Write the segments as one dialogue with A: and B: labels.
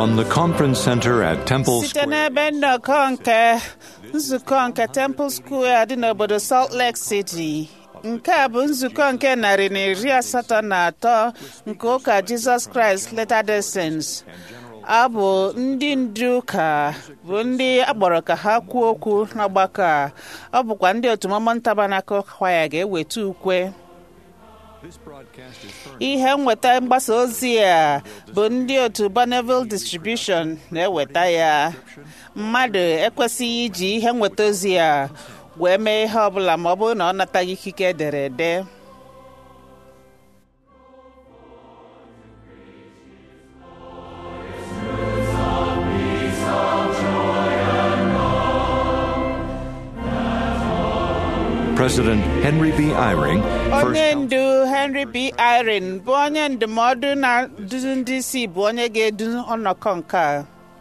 A: From the conference center at Temple
B: site
A: Square,
B: n'ebe nnọkọ nke nzukọ nke Temple Square dị n'obodo Salt Lake City nke a bụ nzukọ nke narị na iri asatọ na atọ nke ụka Jizọs Kraịst Latter-day Saints a bụ ndị ndu ụka bụ ndị akpọrọ ka ha kwuo okwu n'ọgbakọ a ọ bụkwa ndị otu Mormon Tabernacle Choir ga-eweta ukwe ihe nweta mgbasa ozi a bụ ndị otu Bonneville Distribution na-eweta ya mmadụ ekwesịghị iji ihe nweta ozi a wee mee ihe ọbụla ma ọ bụrụ na ọ nataghị ikike ederede
A: President Henry B. Eyring first
B: onye ndu Henry B. Eyring bụ onye ndụmọdụ na-eduzi ndị isi bụ onye ga-edu ọnọkọ nke a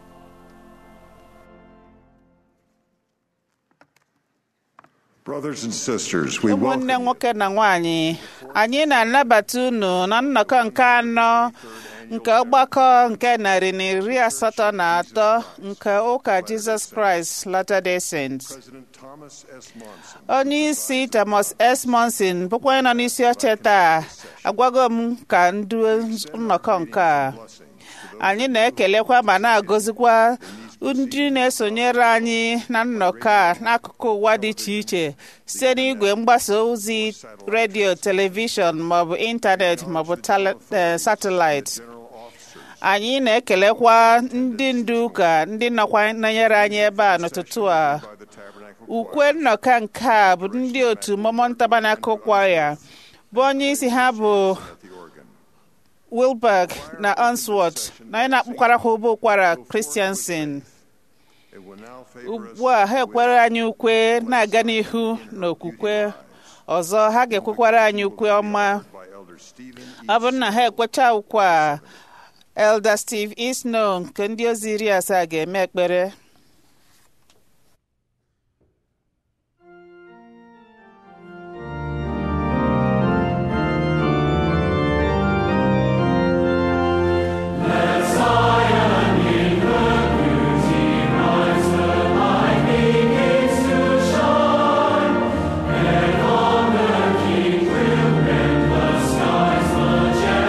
C: Brothers and sisters, we welcome
B: ụmụnne nwoke na nwanyị anyị na-anabata unu na nnọkọ nke anọ nke ọgbakọ nke narị na iri asatọ na atọ nke ụka Jizọs Kraịst Latter-day Saints
C: President Thomas S. Monson
B: onye isi Thomas S. Monson bụkwa onye nọ n'isi oche taa agwago m ka ndu nnọkọ nke a anyị na-ekelekwa ma na-agọzikwa ndị na-esonyere anyị na nnọkọ a n'akụkụ ụwa dị iche iche site n'igwe mgbasa ozi redio telivishọn maọbụ ịntanetị maọbụ tele- eh, satịlaịtị anyị na-ekelekwa ndị ndu ụka ndị nọkwa nọnyere anyị ebe a n'ụtụtụ a
C: by the Tabernacle
B: ukwe nnọkọ nke a bụ ndị otu Mormon Tabernacle Choir bụ onye isi ha bụ
C: at the organ.
B: Wilberg na Unsworth na onye na-akpụkwara ha ụbọ ụkwara Christiansen
C: It will now favor us
B: ugbu a ha ekwere anyị ukwe na-aga n'ihu n'okwukwe ọzọ ha ga-ekwekwara anyị ukwe ọma
C: by Elder Stephen E.
B: ọ bụrụ na ha ekwecha ukwe a Elder Steve Isno nke ndị ozi iri asaa ga-eme ekpere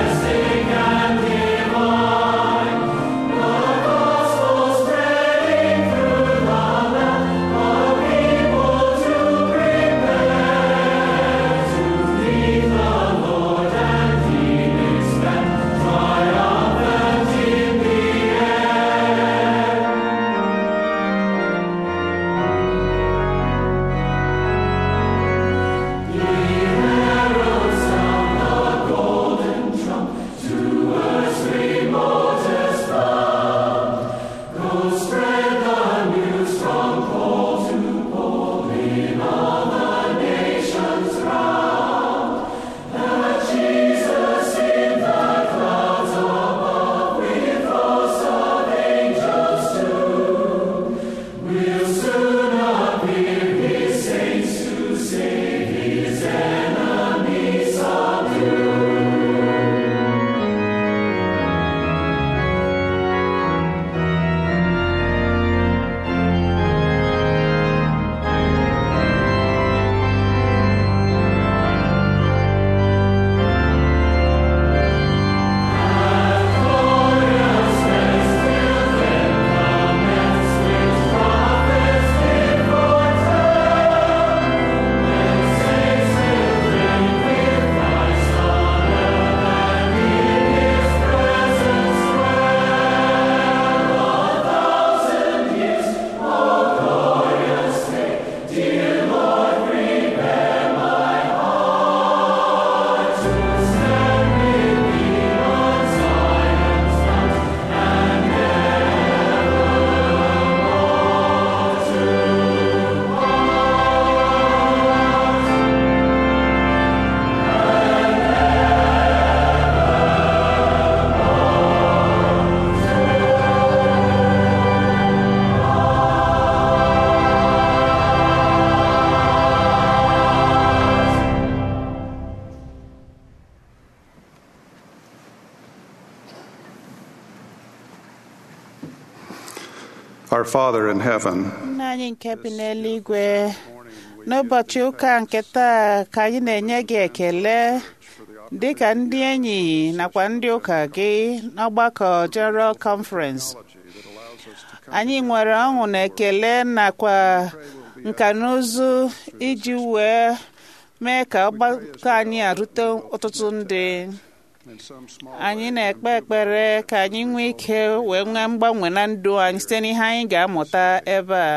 D: Spreading Our Father in heaven,
B: nna anyị nke bi n'eluigwe n'ụbọchị ụka nke taa ka anyị na-enye gị ekele dị ka ndị enyi nakwa ndị ụka gị n'ọgbakọ General Conference anyị nwere ọṅụ na ekele nakwa nka na ụzụ iji wee mee ka ọgbakọ anyị arute ọtụtụ ndị anyị na-ekpe ekpere ka anyị nwee ike wee nwee mgbanwe na ndụ anyị site n'ihe anyị ga-amụta ebe a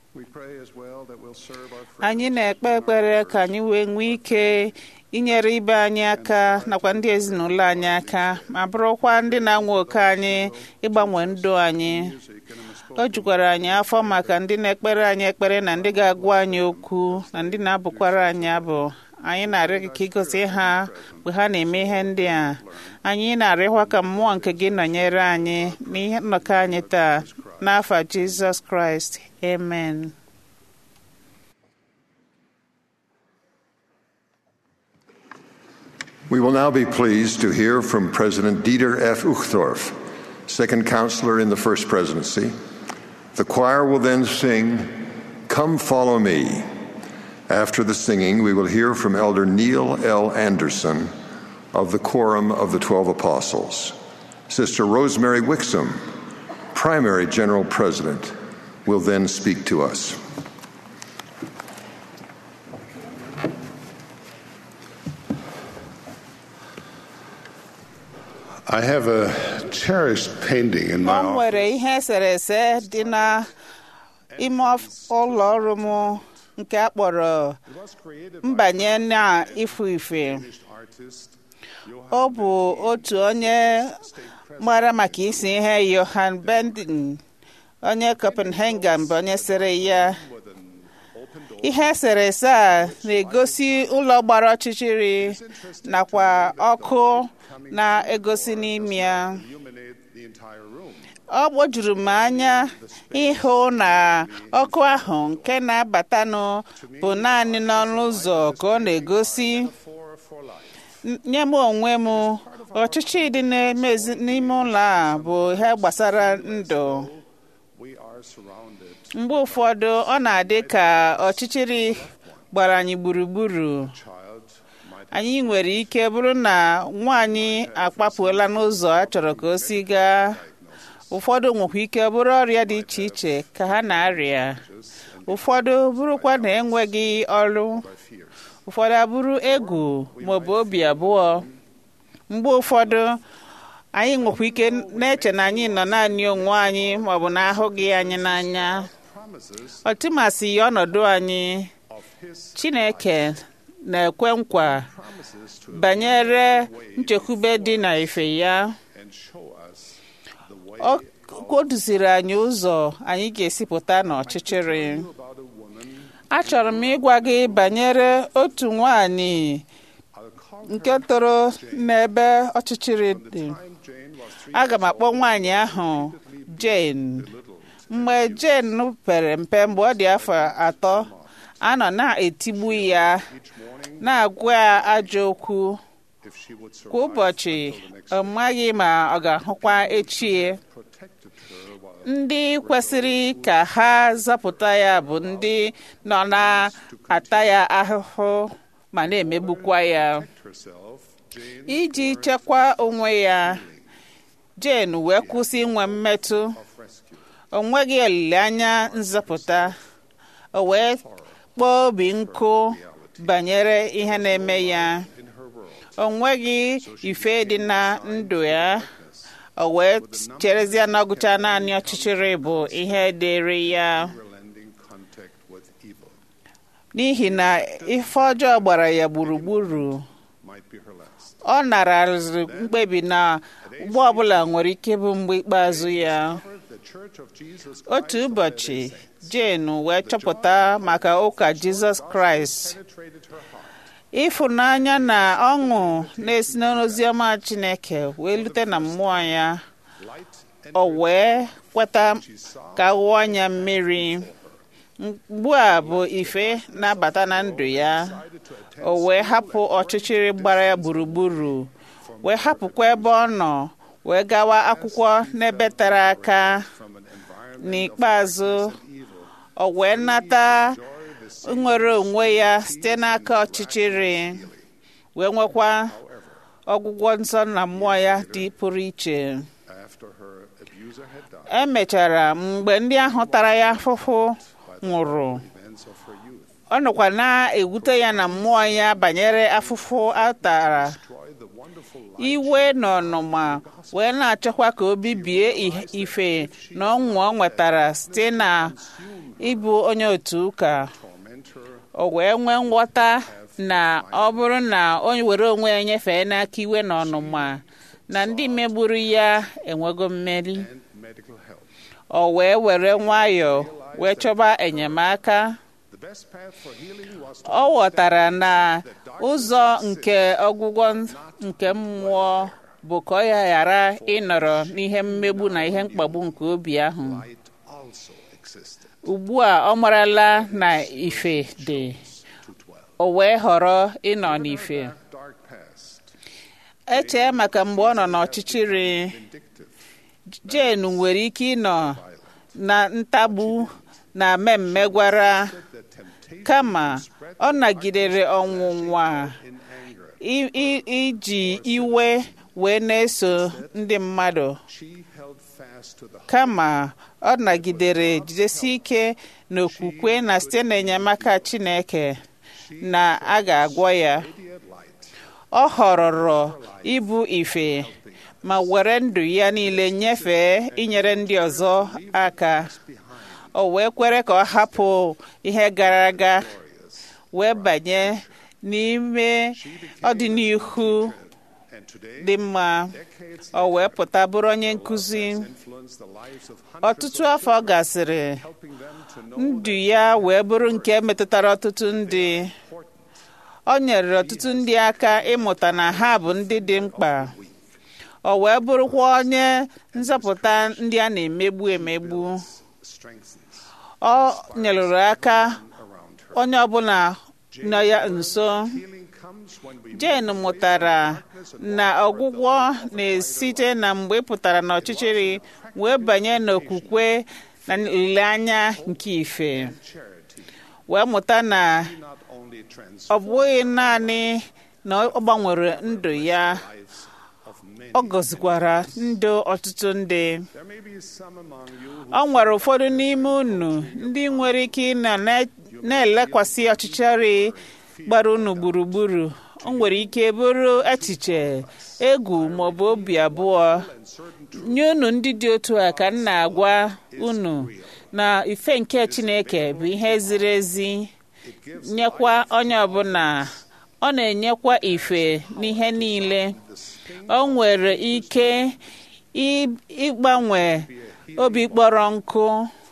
B: anyị na-ekpe ekpere ka anyị wee nwee ike inyere ibe anyị aka nakwa ndị ezinụlọ anyị aka ma bụrụkwa ndị na-anwa oke anyị ịgbanwe ndụ anyị o jukwara anyị afọ maka ndị na-ekpere anyị ekpere na ndị ga-agwa anyị okwu na ndị na-abụkwara anyị abụ anyị na-arịọ gị ka ịgosi ha mgbe ha na-eme ihe ndị a anyị na-arịọkwa ka mmụọ nke gị nọnyere anyị n'ihe nnọkọ anyị taa n'afa Jizọs Kraịst amen
C: We will now be pleased to hear from President Dieter F. Uchtdorf, second counselor in the First Presidency. The choir will then sing, Come Follow Me. After the singing, we will hear from Elder Neil L. Anderson of the Quorum of the Twelve Apostles. Sister Rosemary Wixom, primary general president, will then speak to us.
D: I have a cherished painting in my
B: ọ
D: office.
B: nwere ihe eserese dị na ime of- ụlọ ọrụ m nke a kpọrọ mbanye na ifu ife ọ bụ otu onye mara maka isi ihe Johan Bending onye Copenhagen bụ onye sere ya ihe eserese a na-egosi ụlọ gbara ọchịchịrị nakwa ọkụ na-egosi n'ime ya ọ gbojuru m anya ịhụ na ọkụ ahụ nke na-abatanụ bụ naanị n'ọnụ ụzọ ka ọ na-egosi N- nye m onwe m ọchịchị dị n'ime ezi- n'ime ụlọ a bụ ihe gbasara ndụ mgbe ụfọdụ ọ na-adị ka ọchịchịrị gbara anyị gburugburu anyị nwere ike bụrụ na nwaanyị akpapụola n'ụzọ a chọrọ ka o si gaa ụfọdụ nwekwa ike bụrụ ọrịa dị iche iche ka ha na-arịa ụfọdụ bụrụkwa na enweghị ọrụ ụfọdụ abụrụ egwu maọbụ obi abụọ mgbe ụfọdụ anyị nwekwa ike na-eche na anyị nọ naanị onwe anyị maọbụ na ahụghị anyị n'anya ọtụmasị ya ọnọdụ anyị chineke na-ekwe nkwa banyere nchekwube dị na ife ya ọ o duziri anyị ụzọ anyị ga-esi pụta n'ọchịchịrị achọrọ m ịgwa gị banyere otu nwanyị nke toro n'ebe ọchịchịrị dị aga m akpọ nwaanyị ahụ Jane mgbe Jane pere mpe mgbe ọ dị afọ atọ a nọ na-etigbu ya na-agwa ya ajọ okwu kwa ụbọchị ọ maghị ma ọ ga-ahụkwa echie ndị kwesịrị ka ha zọpụta ya bụ ndị nọ na-ata ya ahụhụ ma na-emegbukwa ya iji chekwaa onwe ya Jane wee kwụsị inwe mmetụ o nweghị olileanya nzọpụta o wee kpọọ obi nkụ banyere ihe na-eme ya o nweghị ife dị na ndụ ya o wee cherezie na ọgụcha naanị ọchịchịrị bụ ihe dịrị ya n'ihi na ife ọjọọ gbara ya gburugburu ọ naraziri mkpebi na mgbe ọbụla nwere ike bụ mgbe ikpeazụ ya otu ụbọchị Jane wee chọpụta maka ụka Jizọs Kraịst ịfụnanya na ọṅụ na-esi n'oziọma Chineke wee lute na mmụọ ya o wee kweta ka ghụọ anya mmiri mgbu a bụ ife na-abata na ndụ ya o wee hapụ ọchịchịrị gbara ya gburugburu wee hapụkwa ebe ọ nọ wee gawa akwụkwọ n'ebe tere aka n'ikpeazụ o wee nata nwere onwe ya site n'aka ọchịchịrị wee nwekwa ọgwụgwọ nsọ na mmụọ ya dị pụrụ iche
D: After her abuser had died,
B: emechara mgbe ndị ahụ tara ya afụfụ nwụrụ
D: events of her youth
B: ọ nọkwa na-ewute ya na mmụọ ya banyere afụfụ a tara
D: destroyed the wonderful life
B: iwe na ọnụma wee na-achọkwa ka o bibie i- ife na ọṅụ ọ nwetara site na ịbụ onye otu ụka
D: torment her
B: o wee nwee nghọta na ọ bụrụ na o were onwe ya nyefee n'aka iwe na ọnụma na ndị megburu ya enwego mmeri
D: and medical help.
B: o wee were nwayọọ wee chọba enyemaka
D: The best path for healing was to
B: ọ ghọtara na ụzọ nke ọgwụgwọ nke mmụọ bụ ka ọ ya ghara ịnọrọ n'ihe mmegbu na ihe mkpagbu nke obi ahụ
D: light also existed
B: ugbu a ọ marala na ife dị
D: to dwell.
B: o wee họrọ ịnọ n'ife
D: Dark past,
B: echee maka mgbe ọ nọ n'ọchịchịrị
D: vindictive,
B: jen nwere ike ịnọ na ntagbu na mmemme gwara
D: the temptation
B: kama ọ nagidere ọnwụnwa
D: in anger.
B: i- i- iji iwe wee na-eso ndị mmadụ
D: She held fast to the
B: kama ọ nagidere jidesi ike n'okwukwe na site n'enyemaka Chineke na a ga-agwọ ya
D: radiant light
B: ọ họrọrọ ịbụ ife ma were ndụ ya niile nyefee inyere ndị ọzọ aka o wee kwere ka ọ hapụ ihe gara aga wee banye n'ime ọdịnihu
D: and today
B: dị mma
D: decades
B: o wee pụta bụrụ onye nkụzi
D: influenced the lives of hundreds
B: ọtụtụ afọ gasịrị
D: helping them to know
B: ndụ ya wee bụrụ nke metụtara ọtụtụ ndị ọ nyere ọtụtụ ndị aka ịmụta na ha bụ ndị dị mkpa o wee bụrụkwa onye nzọpụta ndị a na-emegbu emegbu
D: strengthens
B: ọ nyerụrụ aka
D: around her.
B: onye ọbụla nọ ya nso
D: Healing comes when we
B: jen mụtara na ọgwụgwọ na-esite na mgbe ị pụtara n'ọchịchịrị wee banye n'okwukwe na olileanya nke ife
D: charity
B: wee mụta na
D: not only trans
B: ọ bụghị naanị na ọ gbanwere ndụ ya
D: lives of many.
B: ọ gọzikwara ndụ ọtụtụ ndị
D: There may be some among you who
B: ọ nwere ụfọdụ n'ime unu ndị nwere ike ịnọ na- na-elekwasị ọchịchịrị gbara unu gburugburu o nwere ike bụrụ echiche egwu maọbụ obi abụọ nye unu ndị dị otu a ka m na-agwa unu na ife nke Chineke bụ ihe ziri ezi nyekwa onye ọbụla ọ na-enyekwa ife n'ihe niile o nwere ike ị- ịgbanwe obi kpọrọ nkụ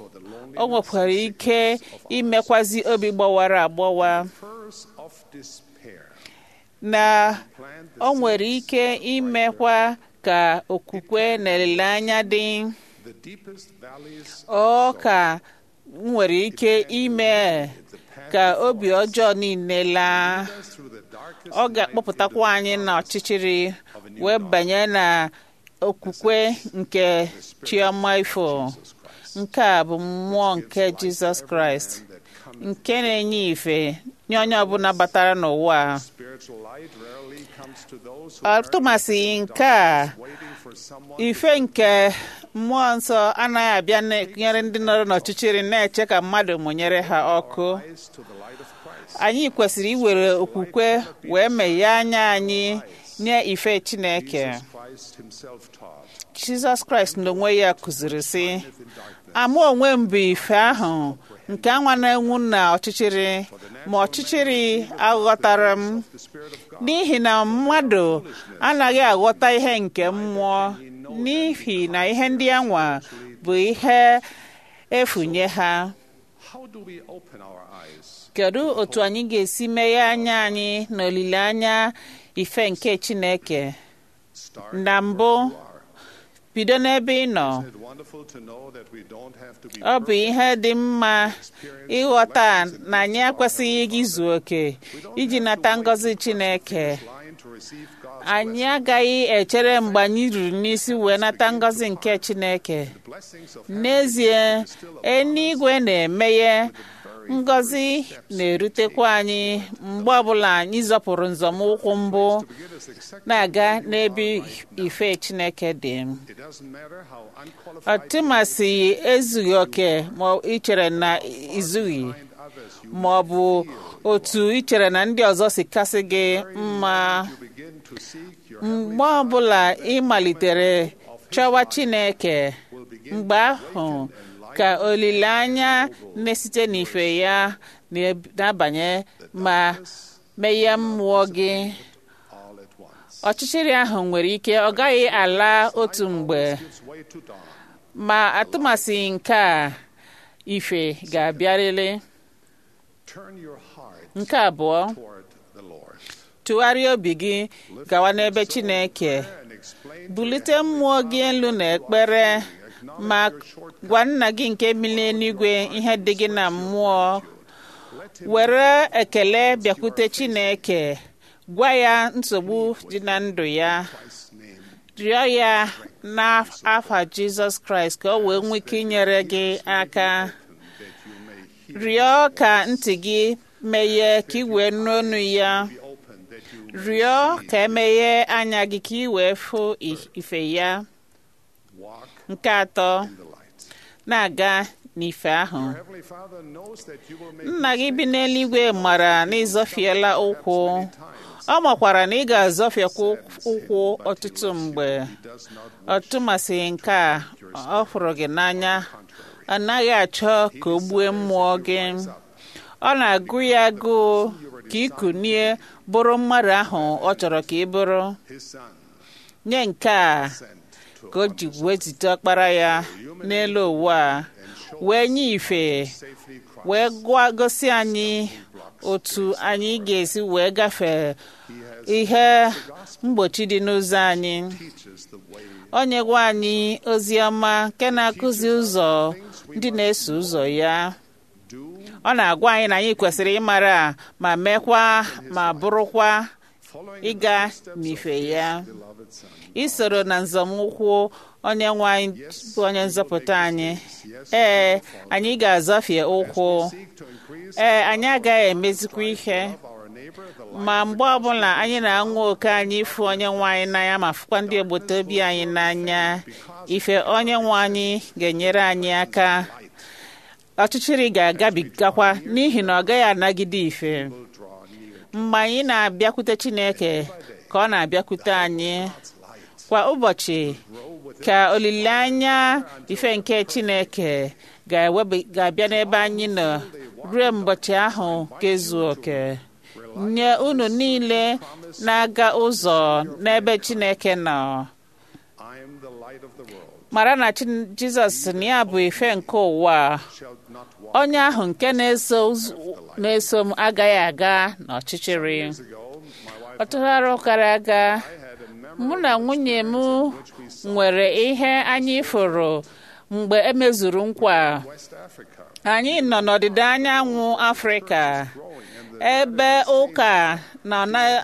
B: o nwekwara ike imekwazi obi gbawara agbawa
D: curse of despair
B: na
D: plant the,
B: o nwere ike imekwa ka okwukwe na olileanya dị
D: the deepest valleys
B: ọ ka nwere ike ime ka obi ọjọọ niile laa
D: through the darkest
B: ọ ga-akpọpụtakwa anyị n'ọchịchịrị wee banye na okwukwe nke chioma ifo nke a bụ mmụọ nke jizọs kraịst nke na-enye ife nye onye ọbụla batara n'ụwa a.
D: spiritual light rarely comes to those who are
B: ọtụmasị nke a
D: waiting for someone
B: ife nke mmụọ nsọ anaghị abịa nyere ndị nọrọ n'ọchịchịrị na-eche ka mmadụ mụnyere ha ọkụ
D: eyes to the light of Christ.
B: anyị kwesịrị iwere okwukwe wee meghee anya anyị nye ife chineke
D: Christ himself taught
B: jizọs kraịst n'onwe ya kụziri sị ama onwe m bụ ife ahụ nke anwa na-enwu na ọchịchịrị ma ọchịchịrị aghọtara m
D: the Spirit of God
B: n'ihi na mmadụ anaghị aghọta ihe nke mmụọ n'ihi na ihe ndị anwa bụ ihe efu nye ha
D: how do we open our eyes
B: kedu otu anyị ga-esi meghe anya anyị na olileanya ife nke chineke
D: start
B: na mbụ bido n'ebe ị nọ
D: Isn't it wonderful to know that we don't have to be
B: ọ bụ ihe dị mma ịghọta na anyị ekwesịghị ịga izu oke iji nata ngọzi Chineke
D: blind to receive God's
B: anyị agaghị echere mgbe anyị ruru n'isi wee nata ngọzi nke Chineke
D: blessings of
B: n'ezie eluigwe na-emeghe ngọzi na-erutekwa anyị mgbe ọbụla anyị zọpụrụ nzọmụkwụ mbụ
D: give us exactly
B: na-aga n'ebe ife Chineke dị
D: it doesn't matter how unqualified
B: ọtụmasị ezughị oke ma ị chere na izughị
D: others you
B: ma ọ bụ otu ị chere na ndị ọzọ si kasị gị mma
D: begin to seek your
B: mgbe ọbụla ị malitere chọwa Chineke mgbe ahụ ka olileanya na-esite n'ife ya na-abanye ma meghe mmụọ gị
D: all at once.
B: ọchịchịrị ahụ nwere ike ọ gaghị ala otu mgbe
D: Gives way to dawn.
B: ma atụmasị nke a ife ga-abịarịrị
D: Turn your heart
B: nke abụọ
D: toward the Lord
B: tụgharịa obi gị gawa n'ebe Chineke
D: and explain
B: bulite mmụọ gị elu n'ekpere ma gwa nna gị nke bi n'eluigwe ihe dị gị na mmụọ were ekele bịakwute Chineke gwa ya nsogbu dị na ndụ ya
D: Christ's name
B: rịọ ya n'afa Jizọs Kraịst ka o wee nwee ike inyere gị aka rịọ ka ntị gị meghee ka ị wee nụ ọnụ ya
D: be open that you
B: rịọ ka emeghe anya gị ka ị wee fụ i- ife ya
D: walk
B: nke atọ
D: in the light.
B: na-aga n'ife ahụ
D: Heavenly Father knows that you will make
B: nna gị bi n'eluigwe mara na ịzọfiela ụkwụ ọ makwara na ị ga-azọfiekwa ụkwụ ọtụtụ mgbe
D: does not
B: ọtụmasị nke a ọ fụrụ gị n'anya ọ naghị achọ ka o gbue mmụọ gị ọ na-agụ ya agụụ ka ị kunie bụrụ mmadụ ahụ ọ chọrọ ka ị bụrụ
D: his son
B: nye nke a
D: sent to
B: ka o ji wee zite ọkpara ya n'elu ụwa a wee nye ife
D: safely cross.
B: wee gwa gosi anyị otu anyị ga-esi wee gafee ihe mgbochi dị n'ụzọ anyị
D: teaches the way
B: o nyegwa anyị ozi ọma nke na-akụzi ụzọ ndị na-eso ụzọ ya
D: do
B: ọ na-agwa anyị na anyị kwesịrị ịmara ma mekwa ma bụrụkwa
D: following
B: ịga n'ife ya
D: beloved son.
B: isoro na nzọmụkwụ onye nwe anyị bụ onye nzọpụta anyị ee anyị ga-azọfie ụkwụ
D: Seek to increase
B: ee anyị agaghị emezikwa ihe
D: our neighbor the
B: ma mgbe ọbụla anyị na-anwa oke anyị ịfụ onye nwe anyị n'anya ma fụkwa ndị agbata obi anyị n'anya ife onye nwe anyị ga-enyere anyị aka ọchịchịrị ga-agabigakwa n'ihi na ọ gaghị anagide ife
D: draw near
B: mgbe anyị na-abịakwute Chineke ka ọ na-abịakwute anyị kwa ụbọchị ka olileanya ife nke Chineke ga-ewebe- ga-abịa n'ebe anyị nọ ruo mbọchị ahụ ga-ezu oke nye unu niile na-aga ụzọ n'ebe Chineke nọ
D: I am the light of the world
B: mara na Chin- Jizọs sị na ya bụ ife nke ụwa
D: shall not walk
B: onye ahụ nke na-eso ụz- na-eso m agaghị aga n'ọchịchịrị
D: ago my wife
B: ọtụtụ arọ gara aga
D: had a
B: mụ na nwunye m nwere ihe anyị fụrụ mgbe emezuru nkwa
D: West Africa
B: anyị nọ n'ọdịda anyanwụ afrịka ebe ụka nọ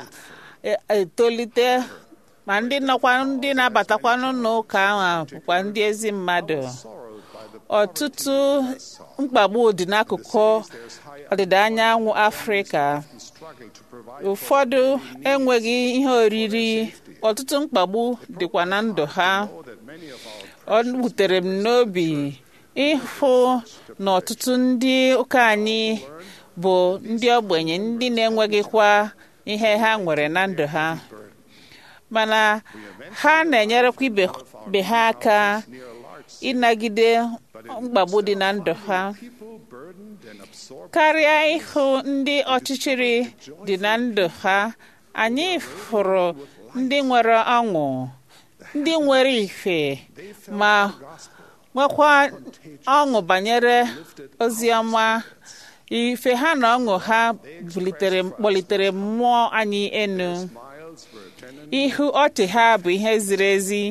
B: na-etolite ma ndị nọkwa ndị na-abatakwanụ n'ụka ahụ bụkwa ndị ezi mmadụ
D: sorrowed by the
B: ọtụtụ mkpagbu dị n'akụkụ ọdịda anyanwụ afrịka
D: struggle to provide
B: ụfọdụ enweghị ihe oriri ọtụtụ mkpagbu dịkwa na ndụ ha
D: that many of our
B: ọ wutere m n'obi ịhụ na ọtụtụ ndị ụka anyị bụ ndị ogbenye ndị na-enweghịkwa ihe ha nwere na ndụ ha mana ha na-enyerekwa ibe ibe ha aka ịnagide mkpagbu dị na ndụ ha
D: people burdened and absorbed
B: karịa ịhụ ndị ọchịchịrị dị na ndụ ha anyị fụrụ ndị nwere ọṅụ ndị nwere ife ma nwekwa ọṅụ banyere ozi ọma ife ha na ọṅụ ha bulitere kpọlitere mmụọ anyị enu
D: miles were attendant
B: ihu ọchị ha bụ ihe ziri ezi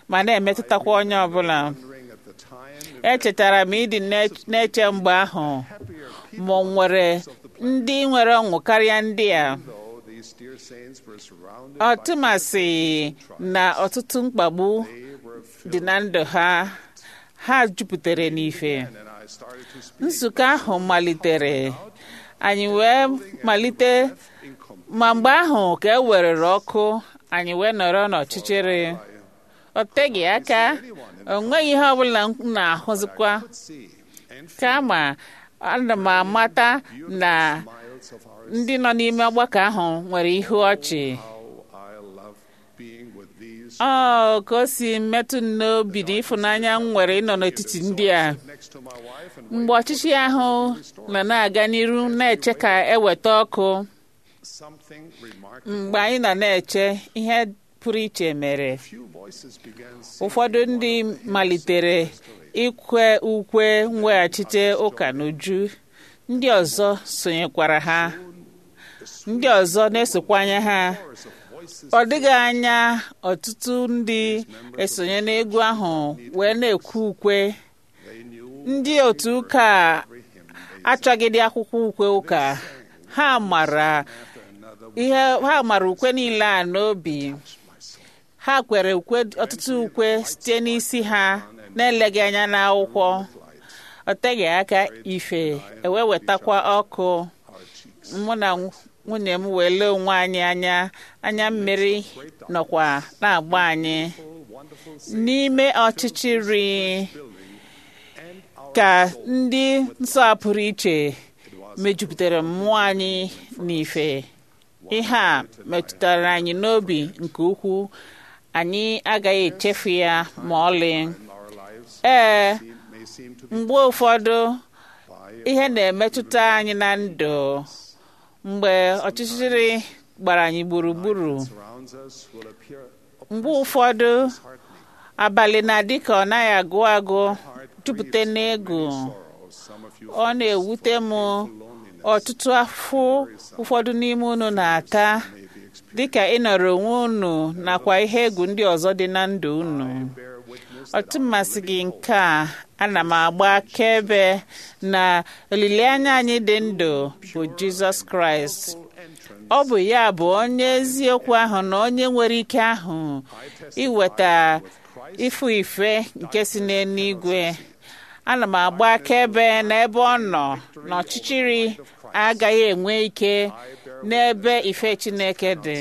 B: ma na-emetụtakwa onye ọbụla
D: wondering at the time
B: echetara m ịdị na- na-eche mgbe ahụ ma ọ nwere ndị nwere ọṅụ karịa ndị a
D: though these dear saints were surrounded
B: ọtụmasị na ọtụtụ mkpagbu
D: they were filled
B: dị na ndụ ha ha jupụtara n'ife
D: and I started to speak
B: nzukọ ahụ malitere anyị wee malite
D: in com-
B: ma mgbe ahụ ka e werere ọkụ anyị wee nọrọ n'ọchịchịrị ọ teghị aka o nweghị ihe ọbụla m na-ahụzikwa
D: see and
B: kama ana m amata na
D: miles of our
B: ndị nọ n'ime ọgbakọ ahụ nwere ihu ọchị
D: how I love being with these
B: ọ ka o si metụ m n'obi na ịfụnanya m nwere ịnọ n'etiti ndị a
D: next to my wife and
B: mgbe ọchịchị ahụ nọ na-aga n'iru na-eche ka eweta ọkụ
D: something remarkable
B: mgbe anyị nọ na-eche ihe pụrụ iche mere
D: few voices began
B: ụfọdụ ndị malitere ikwe ukwe mweghachite ụka n'uju ndị ọzọ sonyekwara ha ndị ọzọ na-esokwanye ha
D: chorus of voices
B: ọ dịghị anya ọtụtụ ndị esonye n'egwu ahụ wee na-ekwu ukwe
D: they knew
B: ndị otu ụka a achọgịdị akwụkwọ ukwe ụka ha mara ihe ha mara ukwe niile a n'obi ha kwere ukwe ọtụtụ ukwe site n'isi ha na-eleghị anya n'akwụkwọ ọ teghị aka ife ewee wetakwa ọkụ mụ na nwunye m wee lee onwe anyị anya anya mmiri nọkwa na-agba anyị n'ime ọchịchịrị ka ndị nsọ a pụrụ iche mejupụtara mmụọ anyị n'ife ihe a metụtara anyị n'obi nke ukwuu anyị agaghị echefu ya ma ọlị
D: our lives
B: ee
D: may seem to be
B: mgbe ụfọdụ ihe na-emetụta anyị na ndụ mgbe ọchịchịrị gbara anyị gburugburu
D: surrounds us will appear
B: mgbe ụfọdụ abalị na-adị ka ọ naghị agụ agụ jupụta n'egwu
D: sorrow some of you
B: ọ na-ewute m ọtụtụ afọ ụfọdụ n'ime unu na-ata dịka ịnọrọ onwe unu nakwa ihe egwu ndị ọzọ dị na ndụ unu
D: bear witness
B: ọtụmasị gị nke a ana m agba akaebe na olileanya anyị dị ndụ bụ jizọs kraịst ọ bụ ya bụ onye eziokwu ahụ na onye nwere ike ahụ iweta ịfụ ife nke si n'eluigwe ana m agba akaebe n'ebe ọ nọ na ọchịchịrị agaghị enwe ike n'ebe ife chineke dị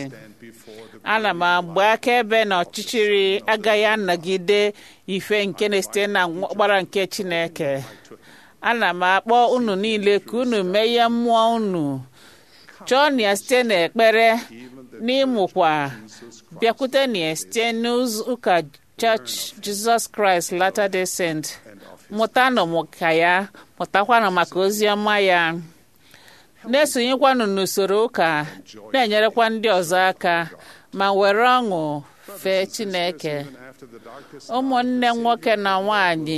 B: ana m agba akaebe na ọchịchịrị agaghị anọgide ife nke na-esite na ọkpara nke chineke ana m akpọ unu niile ka unu meghe mmụọ unu chọọ na ya site n'ekpere n'ịmụkwa bịakwute na ya site n'ụka church jesus christ latter day saint mụtanụ maka ya mụtakwanụ maka ozi ọma ya na-esonyekwanụ n'usoro ụka na-enyerekwa ndị ọzọ aka ma were ọṅụ fee chineke
D: after the darkest
B: ụmụnne nwoke na nwanyị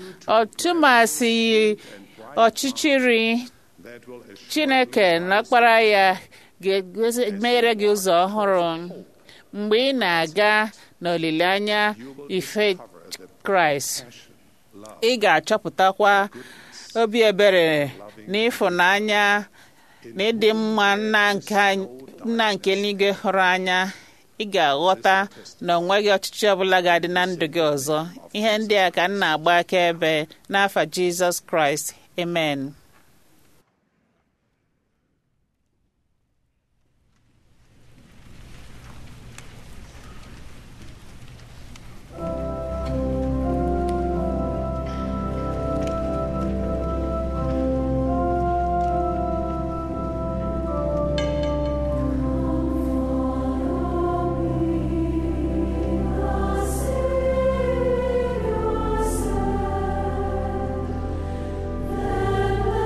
B: ọtụmasị ọchịchịrị
D: that will assure
B: chineke na ọkpara ya ga-emeghere gị ụzọ ọhụrụ mgbe ị na-aga n'olileanya ife kraịst ị ga-achọpụtakwa obi ebere na ịfụnanya na ịdị mma nna nke nna nke eluigwe hụrụ anya ị ga-aghọta na ọ nweghị ọchịchị ọbụla ga-adị na ndụ gị ọzọ ihe ndị a ka m na-agba akaebe n'afa jizọs kraịst amen
E: Then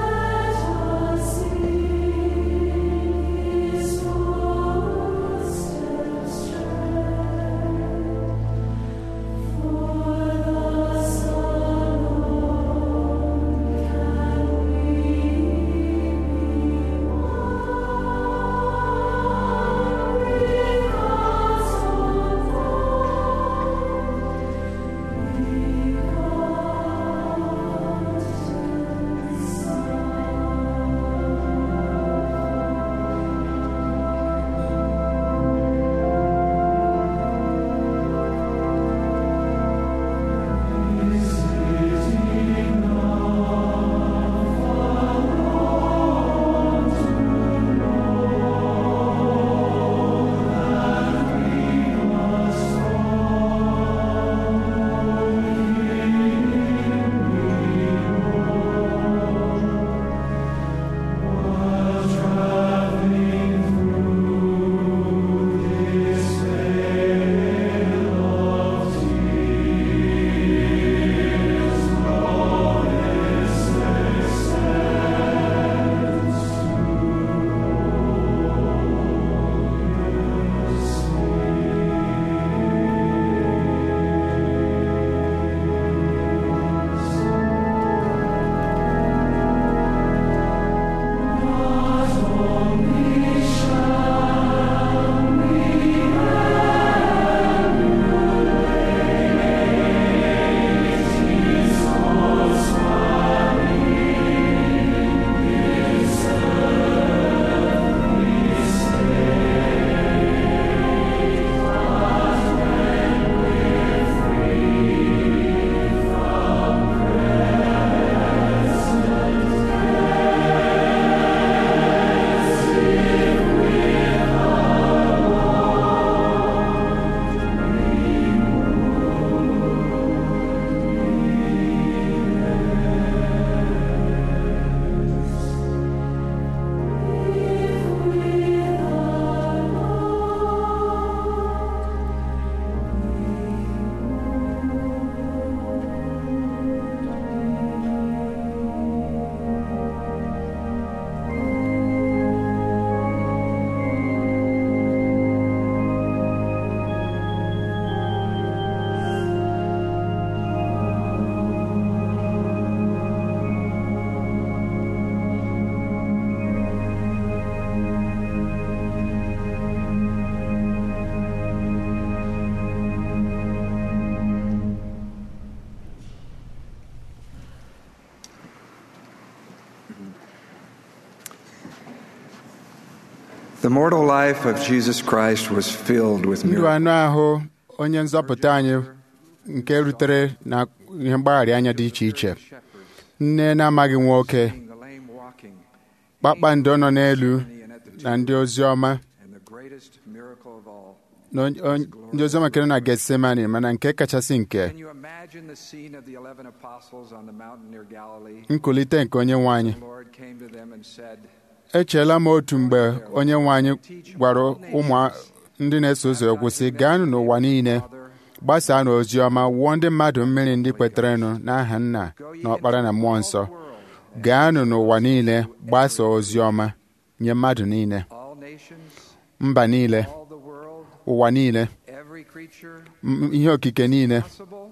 E: The mortal life of Jesus Christ was filled with
F: ndụ
E: miracles.
F: anụ ahụ onye nzọpụta anyị nke rutere na ihe mgbagharị anya dị iche iche nne na-amaghị nwoke
E: The lame walking,
F: kpakpando nọ n'elu na ndị ozi ọma
E: and the greatest miracle of all.
F: na onye- onye- ndị ozi ọma nke nọ na Getsemani mana nke kachasị nke
E: Can you imagine the scene of the eleven apostles on the mountain near Galilee?
F: nkulite nke onye nwe anyị
E: The Lord came to them and said,
F: echeela m otu mgbe onye nwe anyị gwara ụmụ ndị na-eso ụzọ ya okwu sị gaanụ n'ụwa niile gbasaa n'ozi ọma wụọ ndị mmadụ mmiri ndị kweterenụ n'aha nna na ọkpara na mmụọ nsọ gaanụ n'ụwa niile gbasaa ozi ọma nye mmadụ niile
E: All nations,
F: mba niile
E: all the world,
F: ụwa niile
E: every creature
F: m- ihe okike niile
E: possible.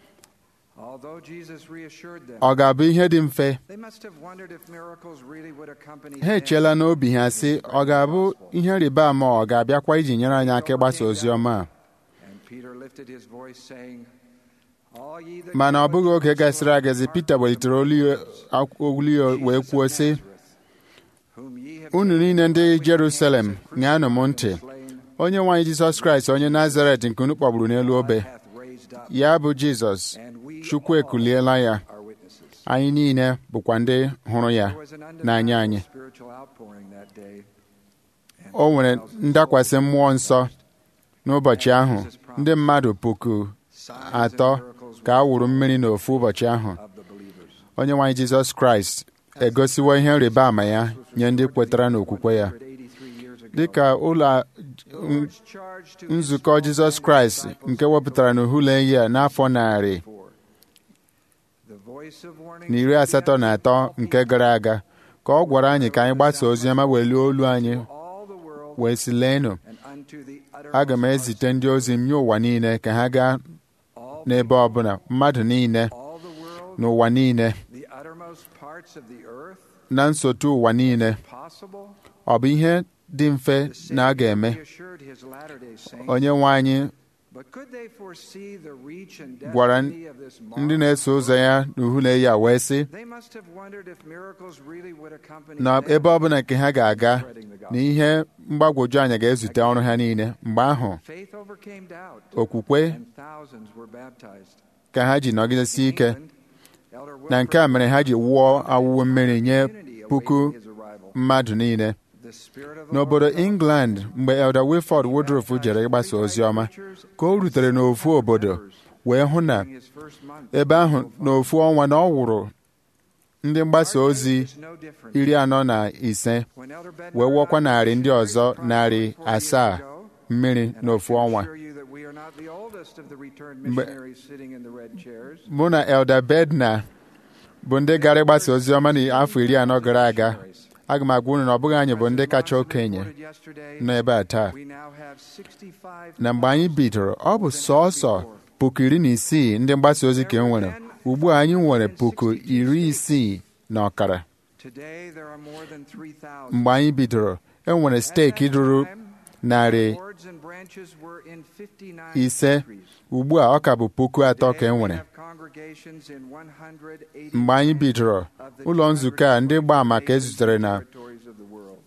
E: Although Jesus reassured them,
F: ọ ga-abụ ihe dị mfe
E: they must have wondered if miracles really would accompany
F: ha
E: them.
F: echeela n'obi ha sị ọ ga-abụ ihe rịba ama ọ ga-abịakwa iji nyere anyị aka ịgbasa ozi ọma a
E: And Peter lifted his voice, saying, All ye that
F: mana ọ
E: go
F: bụghị
E: into
F: oge gasịrị
E: Jerusalem
F: agazi
E: are
F: Pita welitere olu ya- ak- olu ya wee
E: Jesus
F: kwuo
E: of
F: sị
E: Nazareth, whom ye have
F: unu
E: taken
F: niile ndị
E: from
F: Jerusalem
E: hands and
F: ṅaanụ m
E: crucified
F: ntị
E: and slain,
F: onye nwaanyị Jizọs Kraịst onye Nazaret nke unu kpọgburu n'elu obe
E: hath raised up,
F: ya bụ Jizọs
E: and we
F: Chukwu
E: all
F: ekuliela ya
E: are witnesses.
F: anyị niile bụkwa ndị hụrụ ya
E: There was an
F: n'anya
E: undeniable
F: anyị
E: spiritual outpouring that day. And
F: o nwere
E: 2,000
F: ndakwasị
E: souls
F: mmụọ nsọ n'ụbọchị ahụ ndị mmadụ puku
E: signs and
F: atọ
E: miracles
F: ka a wụrụ mmiri n'ofu ụbọchị ahụ
E: of the believers.
F: onye nwaanyị Jizọs Kraịst egosiwo ihe nrịba ama ya nye ndị kwetara n'okwukwe ya
E: 183 years ago,
F: dịka ụlọ
E: the Lord's charge to his
F: nzukọ
E: small
F: Jizọs
E: band of
F: Kraịst
E: disciples
F: nke wepụtara n'uhule ya n'afọ narị
E: before. The voice of warning
F: na iri asatọ na atọ nke gara aga ka ọ gwara anyị ka anyị gbasaa ozi ọma welie olu anyị
E: to all the world
F: wee sị leenụ
E: and unto the
F: aga m
E: uttermost
F: ezite ndị ozi m nye ụwa niile ka ha gaa
E: parts, all
F: n'ebe ọbụla mmadụ niile
E: all the world,
F: n'ụwa niile
E: the uttermost parts of the earth,
F: na nsotu ụwa niile
E: possible.
F: ọ bụ ihe dị mfe
E: The
F: na a
E: Savior
F: ga-eme
E: reassured his Latter-day Saints,
F: onye nwe anyị
E: but could they foresee the reach and
F: gwara
E: destiny of this
F: ndị
E: marvel?
F: na-eso ụzọ ya n'uhule ya wee sị
E: They must have wondered if miracles really would accompany
F: na
E: them
F: ebe ọbụla nke ha ga-aga
E: spreading the
F: na
E: gospel.
F: ihe mgbagwoju anya ga-ezute ọrụ ha niile mgbe ahụ
E: Faith overcame doubt,
F: okwukwe
E: and thousands were baptized.
F: ka ha ji nọgidesi ike
E: England, Elder
F: na nke a mere ha ji wụọ awụwe mmiri nye puku
E: his arrival.
F: mmadụ niile
E: The Spirit of the
F: n'obodo
E: Lord
F: England mgbe Elder Wilford Woodruff jere ịgbasa ozi ọma ka o rutere n'ofu obodo wee hụ na
E: during his first month
F: ebe ahụ n'ofu ọnwa na ọ wụrụ ndị mgbasa ozi
E: is no different.
F: iri anọ na ise
E: When Elder Bednar
F: wee wụọkwa
E: and I
F: narị ndị
E: missionaries
F: ọzọ
E: across
F: narị
E: 44 years
F: asaa
E: ago,
F: mmiri
E: and I
F: n'ofu
E: can
F: ọnwa
E: assure you that we are not the oldest of the returned
F: Mgbe-
E: missionaries sitting in the red chairs.
F: mụ na Elder Bednar bụ ndị gara ịgbasa ozi ọma n'afọ iri anọ gara aga aga m agwa unu na ọ bụghị anyị bụ ndị kacha okenye
E: Reported yesterday,
F: nọ ebe a taa
E: we now have 65
F: na mgbe anyị bidoro ọ bụ sọọsọ puku iri na isii ndị mgbasa ozi ka e nwere ugbu a anyị nwere puku iri isii na ọkara
E: Today there are more than 3,000.
F: mgbe anyị bidoro e nwere steeki ruru narị
E: Boards and branches were in 59
F: ise
E: countries.
F: ugbu a ọ ka bụ puku atọ ka e
E: Today we
F: nwere
E: have congregations in 180
F: mgbe anyị bidoro
E: of the
F: ụlọ nzukọ a ndị gbaa maka ezutere na
E: territories of the world.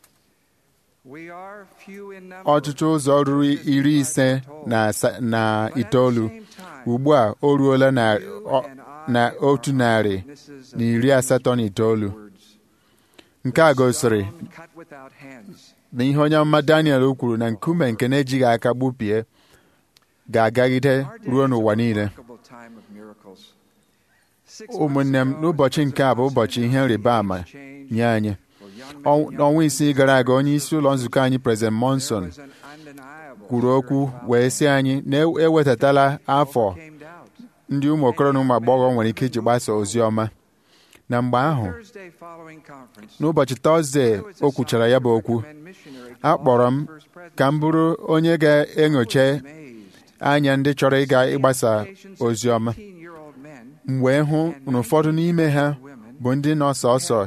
E: We are few in number,
F: ọtụtụ ụzọ ruru iri ise na asa- na itoolu ugbu a o ruola na ọ- na otu narị na iri asatọ na itoolu nke a gosiri
E: cut without hands.
F: na ihe onye amụma Daniel kwuru na nkume nke na-ejighị aka gbupie ga-agagide
E: Our day
F: ruo
E: is a
F: n'ụwa niile
E: remarkable time of miracles. Six
F: ụmụnne m
E: months ago,
F: n'ụbọchị nke a bụ ụbọchị ihe rịba ama nye anyị Ọ- n'ọnwa isii gara aga onye isi ụlọ nzukọ anyị President Monson kwuru okwu wee sị anyị na ewetatala afọ ndị ụmụ okoro na ụmụ agbọghọ nwere ike iji gbasa ozi ọma na mgbe ahụ n'ụbọchị tọzdee o kwuchara ya bụ okwu a kpọrọ m ka m bụrụ onye ga-enyocha anya ndị chọrọ ịga ịgbasa ozi ọma m wee hụ na ụfọdụ n'ime ha bụ ndị nọ sọsọ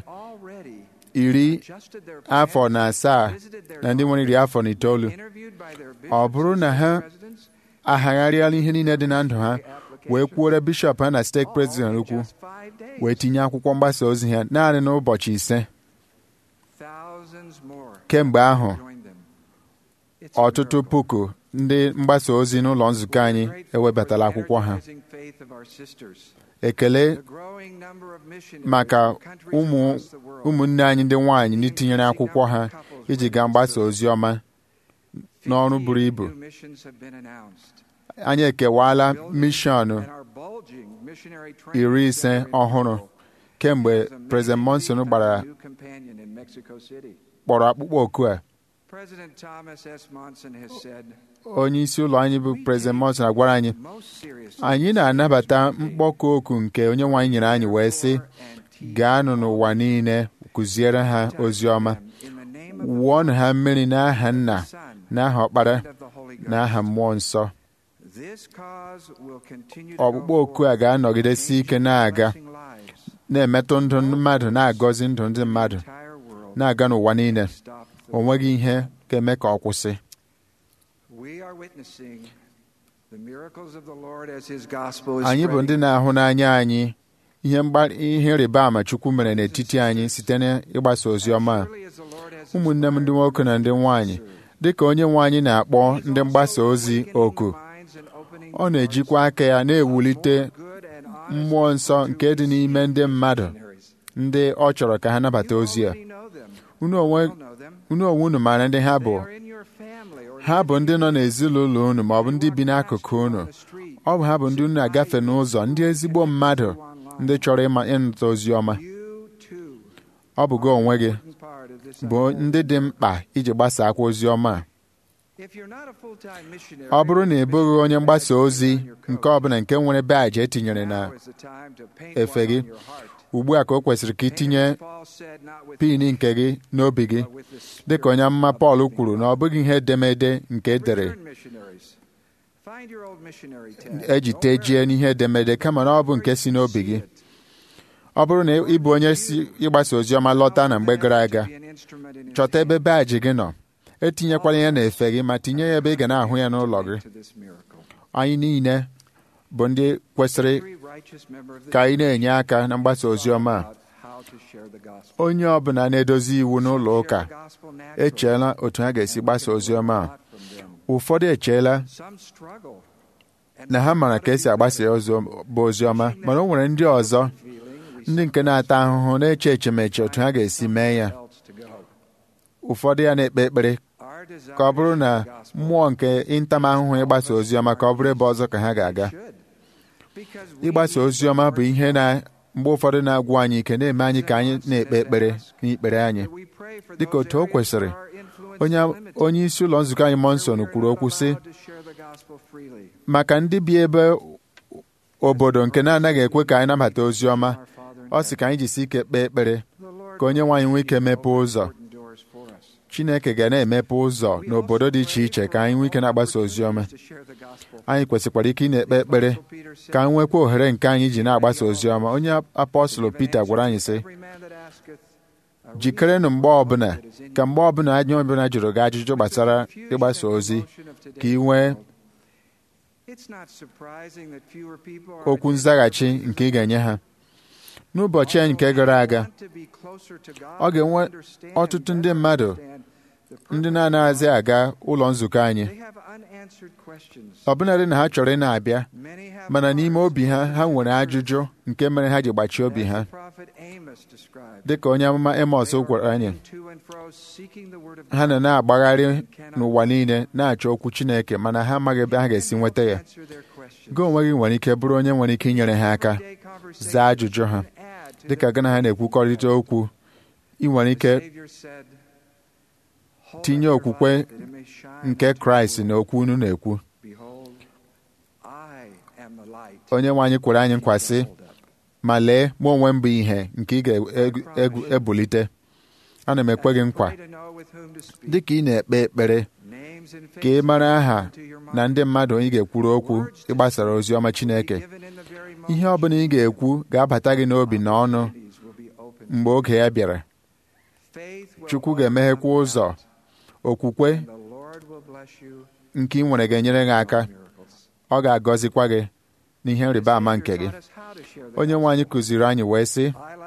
F: iri afọ na asaa na ndị nwere iri afọ na itoolu ọ bụrụ na ha ahagharịala ihe niile dị na ndụ ha wee kwuore bishọp ha na steeti prezident okwu wee tinye akwụkwọ mgbasa ozi ha naanị n'ụbọchị ise kemgbe ahụ ọtụtụ puku ndị mgbasa ozi n'ụlọ nzukọ anyị ewebatala akwụkwọ ha ekele maka ụmụ ụmụnne anyị ndị nwaanyị ndị tinyere akwụkwọ ha iji gaa mgbasa ozi ọma n'ọrụ buru ibu anyị ekewaala mishọn iri ise ọhụrụ kemgbe President Monson gbara kpọrọ akpụkpọ oku a onye isi ụlọ anyị bụ President Monson agwara anyị anyị na-anabata mkpọkụ oku nke onye nwe anyị nyere anyị wee sị gaanụ n'ụwa niile kụziere ha ozi ọma wụọnụ ha mmiri n'aha nna n'aha ọkpara na aha mmụọ nsọ ọkpụkpọ oku a ga-anọgidesi ike na-aga na-emetụ ndụ mmadụ na-agọzi ndụ ndị mmadụ na-aga n'ụwa niile o nweghị ihe ga-eme ka ọ kwụsị anyị bụ ndị na-ahụ n'anya anyị ihe ihe ịrịba ama Chukwu mere n'etiti anyị site n'ịgbasa ozi ọma a ụmụnne m ndị nwoke na ndị nwanyị dị ka onye nwe anyị na-akpọ ndị mgbasa ozi oku ọ na-ejikwa aka ya na-ewulite mmụọ nsọ nke dị n'ime ndị mmadụ ndị ọ chọrọ ka ha nabata ozi a unu onwe unu maara ndị ha bụ ha bụ ndị nọ n'ezinụlọ unu ma ọ bụ ndị bi n'akụkụ unu ọ bụ ha bụ ndị unu na-agafe n'ụzọ ndị ezigbo mmadụ ndị chọrọ ịnụta ozi ọma ọ bụ gị onwe gị bụ ndị dị mkpa iji gbasakwa ozi ọma a ọ bụrụ na ị bụghị onye mgbasa ozi nke ọbụla nke nwere baji etinyere na efe gị ugbu a ka o kwesịrị ka itinye pin nke gị n'obi gị dịka onye amụma Pọl kwuru na ọ bụghị ihe edemede nke edere eji tejie n'ihe edemede kama na ọ bụ nke si n'obi gị ọ bụrụ na ị bụ onye si ịgbasa ozi ọma lọta na mgbe gara aga chọta ebe baji gị nọ etinyekwala ya na-efe gị ma tinye ya ebe ị ga na-ahụ ya n'ụlọ gị anyị niile bụ ndị kwesịrị ka anyị na-enye aka na mgbasa ozi ọma a onye ọbụla na-edozi iwu n'ụlọ ụka echeela otu ha ga-esi gbasa ozi ọma a ụfọdụ echeela na ha mara ka esi agbasa bụ ozi ọma mana o nwere ndị ọzọ ndị nke na-ata ahụhụ na-eche echemeche otu ha ga-esi mee ya ụfọdụ ya na-ekpe ekpere ka ọ bụrụ na mmụọ nke ịntamahụhụ ịgbasa ozi ọma ka ọ bụrụ ebe ọzọ ka ha ga-aga ịgbasa ozi ọma bụ ihe na mgbe ụfọdụ na-agwụ anyị ike na-eme anyị ka anyị na-ekpe ekpere n'ikpere anyị dịka otu o kwesịrị onye isi ụlọ nzukọ anyị Monson kwuru okwu sị maka ndị bi ebe obodo nke na-anaghị ekwe ka anyị nabata ozi ọma ọ sị ka anyị jisi ike kpee ekpere ka onye nwaanyị nwee ike mepee ụzọ Chineke ga na-emepe ụzọ n'obodo dị iche iche ka anyị nwee ike na-agbasa ozi ọma anyị kwesịkwara ike ị na-ekpe ekpere ka anyị nwekwa ohere nke anyị ji na-agbasa ozi ọma onye apọstụlụ Pita gwara anyị sị jikerenụ mgbe ọbụla ka mgbe ọbụla anyị ọbụla jụrụ gị ajụjụ gbasara ịgbasa ozi ka ị nwee okwu nzaghachi nke ị ga-enye ha n'ụbọchị anyị nke gara aga ọ ga-enwe ọtụtụ ndị mmadụ ndị na-anaghịzi aga ụlọ nzukọ anyị ọbụnadị na ha chọrọ ị na-abịa mana n'ime obi ha ha nwere ajụjụ nke mere ha ji gbachie obi ha dị ka onye amụma Amos gwara anyị ha na na-agbagharị n'ụwa niile na-achọ okwu Chineke mana ha amaghị ebe ha ga-esi nweta ya gị onwe gị nwere ike bụrụ onye nwere ike inyere ha aka zaa ajụjụ ha dịka gị na ha na-ekwukọrịta okwu ị nwere ike tinye okwukwe nke Kraịst na okwu unu na-ekwu onye nwe anyị kwere anyị nkwa sị ma lee mụ onwe m bụ ihe nke ị ga-ebulite ana m ekwe gị nkwa dị ka ị na-ekpe ekpere ka ị mara aha na ndị mmadụ ị ga-ekwuru okwu ịgbasara ozi ọma Chineke ihe ọ bụla ị ga-ekwu ga-abata gị n'obi na ọnụ mgbe oge ya bịara Chukwu ga-emeghekwa ụzọ okwukwe nke ị nwere ga-enyere gị aka ọ ga-agọzikwa gị n'ihe nrịba ama nke gị onye nwe anyị kụziri anyị wee sị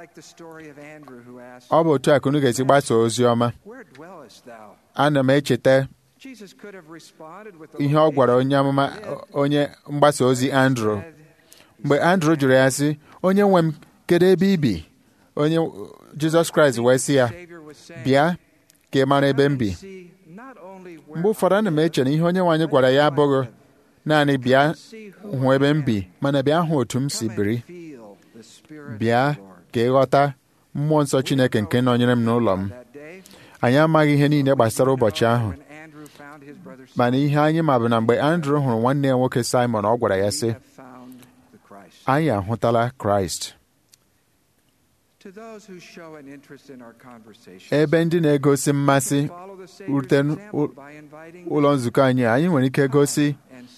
F: ọ bụ otu a ka unu ga-esi gbasa ozi ọma ana m echeta ihe ọ gwara onye amụma onye mgbasa ozi Andrew mgbe Andrew jụrụ ya sị onye nwe m kedu ebe ị bi onye Jizọs Kraịst wee sị ya bịa ka ị mara ebe m bi mgbe ụfọdụ ana m eche na ihe onye nwe anyị gwara ya abụghị naanị bịa hụ ebe m bi mana bịa hụ otu m si biri bịa ka ịghọta mmụọ nsọ Chineke nke nọnyere m n'ụlọ m anyị amaghị ihe niile gbasara ụbọchị ahụ mana ihe anyị ma bụ na mgbe Andrew hụrụ nwanne ya nwoke Simon ọ gwara ya sị anyị ahụtala Kraịst ebe ndị na-egosi mmasị rute ụlọ nzukọ anyị anyị nwere ike gosi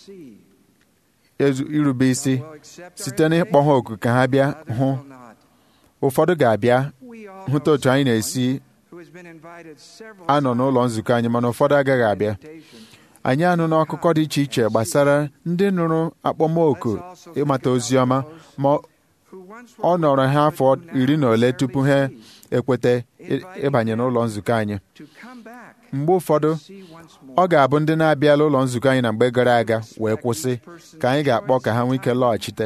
F: irube isi site n'ịkpọ ha oku ka ha bịa hụ ụfọdụ ga-abịa hụta otu anyị na-esi anọ n'ụlọ nzukọ anyị mana ụfọdụ agaghị abịa anyị anụ n'akụkọ dị iche iche gbasara ndị nụrụ akpọmoku ịmata ozi ọma ma ọ nọrọ ha afọ iri na ole tupu ha ekweta ịbanye n'ụlọ nzukọ anyị mgbe ụfọdụ ọ ga-abụ ndị na-abịala ụlọ nzukọ anyị na mgbe gara aga wee kwụsị ka anyị ga-akpọ ka ha nwee ike lọghachite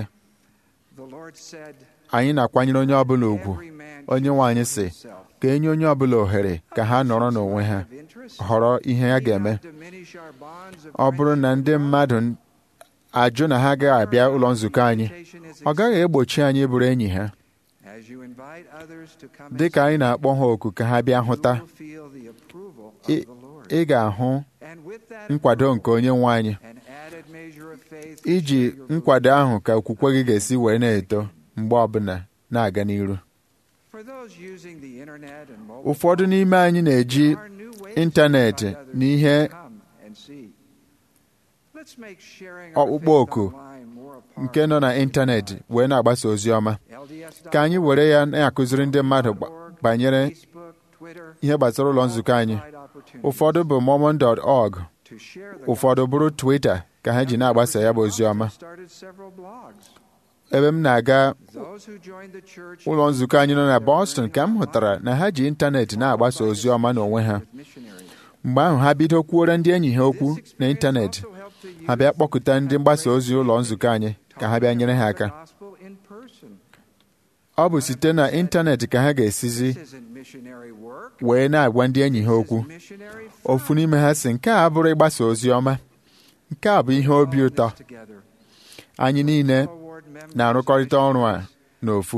F: anyị na-akwanyere onye ọbụla ugwu onye nwe anyị sị ka enye onye ọbụla ohere ka ha nọrọ n'onwe ha họrọ ihe ha ga-eme ọ bụrụ na ndị mmadụ ajụ na ha agaghị abịa ụlọ nzukọ anyị ọ gaghị egbochi anyị bụrụ enyi ha dị ka anyị na-akpọ ha oku ka ha bịa hụta ị ga-ahụ nkwado nke onye nwe anyị iji nkwado ahụ ka okwukwe gị ga-esi wee na-eto mgbe ọbụla na-aga n'iru ụfọdụ n'ime anyị na-eji ịntanetị na ihe ọkpụkpọ oku nke nọ na ịntanetị wee na-agbasa ozi ọma ka anyị were ya na-akụziri ndị mmadụ banyere ihe gbasara ụlọ nzukọ anyị ụfọdụ bụ mormon.org ụfọdụ bụrụ Twitter ka ha ji na-agbasa ya bụ ozi ọma ebe m na-aga ụlọ nzukọ anyị nọ na Boston ka m hụtara na ha ji ịntanetị na-agbasa ozi ọma n'onwe ha mgbe ahụ ha bido kwuore ndị enyi ha okwu na ịntanetị ha bịa kpọkụta ndị mgbasa ozi ụlọ nzukọ anyị ka ha bịa nyere ha aka ọ bụ site na ịntanetị ka ha ga-esizi wee na-agwa ndị enyi ha okwu ofu n'ime ha sị nke a bụrụ ịgbasa ozi ọma nke a bụ ihe obi ụtọ anyị niile na-arụkọrịta ọrụ a n'ofu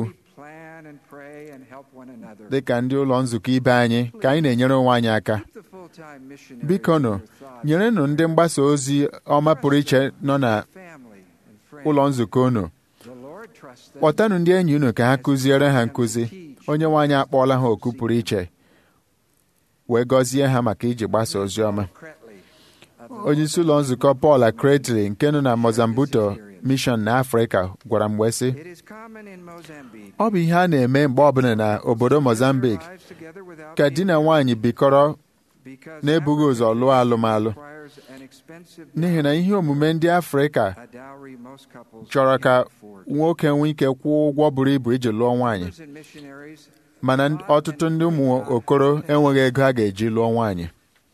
F: dị ka ndị ụlọ nzukọ ibe anyị ka anyị na-enyere onwe anyị aka biko nụ nyerenụ ndị mgbasa ozi ọma pụrụ iche nọ na ụlọ nzukọ unu kpọtanụ ndị enyi unu ka ha kụziere ha nkụzi onye nwe anyị akpọọla ha oku pụrụ iche wee gọzie ha maka iji gbasa ozi ọma onye isi ụlọ nzukọ Paul Akretli nke nọ na Mozambique mission na Afrịka gwara m wee sị ọ bụ ihe a na-eme mgbe ọbụla na obodo Mozambique ka di na nwaanyị bikọrọ na-ebughị ụzọ lụọ alụmalụ n'ihi na ihe omume ndị Afrịka chọrọ ka nwoke nwee ike kwụọ ụgwọ buru ibu iji lụọ nwaanyị mana ọtụtụ ndị ụmụ okoro enweghị ego a ga-eji lụọ nwaanyị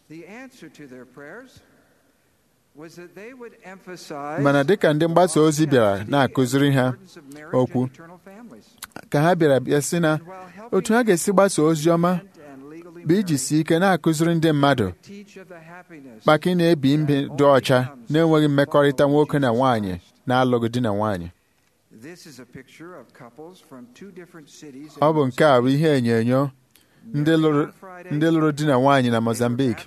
F: mana dịka ndị mgbasa ozi bịara na-akụziri ha okwu ka ha bịara bịa sị na otu ha ga-esi gbasa ozi ọma bụ iji si ike na-akụziri ndị mmadụ maka ị na-ebi mbi dị ọcha na-enweghị mmekọrịta nwoke na nwaanyị na-alụghị di na nwaanyị ọ bụ nke a bụ ihe enyo ndị lụrụ di na nwaanyị na Mozambique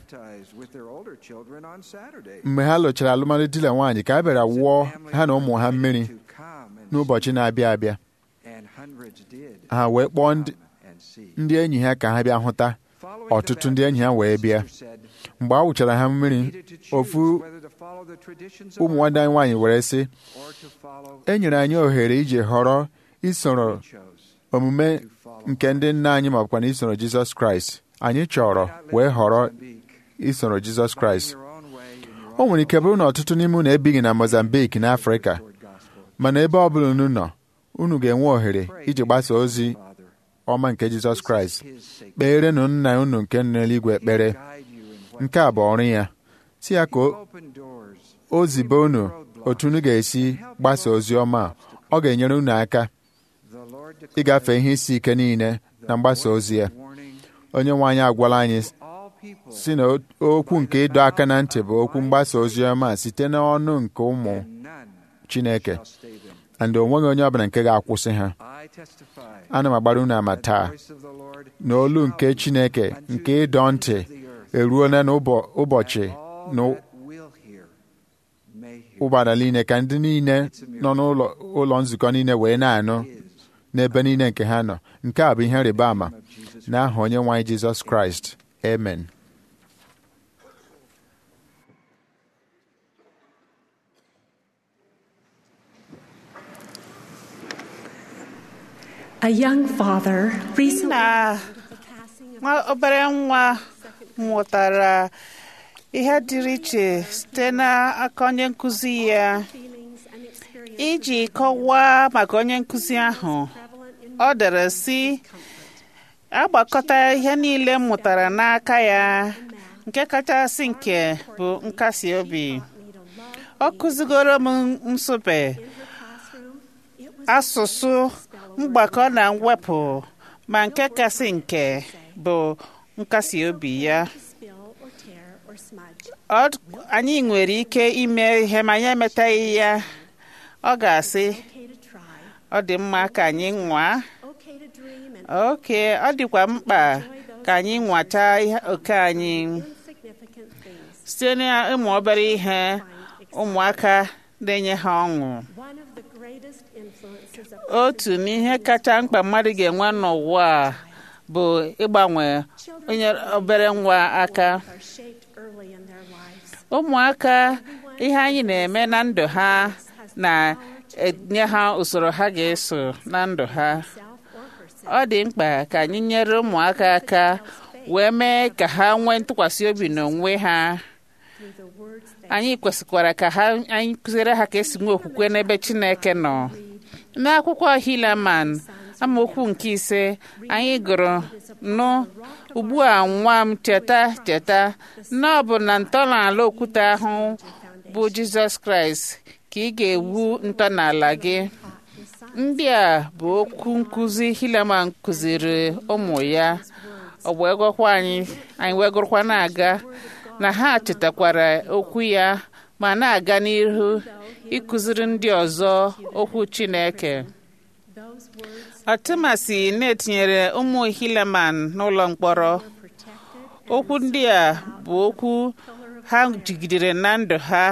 F: mgbe ha lụchara alụmalụ di na nwaanyị ka a bịara wụọ ha na ụmụ ha mmiri n'ụbọchị na-abịa abịa ha wee kpọọ ndị enyi ha ka ha bịa hụta ọtụtụ ndị enyi ha wee bịa mgbe a wụchara ha mmiri ofu ụmụ nwanne anyị nwaanyị were sị e nyere anyị ohere iji họrọ isoro omume nke ndị nna anyị ma ọbụkwa na isoro Jizọs Kraịst anyị chọrọ wee họrọ isoro Jizọs Kraịst o nwere ike bụrụ na ọtụtụ n'ime unu ebighị na Mozambique na Afrịka mana ebe ọ bụla unu nọ unu ga-enwe ohere iji gbasa ozi
E: Father,
F: ọma nke Jizọs Kraịst
E: his sake,
F: kpeerenụ nna unu nke nọ n'eluigwe ekpere
E: guide you in what
F: nke a bụ ọrụ ya si ya ka o-
E: open doors,
F: o zibe unu otu unu ga-esi gbasa ozi ọma a ọ ga-enyere unu aka
E: the Lord
F: ịgafe ihe isi ike niile na mgbasa ozi ya
E: warning
F: onye nwe anyị agwala anyị
E: all people
F: si na okwu nke ịdọ aka na ntị bụ okwu mgbasa ozi ọma site n'ọnụ nke ụmụ
E: none
F: Chineke
E: shall stay them.
F: and o nweghị onye ọbụla nke ga-akwụsị ha
E: I testify
F: ana m agbara unu ama taa
E: voice of the Lord
F: na olu nke Chineke nke ịdọ ntị eruola n'ụbọchị
E: all
F: na
E: that will hear may hear
F: ụgbara niile ka ndị niile nọ n'ụlọ ụlọ nzukọ niile wee na-anụ n'ebe niile nke ha nọ nke a bụ ihe rịba ama n'aha onye nwe anyị Jizọs Kraịst amen
G: A young father recently
B: na nwa obere nwa mụtara ihe dịrị iche site n'aka onye nkụzi ya iji kọwaa maka onye nkụzi ahụ ọ dere sị agbakọta ihe niile m mụtara n'aka ya nke kachasị nke bụ nkasi obi ọ kụzigoro m nsụpe asụsụ mgbakọ na mwepụ ma nke kasị nke bụ nkasi obi ya Ọ- anyị nwere ike ime ihe ma anyị emetaghị ya ọ ga-asị ọ dị mma ka anyị nwaa oke ọ dịkwa mkpa ka anyị nwata ihe oke anyị site n'ịmụ obere ihe ụmụaka na-enye ha ọṅụ otu n'ihe kacha mkpa mmadụ ga-enwe n'ụwa a bụ ịgbanwe onye obere nwa aka ụmụaka ihe anyị na-eme na ndụ ha na-enye ha usoro ha ga-eso na ndụ ha ọ dị mkpa ka anyị nyere ụmụaka aka wee mee ka ha nwee ntụkwasị obi n'onwe ha anyị kwesịkwara ka ha anyị kụziere ha ka esi nwee okwukwe n'ebe Chineke nọ n'akwụkwọ Hilaman amaokwu nke ise anyị gụrụ nụ ugbu a nwa m cheta cheta na ọ bụ na ntọala okwute ahụ bụ Jizọs Kraịst ka ị ga-ewu ntọala gị ndị a bụ okwu nkụzi Hilaman kụziri ụmụ ya ọ wee gwakwa anyị anyị wee gụrụkwa na-aga na ha chetakwara okwu ya ma na-aga n'ihu ịkụziri ndị ọzọ okwu Chineke ọtụmasị na-etinyere ụmụ Hileman n'ụlọ mkpọrọ okwu ndị a bụ okwu ha jigidere na ndụ ha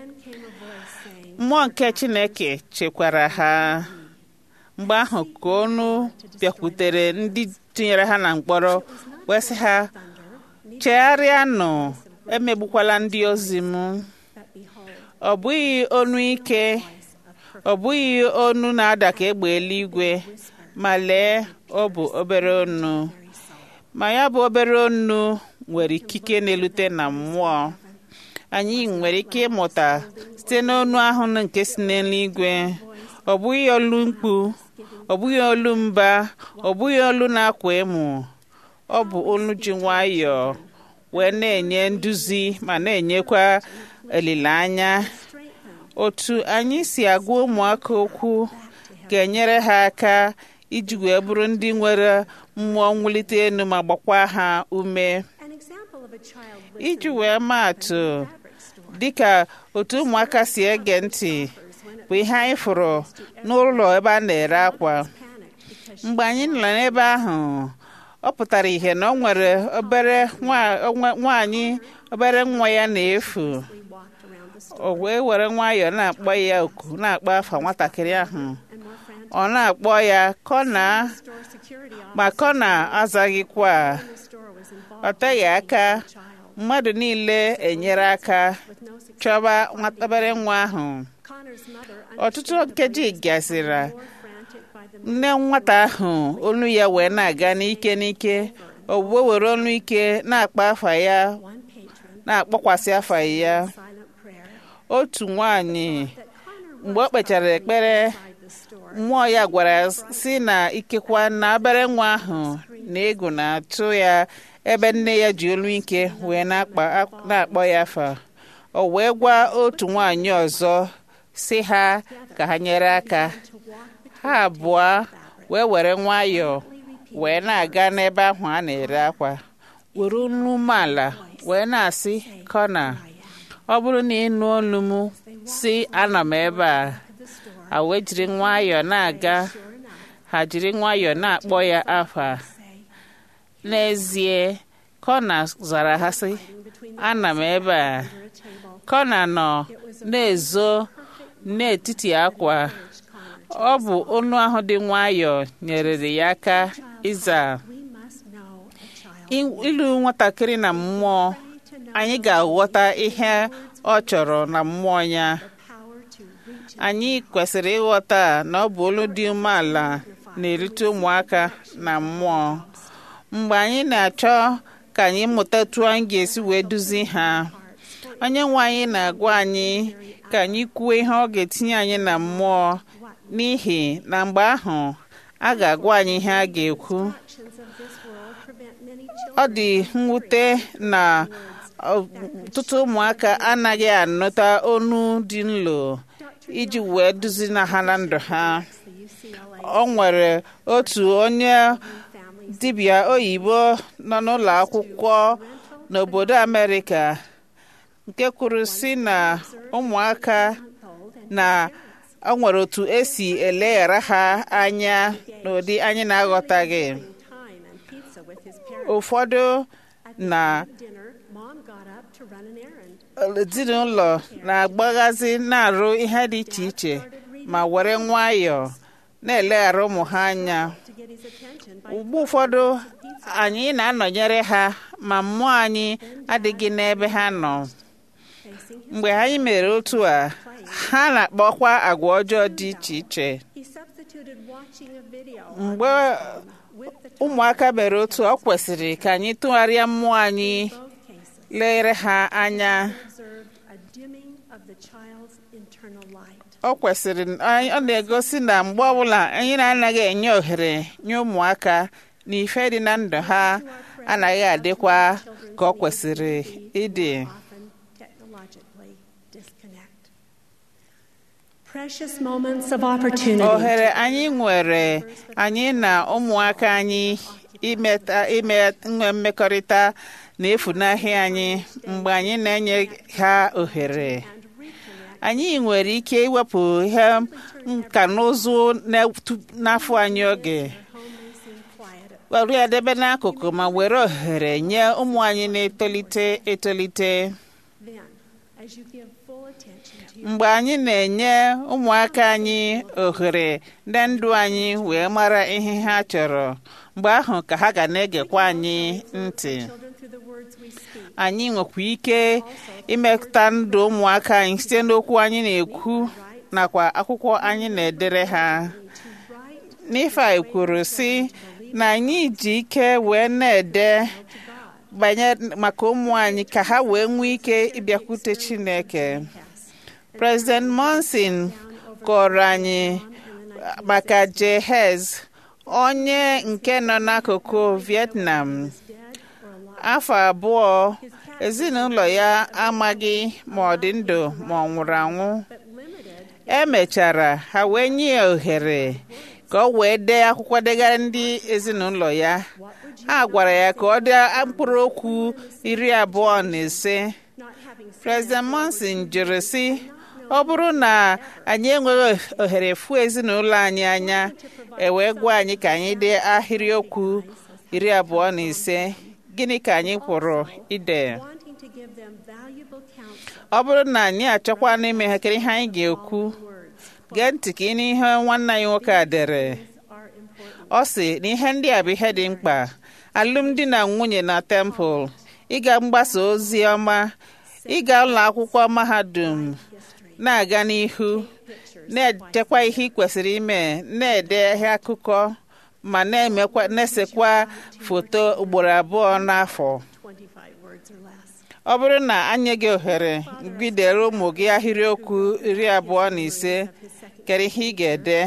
B: mmụọ nke Chineke chekwara ha mgbe ahụ ka ọnụ bịakwutere ndị tinyere ha na mkpọrọ wee sị ha chegharịanụ emegbukwala ndị ozi m ọ bụghị onu ike ọ bụghị onu na-ada ka egbe eluigwe ma lee ọ bụ obere onu ma ya bụ obere onu nwere ikike na-elute na mmụọ anyị nwere ike ịmụta site n'onu ahụ nke si n'eluigwe ọ bụghị olu mkpu ọ bụghị olu mba ọ bụghị olu na-akwa emu ọ bụ olu ji nwayọọ wee na-enye nduzi ma na-enyekwa olileanya otu anyị si agwa ụmụaka okwu ga-enyere ha aka iji wee bụrụ ndị nwere mmụọ mwulite elu ma gbakwa ha ume iji wee maa atụ dịka otu ụmụaka si ege ntị bụ ihe anyị fụrụ n'ụlọ ebe a na-ere akwa mgbe anyị nọ n'ebe ahụ ọ pụtara ihe na ọ nwere obere nwaanyị obere nwa ya na-efu o wee were nwayọọ na-akpọ ya oku na-akpọ afa nwatakịrị ahụ ọ na-akpọ ya kọna ma kọna azaghịkwa ọ teghị aka mmadụ niile enyere aka chọba obere nwa ahụ ọtụtụ nkeji gasịrị nne nwata ahụ olu ya wee na-aga n'ike n'ike o wee were olu ike na-akpọ afa ya na-akpọkwasị afa ya otu nwanyị mgbe o kpechara ekpere mmụọ ya gwara si na ikekwa na obere nwa ahụ na egwu na-atụ ya ebe nne ya ji olu ike wee na-akpọ ya afa o wee gwa otu nwaanyị ọzọ si ha ka ha nyere aka ha abụọ wee were nwayọọ wee na-aga n'ebe ahụ a na-ere akwa were olu umeala wee na-asị kọna ọ bụrụ na ịnụ olu m si anọ m ebe a ha wee jiri nwayọọ na-aga ha jiri nwayọọ na-akpọ ya afa n'ezie kọna zara ha sị ana m ebe a kọna nọ na-ezo n'etiti akwa ọ bụ olu ahụ dị nwayọọ nyerere ya aka ịza ilu nwatakịrị na mmụọ anyị ga-aghọta ihe ọ chọrọ na mmụọ ya anyị kwesịrị ịghọta na ọ bụ olu dị umeala na-erite ụmụaka na mmụọ mgbe anyị na-achọ ka anyị mụta etu anyị ga-esi wee duzi ha onye nwe anyị na-agwa anyị ka anyị kwuo ihe ọ ga-etinye anyị na mmụọ n'ihi na mgbe ahụ a ga-agwa anyị ihe a ga-ekwu ọ dị mwute na ọtụtụ ụmụaka anaghị anụta onu dị nlo iji wee duzi na ha na ndụ ha ọ nwere otu onye dibịa oyibo nọ n'ụlọ akwụkwọ n'obodo Amerịka nke kwuru si na ụmụaka na ọ nwere otu esi eleghara ha anya n'ụdị anyị na-aghọtaghị ụfọdụ na ezinụlọ na-agbaghazi na-arụ ihe dị iche iche ma were nwayọọ na-eleghara ụmụ ha anya ugbu ụfọdụ anyị na-anọnyere ha ma mmụọ anyị adịghị n'ebe ha nọ mgbe anyị mere otu a ha na-akpọkwa agwa ọjọọ dị iche iche mgbe ụmụaka mere otu ọ kwesịrị ka anyị tụgharịa mmụọ anyị lere ha anya ọ kwesịrị ọ na-egosi na mgbe ọbụla anyị na-anaghị enye ohere nye ụmụaka na ife dị na ndụ ha anaghị adịkwa ka ọ kwesịrị ịdị ohere anyị nwere anyị na ụmụaka anyị ime nwe mmekọrịta na-efunahị anyị mgbe anyị na-enye ha ohere anyị nwere ike iwepụ ihe nka na ụzụ n'afọ anyị oge were ya debe n'akụkụ ma were ohere nye ụmụ anyị na-etolite etolite mgbe anyị na-enye ụmụaka anyị ohere ndị ndụ anyị wee mara ihe ha chọrọ mgbe ahụ ka ha ga na-egekwa anyị ntị anyị nwekwa ike imetụta ndụ ụmụaka anyị site n'okwu anyị na-ekwu nakwa akwụkwọ anyị na-edere ha Nifai kwuru sị na anyị ji ike wee na-ede banye maka ụmụ anyị ka ha wee nwee ike ịbịakwute Chineke President Monson kọrọ anyị maka Jehez onye nke nọ n'akụkụ Vietnam afọ abụọ ezinụlọ ya amaghị ma ọ dị ndụ ma ọ nwụrụ anwụ emechara ha wee nye ya ohere ka ọ wee dee akwụkwọ degara ndị ezinụlọ ya ha gwara ya ka ọ dee mkpụrụ okwu iri abụọ na ise President Monson jụrụ sị ọ bụrụ na anyị enweghị ohere fuo ezinụlọ anyị anya e wee gwa anyị ka anyị dee ahịrịokwu iri abụọ na ise gịnị ka anyị kwụrụ ide ọ bụrụ na anyị achọkwa n'ime ha kere ihe anyị ga-ekwu gee ntị ka ị n'ihe nwanne anyị nwoke a dere ọ sị na ihe ndị a bụ ihe dị mkpa alụmdi na nwunye na tempụl ịga mgbasa ozi ọma ịga ụlọ akwụkwọ mahadum na-aga n'ihu na-echekwa ihe ị kwesịrị ime na-ede ihe akụkọ ma na-esekwa foto ugboro abụọ n'afọ ọ bụrụ na anyị gị ohere gidere ụmụ gị ahịrịokwu iri abụọ na ise kere ihe ị ga-ede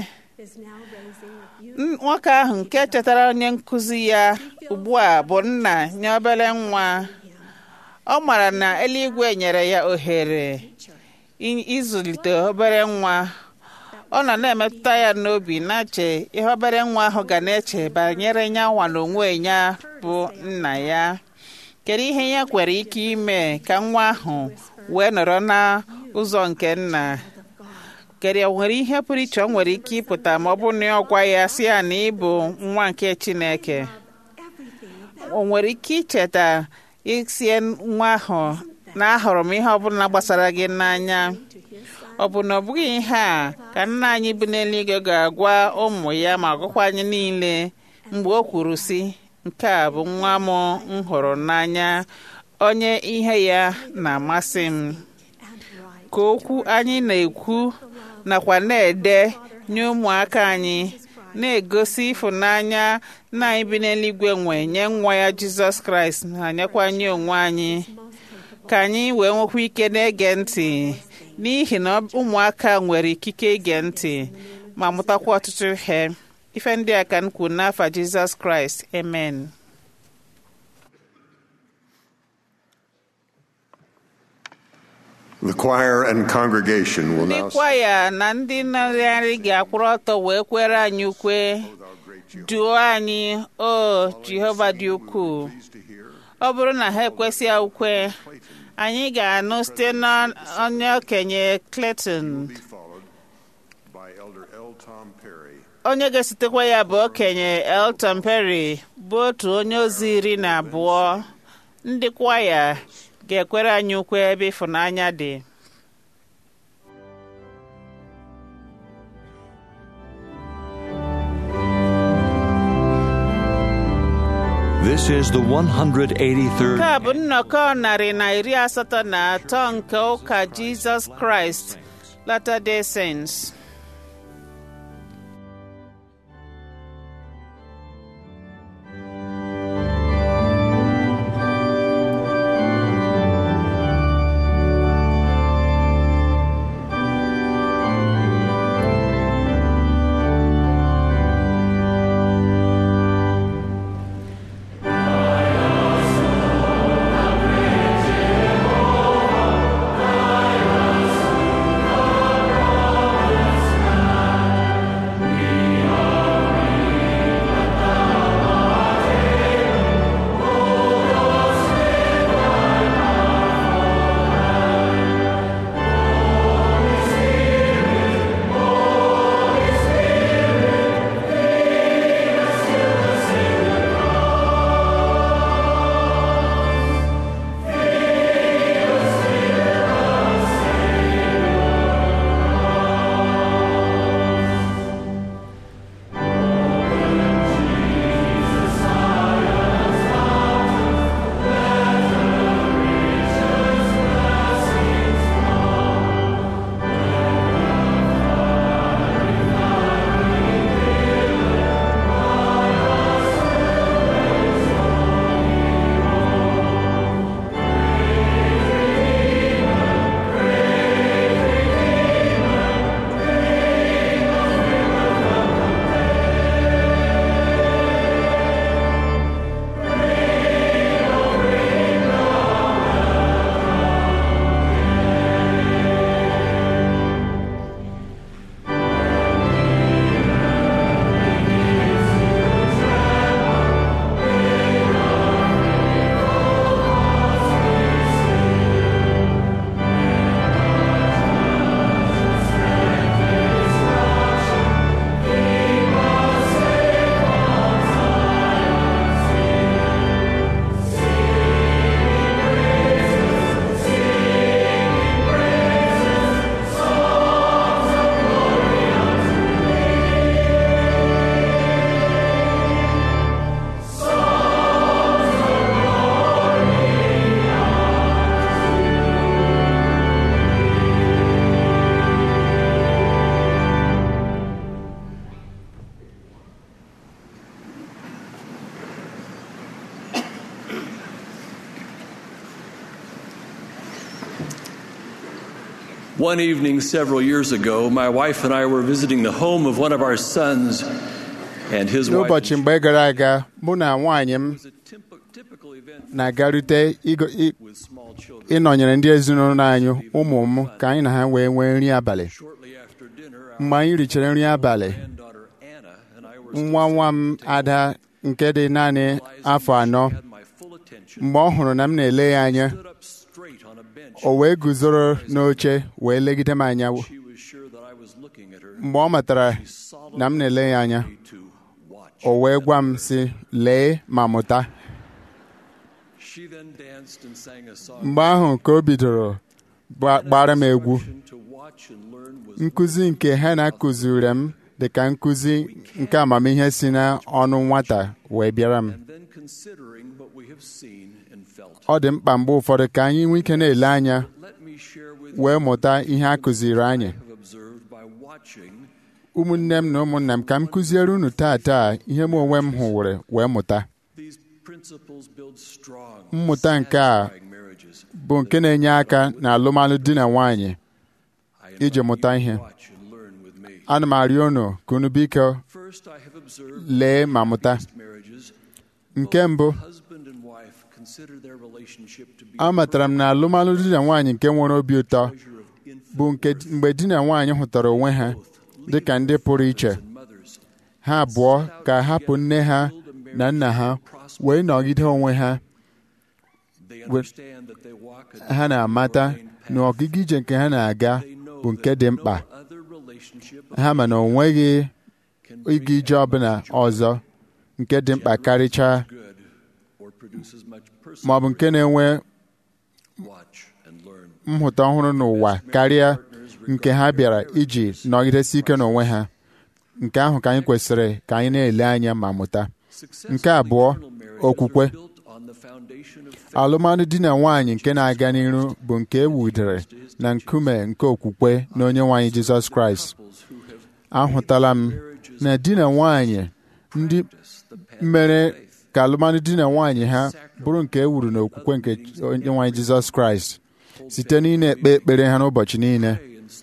B: nwoke ahụ nke chetara onye nkụzi ya ugbu a bụ nna nye obere nwa ọ mara na eluigwe nyere ya ohere ịzụlite obere nwa ọ nọ na-emetụta ya n'obi na-eche ihe obere nwa ahụ ga na-eche banyere ya nwa na onwe ya bụ nna ya kedu ihe ya kwere ike ime ka nwa ahụ wee nọrọ n'ụzọ nke nna kedu o nwere ihe pụrụ iche ọ nwere ike ịpụta ma ọ bụ na ọ gwa ya si ya na ịbụ nwa nke Chineke o nwere ike icheta isie nwa ahụ na ahụrụ m ihe ọbụla gbasara gị n'anya ọ bụ na ọ bụghị ihe a ka nna anyị bụ n'eluigwe ga-agwa ụmụ ya ma gụkwa anyị niile mgbe o kwuru sị nke a bụ nwa m m hụrụ n'anya onye ihe ya na-amasị m ka okwu anyị na-ekwu nakwa na-ede nye ụmụaka anyị na-egosi ịfụnanya nna anyị bi n'eluigwe nwe nye nwa ya jizọs kraịst na nyekwa nye onwe anyị ka anyị wee nwekwa ike na-ege ntị n'ihi na ụmụaka nwere ikike ige ntị ma mụtakwa ọtụtụ ihe ife ndị a ka m kwuru n'afa jizọs kraịst amen
C: The choir and congregation will
B: ndị
C: now
B: kwaya na ndị nọrịarị ga-akwụrụ ọtọ wee kwere anyị ukwe duo anyị o jehova dị ukwuu ọ bụrụ na ha ekwesị ukwe anyị ga-anụ site n'onye okenye Clayton
C: followed by Elder L. Tom Perry.
B: onye ga-esitekwa ya bụ okenye Elton Perry bụ otu onye ozi iri na abụọ ndị kwaya ga-ekwere anyị ukwe ebe ịfụnanya dị
A: This is the 183rd.
B: nke a bụ nnọkọ narị na iri asatọ na atọ nke ụka Jizọs Kraịst Latter-day Saints
H: Jehovah, One evening several years ago, my wife and I were visiting the home of one of our sons, and his wife
F: n'ụbọchị mgbe gara aga mụ na nwaanyị m
H: was a typ- typical event
F: na-agarute igo- i-
H: with small children.
F: ịnọnyere ndị ezinụlọ anyị ụmụ m ka anyị na ha wee nwee nri abalị
H: Shortly after dinner, our
F: mgbe anyị richara nri abalị
H: granddaughter Anna and I were
F: nwa nwa m ada nke dị naanị afọ anọ
H: had my full attention.
F: mgbe ọ hụrụ na m na-ele ya anya
H: Stood up straight on a bench.
F: o wee guzoro n'oche wee legide m anya
H: She was sure that I was looking at her.
F: mgbe ọ matara na m na-ele ya anya
H: Me to watch.
F: o wee gwa m sị lee ma mụta
H: She then danced and sang a song.
F: mgbe ahụ ka o bidoro gba- gbara m egwu
H: Instruction to watch and learn was
F: nkụzi nke ha na-akụziri m dị ka nkụzi nke amamihe si n'ọnụ nwata wee bịara m
H: and then considering what we have seen and felt.
F: ọ dị mkpa mgbe ụfọdụ ka anyị nwee ike na-ele anya
H: Let me share with
F: wee
H: you
F: mụta ihe a kụziri anyị
H: what I have observed by watching
F: ụmụnne m na ụmụnna m ka m kụziere unu taa taa ihe m onwe m hụwere wee mụta
H: these principles build strong,
F: Mmụta nke a
H: satisfying marriages.
F: bụ nke na-enye aka na alụmalụ di na nwaanyị
H: I
F: iji
H: invite
F: mụta
H: you
F: ihe.
H: to watch and learn with me.
F: ana m arịọ unu ka unu biko
H: First, I have observed
F: lee ma mụta
H: that marriages,
F: nke mbụ
H: husband and wife consider their relationship to be
F: amatara m na alụmalụ di na nwaanyị nke nwere obi ụtọ
H: treasure of infant
F: bụ nke mgbe di na nwaanyị hụtara onwe ha dị ka ndị pụrụ iche
H: and mothers.
F: ha abụọ ka hapụ nne ha na nna ha wee nọgide onwe ha
H: They understand that they walk a
F: ha na-amata
H: divine
F: na
H: path.
F: ọgịga ije nke ha na-aga
H: They know
F: bụ nke
H: that
F: dị
H: no
F: mkpa
H: other relationship
F: ha ma na o nweghị
H: can
F: ịga
H: bring
F: ije ọbụla ọzọ nke dị mkpa karịchaa
H: good or produce as much
F: ma ọ bụ nke na-enwe
H: watch and learn.
F: nhụta ọhụrụ n'ụwa karịa nke ha bịara iji nọgidesi ike n'onwe ha nke ahụ ka anyị kwesịrị ka anyị na-ele anya ma mụta Nke abụọ, okwukwe. alụmalụ di na nwaanyị nke na-aga n'iru bụ nke e wudere na nkume nke okwukwe na onye nwaanyị Jizọs Kraịst ahụtala m na di na nwaanyị ndị mere ka alụmalụ di na nwaanyị ha bụrụ nke e wuru n'okwukwe nke onye nwaanyị Jizọs Kraịst site n'ị na-ekpe ekpere ha n'ụbọchị niile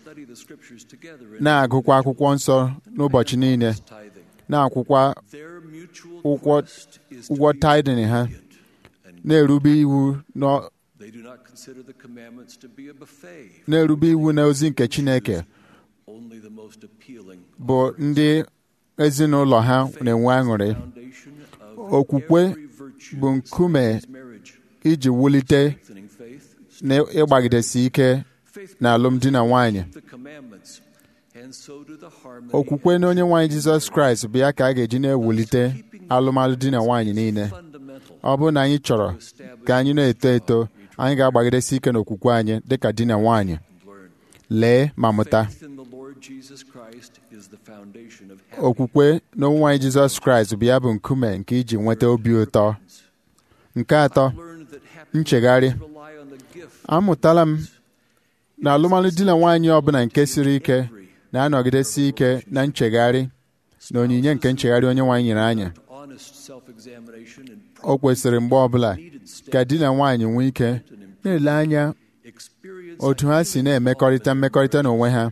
F: na-agụkwa akwụkwọ nsọ n'ụbọchị niile na-akwụkwa ụgwọ ụgwọ tidin ha na-erube iwu n'ọ-
H: They do not consider the commandments to be a buffet,
F: na-erube iwu na ozi nke Chineke
H: only the most appealing
F: bụ ndị ezinụlọ ha na-enwe aṅụrị
H: foundation of
F: okwukwe
H: every virtue
F: bụ nkume
H: is marriage.
F: iji wulite
H: Strengthening faith,
F: na ịgbagidesi ike na alụmdi na nwanyị
H: the commandments, and so do the harmony
F: okwukwe na onye nwaanyị Jizọs Kraịst bụ ya ka a ga-eji na-ewulite alụmalụ di na nwaanyị niile
H: fundamental
F: ọ bụrụ na anyị chọrọ ka anyị na-eto eto anyị ga-agbagidesi ike n'okwukwe anyị dịka di na nwaanyị
H: and learn.
F: lee ma mụta
H: Faith in the Lord Jesus Christ is the foundation of
F: okwukwe na onye nwaanyị Jizọs Kraịst bụ ya bụ nkume nke iji nweta obi ụtọ nke atọ
H: learned that happiness
F: nchegharị
H: rely on the gift
F: amụtala m na alụmalụ di na nwaanyị ọbụla nke siri ike na-anọgidesi ike na nchegharị na onyinye nke nchegharị onye nwaanyị nyere anyị
H: honest self-examination and
F: o kwesịrị mgbe ọbụla
H: needed steps
F: ka di na nwaanyị nwee ike na-ele anya
H: experience
F: otu ha si na-emekọrịta mmekọrịta n'onwe ha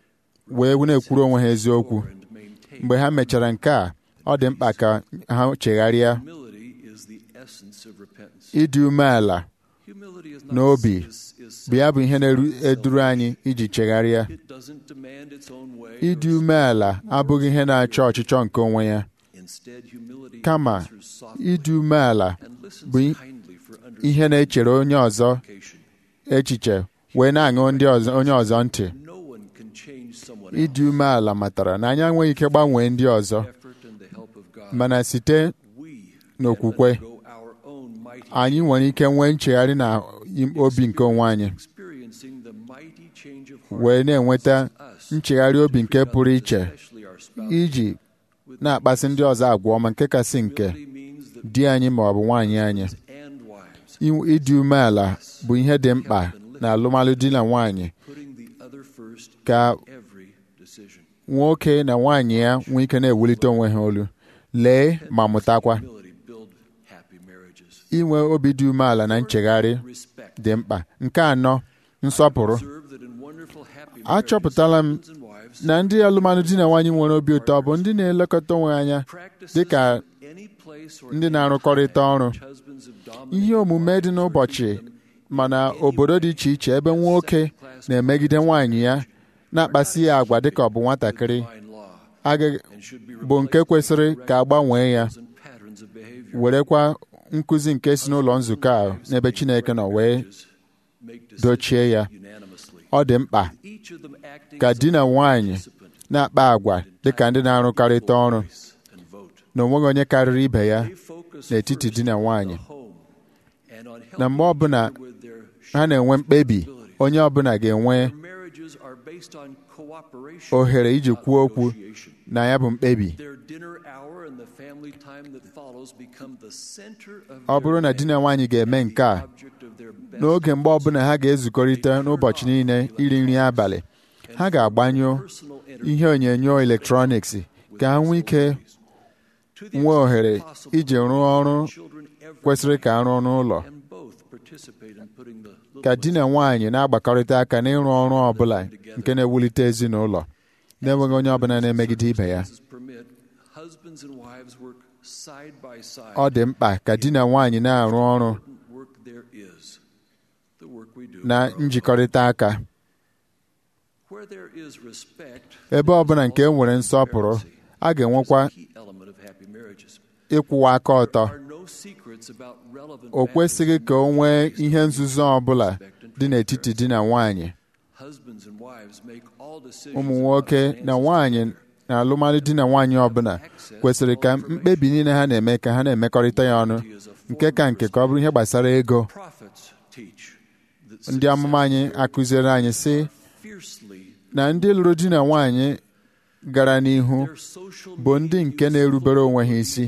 F: wee na-ekwuru onwe ha eziokwu
H: and maintain
F: mgbe ha mechara nke a ọ dị mkpa ka ha chegharịa
H: humility is the essence of repentance
F: ịdị umeala
H: humility is not
F: n'obi
H: is, is
F: bụ ya bụ ihe na-eduru anyị iji chegharịa
H: it doesn't demand its own way
F: ịdị
H: or
F: umeala abụghị ihe na-achọ ọchịchọ nke onwe ya
H: instead humility
F: kama
H: answers softly
F: ịdị umeala
H: and listens
F: bụ i-
H: kindly for
F: ihe na-echere onye ọzọ
H: understanding
F: echiche wee na-aṅụ ndị ọzọ onye ọzọ ntị
H: no one can change someone
F: ịdị umeala matara na anyị enweghị ike gbanwee ndị ọzọ
H: else's effort and the help of God
F: mana site
H: we
F: n'okwukwe
H: can let go our own mighty
F: anyị nwere ike nwee nchegharị na obi nke onwe anyị
H: experiencing the mighty change of heart
F: wee na-enweta
H: us
F: nchegharị obi nke pụrụ iche
H: especially our spouse
F: iji na-akpasị ndị ọzọ agwa ọma nke kasị nke
H: Humility means that
F: di anyị ma ọ bụ nwaanyị anyị
H: and wives
F: Inwe- ịdị umeala bụ ihe dị mkpa na alụmalụ di na nwaanyị
H: putting the other first
F: ka
H: in every decision
F: nwoke na nwaanyị ya nwee ike na-ewulite onwe ha olu lee ma mụtakwa
H: humility build happy marriages
F: inwe obi dị umeala na nchegharị
H: respect
F: dị mkpa nke anọ nsọpụrụ
H: observe that in
F: achọpụtala m na ndị alụmalụ di na nwaanyị nwere obi ụtọ bụ ndị na-elekọta onwe anya dị ka ndị na-arụkọrịta ọrụ ihe omume dị n'ụbọchị mana obodo dị iche iche ebe nwoke na-emegide nwaanyị ya na-akpasi ya agwa dịka ọ bụ nwatakịrị bụ nke kwesịrị ka a gbanwee ya werekwa nkụzi nke si n'ụlọ nzukọ a n'ebe Chineke nọ wee dochie ya ọ dị mkpa ka di na nwanyị na-akpa agwa dịka ndị na-arụkarịta ọrụ na onweghị onye karịrị ibe ya n'etiti di na nwanyị na mgbe ọbụla ha na-enwe mkpebi onye ọbụla ga-enwe ohere iji kwuo okwu na ya bụ mkpebi ọ bụrụ na di na nwaanyị ga-eme nke a n'oge mgbe ọbụla ha ga-ezukọrịta n'ụbọchị niile iri nri abalị ha ga-agbanyụ ihe onyonyo eletrọniks ka ha nwee ike nwee ohere iji rụọ ọrụ kwesịrị ka a rụọ n'ụlọ ka di na nwaanyị na-agbakọrịta aka n'ịrụ ọrụ ọ bụla nke na-ewulite ezinụlọ na-enweghị onye ọbụla na-emegide ibe ya ọ dị mkpa ka di na nwaanyị na-arụ ọrụ na njikọrịta aka ebe ọbụla nke e nwere nsọpụrụ a ga-enwekwa ịkwụwa aka ọtọ o kwesịghị ka o nwee ihe nzuzo ọbụla dị n'etiti di na nwanyị ụmụ nwoke na nwanyị na alụmalụ di na nwanyị ọbụla kwesịrị ka mkpebi niile ha na-eme ka ha na-emekọrịta ya ọnụ nke ka nke ka ọ bụrụ ihe gbasara ego ndị amụma anyị akụziere anyị sị na ndị lụrụ di na nwanyị gara n'ihu bụ ndị nke na-erubere onwe ha isi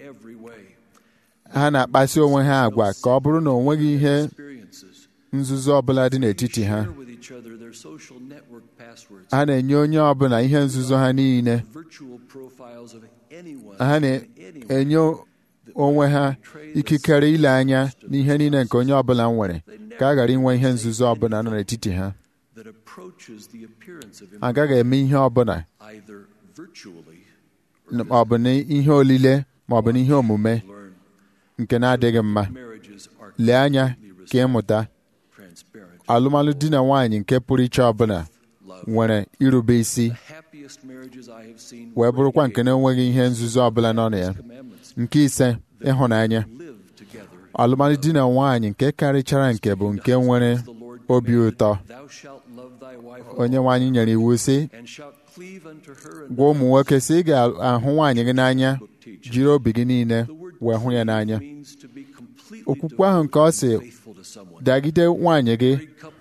F: ha na-akpasi onwe ha agwa ka ọ bụrụ na o nweghị ihe nzuzo ọbụla dị n'etiti ha ha na-enye onye ọbụla ihe nzuzo ha niile ha na-enye onwe ha ikikere ile anya n'ihe niile nke onye ọbụla nwere ka a ghara inwe ihe nzuzo ọbụla nọ n'etiti ha agaghị eme ihe ọbụla ma ọ bụ n'ihe olile ma ọ bụ n'ihe omume nke na-adịghị mma lee anya ka ịmụta alụmalụ di na nwaanyị nke pụrụ iche ọbụla nwere irube isi wee bụrụkwa nke na-enweghị ihe nzuzo ọbụla nọ na ya nke ise ịhụnanya alụmalụ di na nwaanyị nke karịchara nke bụ nke nwere obi ụtọ onye nwaanyị nyere iwu sị gwa ụmụ nwoke sị ị ga-ahụ nwaanyị gị n'anya jiri obi gị niile wee hụ ya n'anya okwukwe ahụ nke ọ sị dagide nwaanyị gị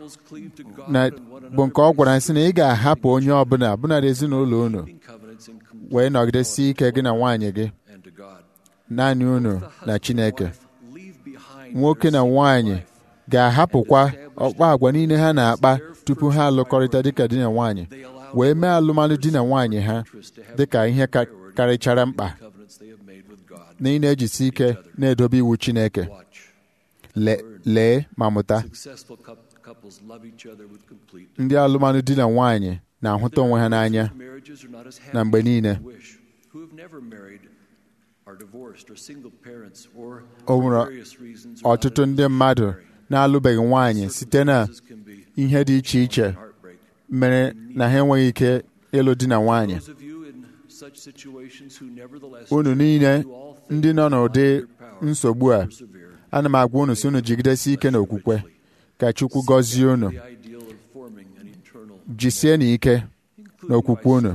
F: bụ nke ọ gwara sị na ị ga-ahapụ onye ọbụla bụnadị ezinụlọ unu wee nọgidesie ike gị na nwaanyị gị naanị unu na Chineke nwoke na nwaanyị ga-ahapụkwa ọkpa agwa niile ha na-akpa tupu ha alụkọrịta dịka di na nwaanyị wee mee alụmalụ di na nwaanyị ha dịka ihe karịchara mkpa na ị na-ejisi ike na-edobe iwu Chineke lee ma mụta ndị alụmalụ di na nwaanyị na-ahụta onwe ha n'anya na mgbe niile o nwere ọtụtụ ndị mmadụ na-alụbeghị nwaanyị site na ihe dị iche iche mere na ha enweghị ike ịlụ di na nwaanyị unu niile ndị nọ n'ụdị nsogbu a ana m agwa unu si unu jigidesi ike n'okwukwe ka Chukwu gọzie unu jisie n'ike n'okwukwe unu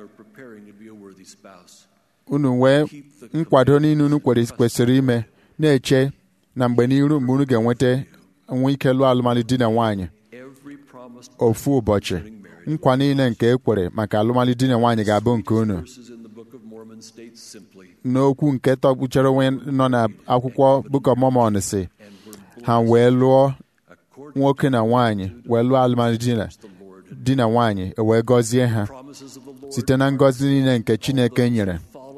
F: unu wee nkwado niile unu kwesịrị ime na-eche na mgbe n'iru mgbe unu ga-enweta nwe ike lụọ alụmalụ di na nwaanyị ofu ụbọchị nkwa niile nke e kwere maka alụmalụ di na nwaanyị ga-abụ nke unu n'okwu nke tọgbuchara onwe nọ na akwụkwọ Book of Mormon si ha wee lụọ nwoke na nwaanyị wee lụọ alụmalụ di na nwaanyị wee gọzie ha site na ngọzi niile nke Chineke nyere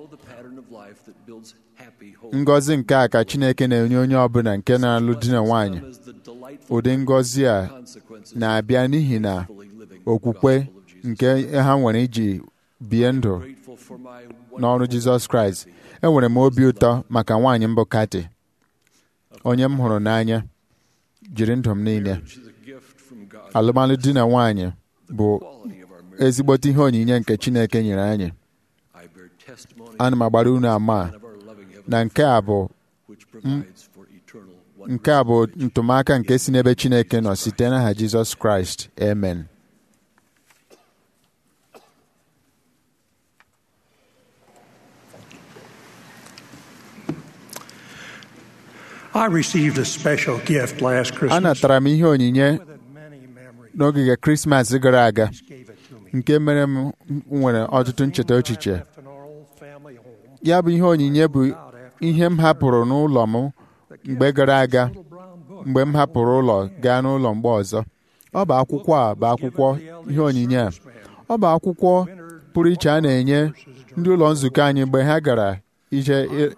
F: ngọzi nke a ka Chineke na-enye onye ọbụla nke na-alụ di na nwaanyị ụdị ngọzi a na-abịa n'ihi na okwukwe nke ha nwere iji bie ndụ
H: Grateful for my
F: n'ọrụ Jizọs Kraịst enwere m obi ụtọ maka nwaanyị mbụ Kati onye m hụrụ n'anya jiri ndụ m niile
H: marriage is a gift from God.
F: alụmalụ di na nwaanyị bụ
H: Quality of our marriage.
F: ezigbote ihe onyinye nke Chineke nyere anyị
H: I bear testimony
F: ana m agbara unu ama
H: of our loving heaven
F: na nke a bụ
H: which provides for eternal wonder.
F: nke a bụ ntụmaka nke si n'ebe Chineke nọ site n'aha Jizọs Kraịst amen
I: I received a special gift last Christmas.
F: anatara m ihe onyinye
I: with it many memories.
F: n'ogige Krismas gara aga
I: Gave it to me.
F: nke mere m nwere ọtụtụ ncheta echiche
I: Left in our old family home.
F: ya bụ ihe onyinye bụ ihe m hapụrụ n'ụlọ m mgbe gara aga
I: Little brown book.
F: mgbe m hapụrụ ụlọ gaa n'ụlọ mgbe ọzọ ọ bụ akwụkwọ a bụ akwụkwọ ihe onyinye a ọ bụ akwụkwọ pụrụ iche a na-enye ndị ụlọ nzukọ anyị mgbe ha gara ije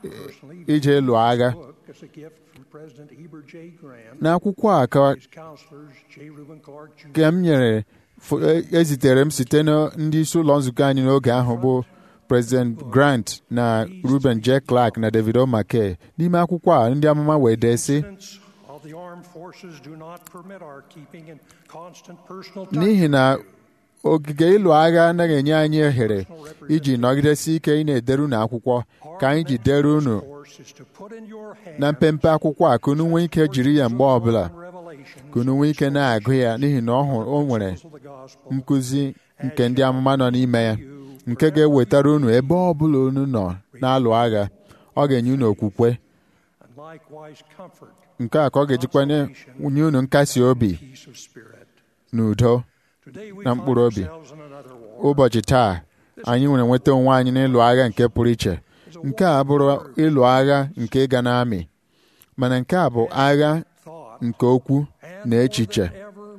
F: ije lụọ agha
I: Book is a gift from President Heber J. Graham.
F: n'akwụkwọ a ka
I: His counselors, J. Reuben Clark Jr.
F: ka m nyere fo- e- ezitere m site na ndị isi ụlọ nzukọ anyị n'oge ahụ bụ President Grant na Ruben J. Clark na David O. McKay n'ime akwụkwọ a ndị amụma wee dee sị
I: Incidents of the armed forces do not permit our keeping in constant personal touch.
F: n'ihi na ogige ịlụ agha anaghị enye anyị ohere iji nọgidesi ike ị na-edere unu akwụkwọ ka anyị ji dere unu
I: Force is to put in your hand
F: na mpempe akwụkwọ a ka unu nwee ike jiri ya mgbe ọbụla
I: revelations
F: ka unu nwee ike na-agụ ya n'ihi na ọ hụrụ o nwere
I: of the gospel.
F: nkụzi nke ndị amụma nọ n'ime ya nke ga-ewetara unu ebe ọbụla unu nọ na-alụ agha ọ ga-enye unu okwukwe
I: And likewise comfort,
F: nke a ka ọ ga-ejikwa nye nye unu nkasi obi
I: peace of spirit.
F: na udo
I: Today we
F: na
I: find
F: mkpụrụ obi
I: ourselves in another war.
F: ụbọchị taa anyị nwere nweta onwe anyị n'ịlụ agha nke pụrụ iche nke a bụrụ ịlụ agha nke ịga n'amị mana nke a bụ agha
I: Thought
F: nke okwu
I: and
F: na
I: more
F: echiche
I: than ever,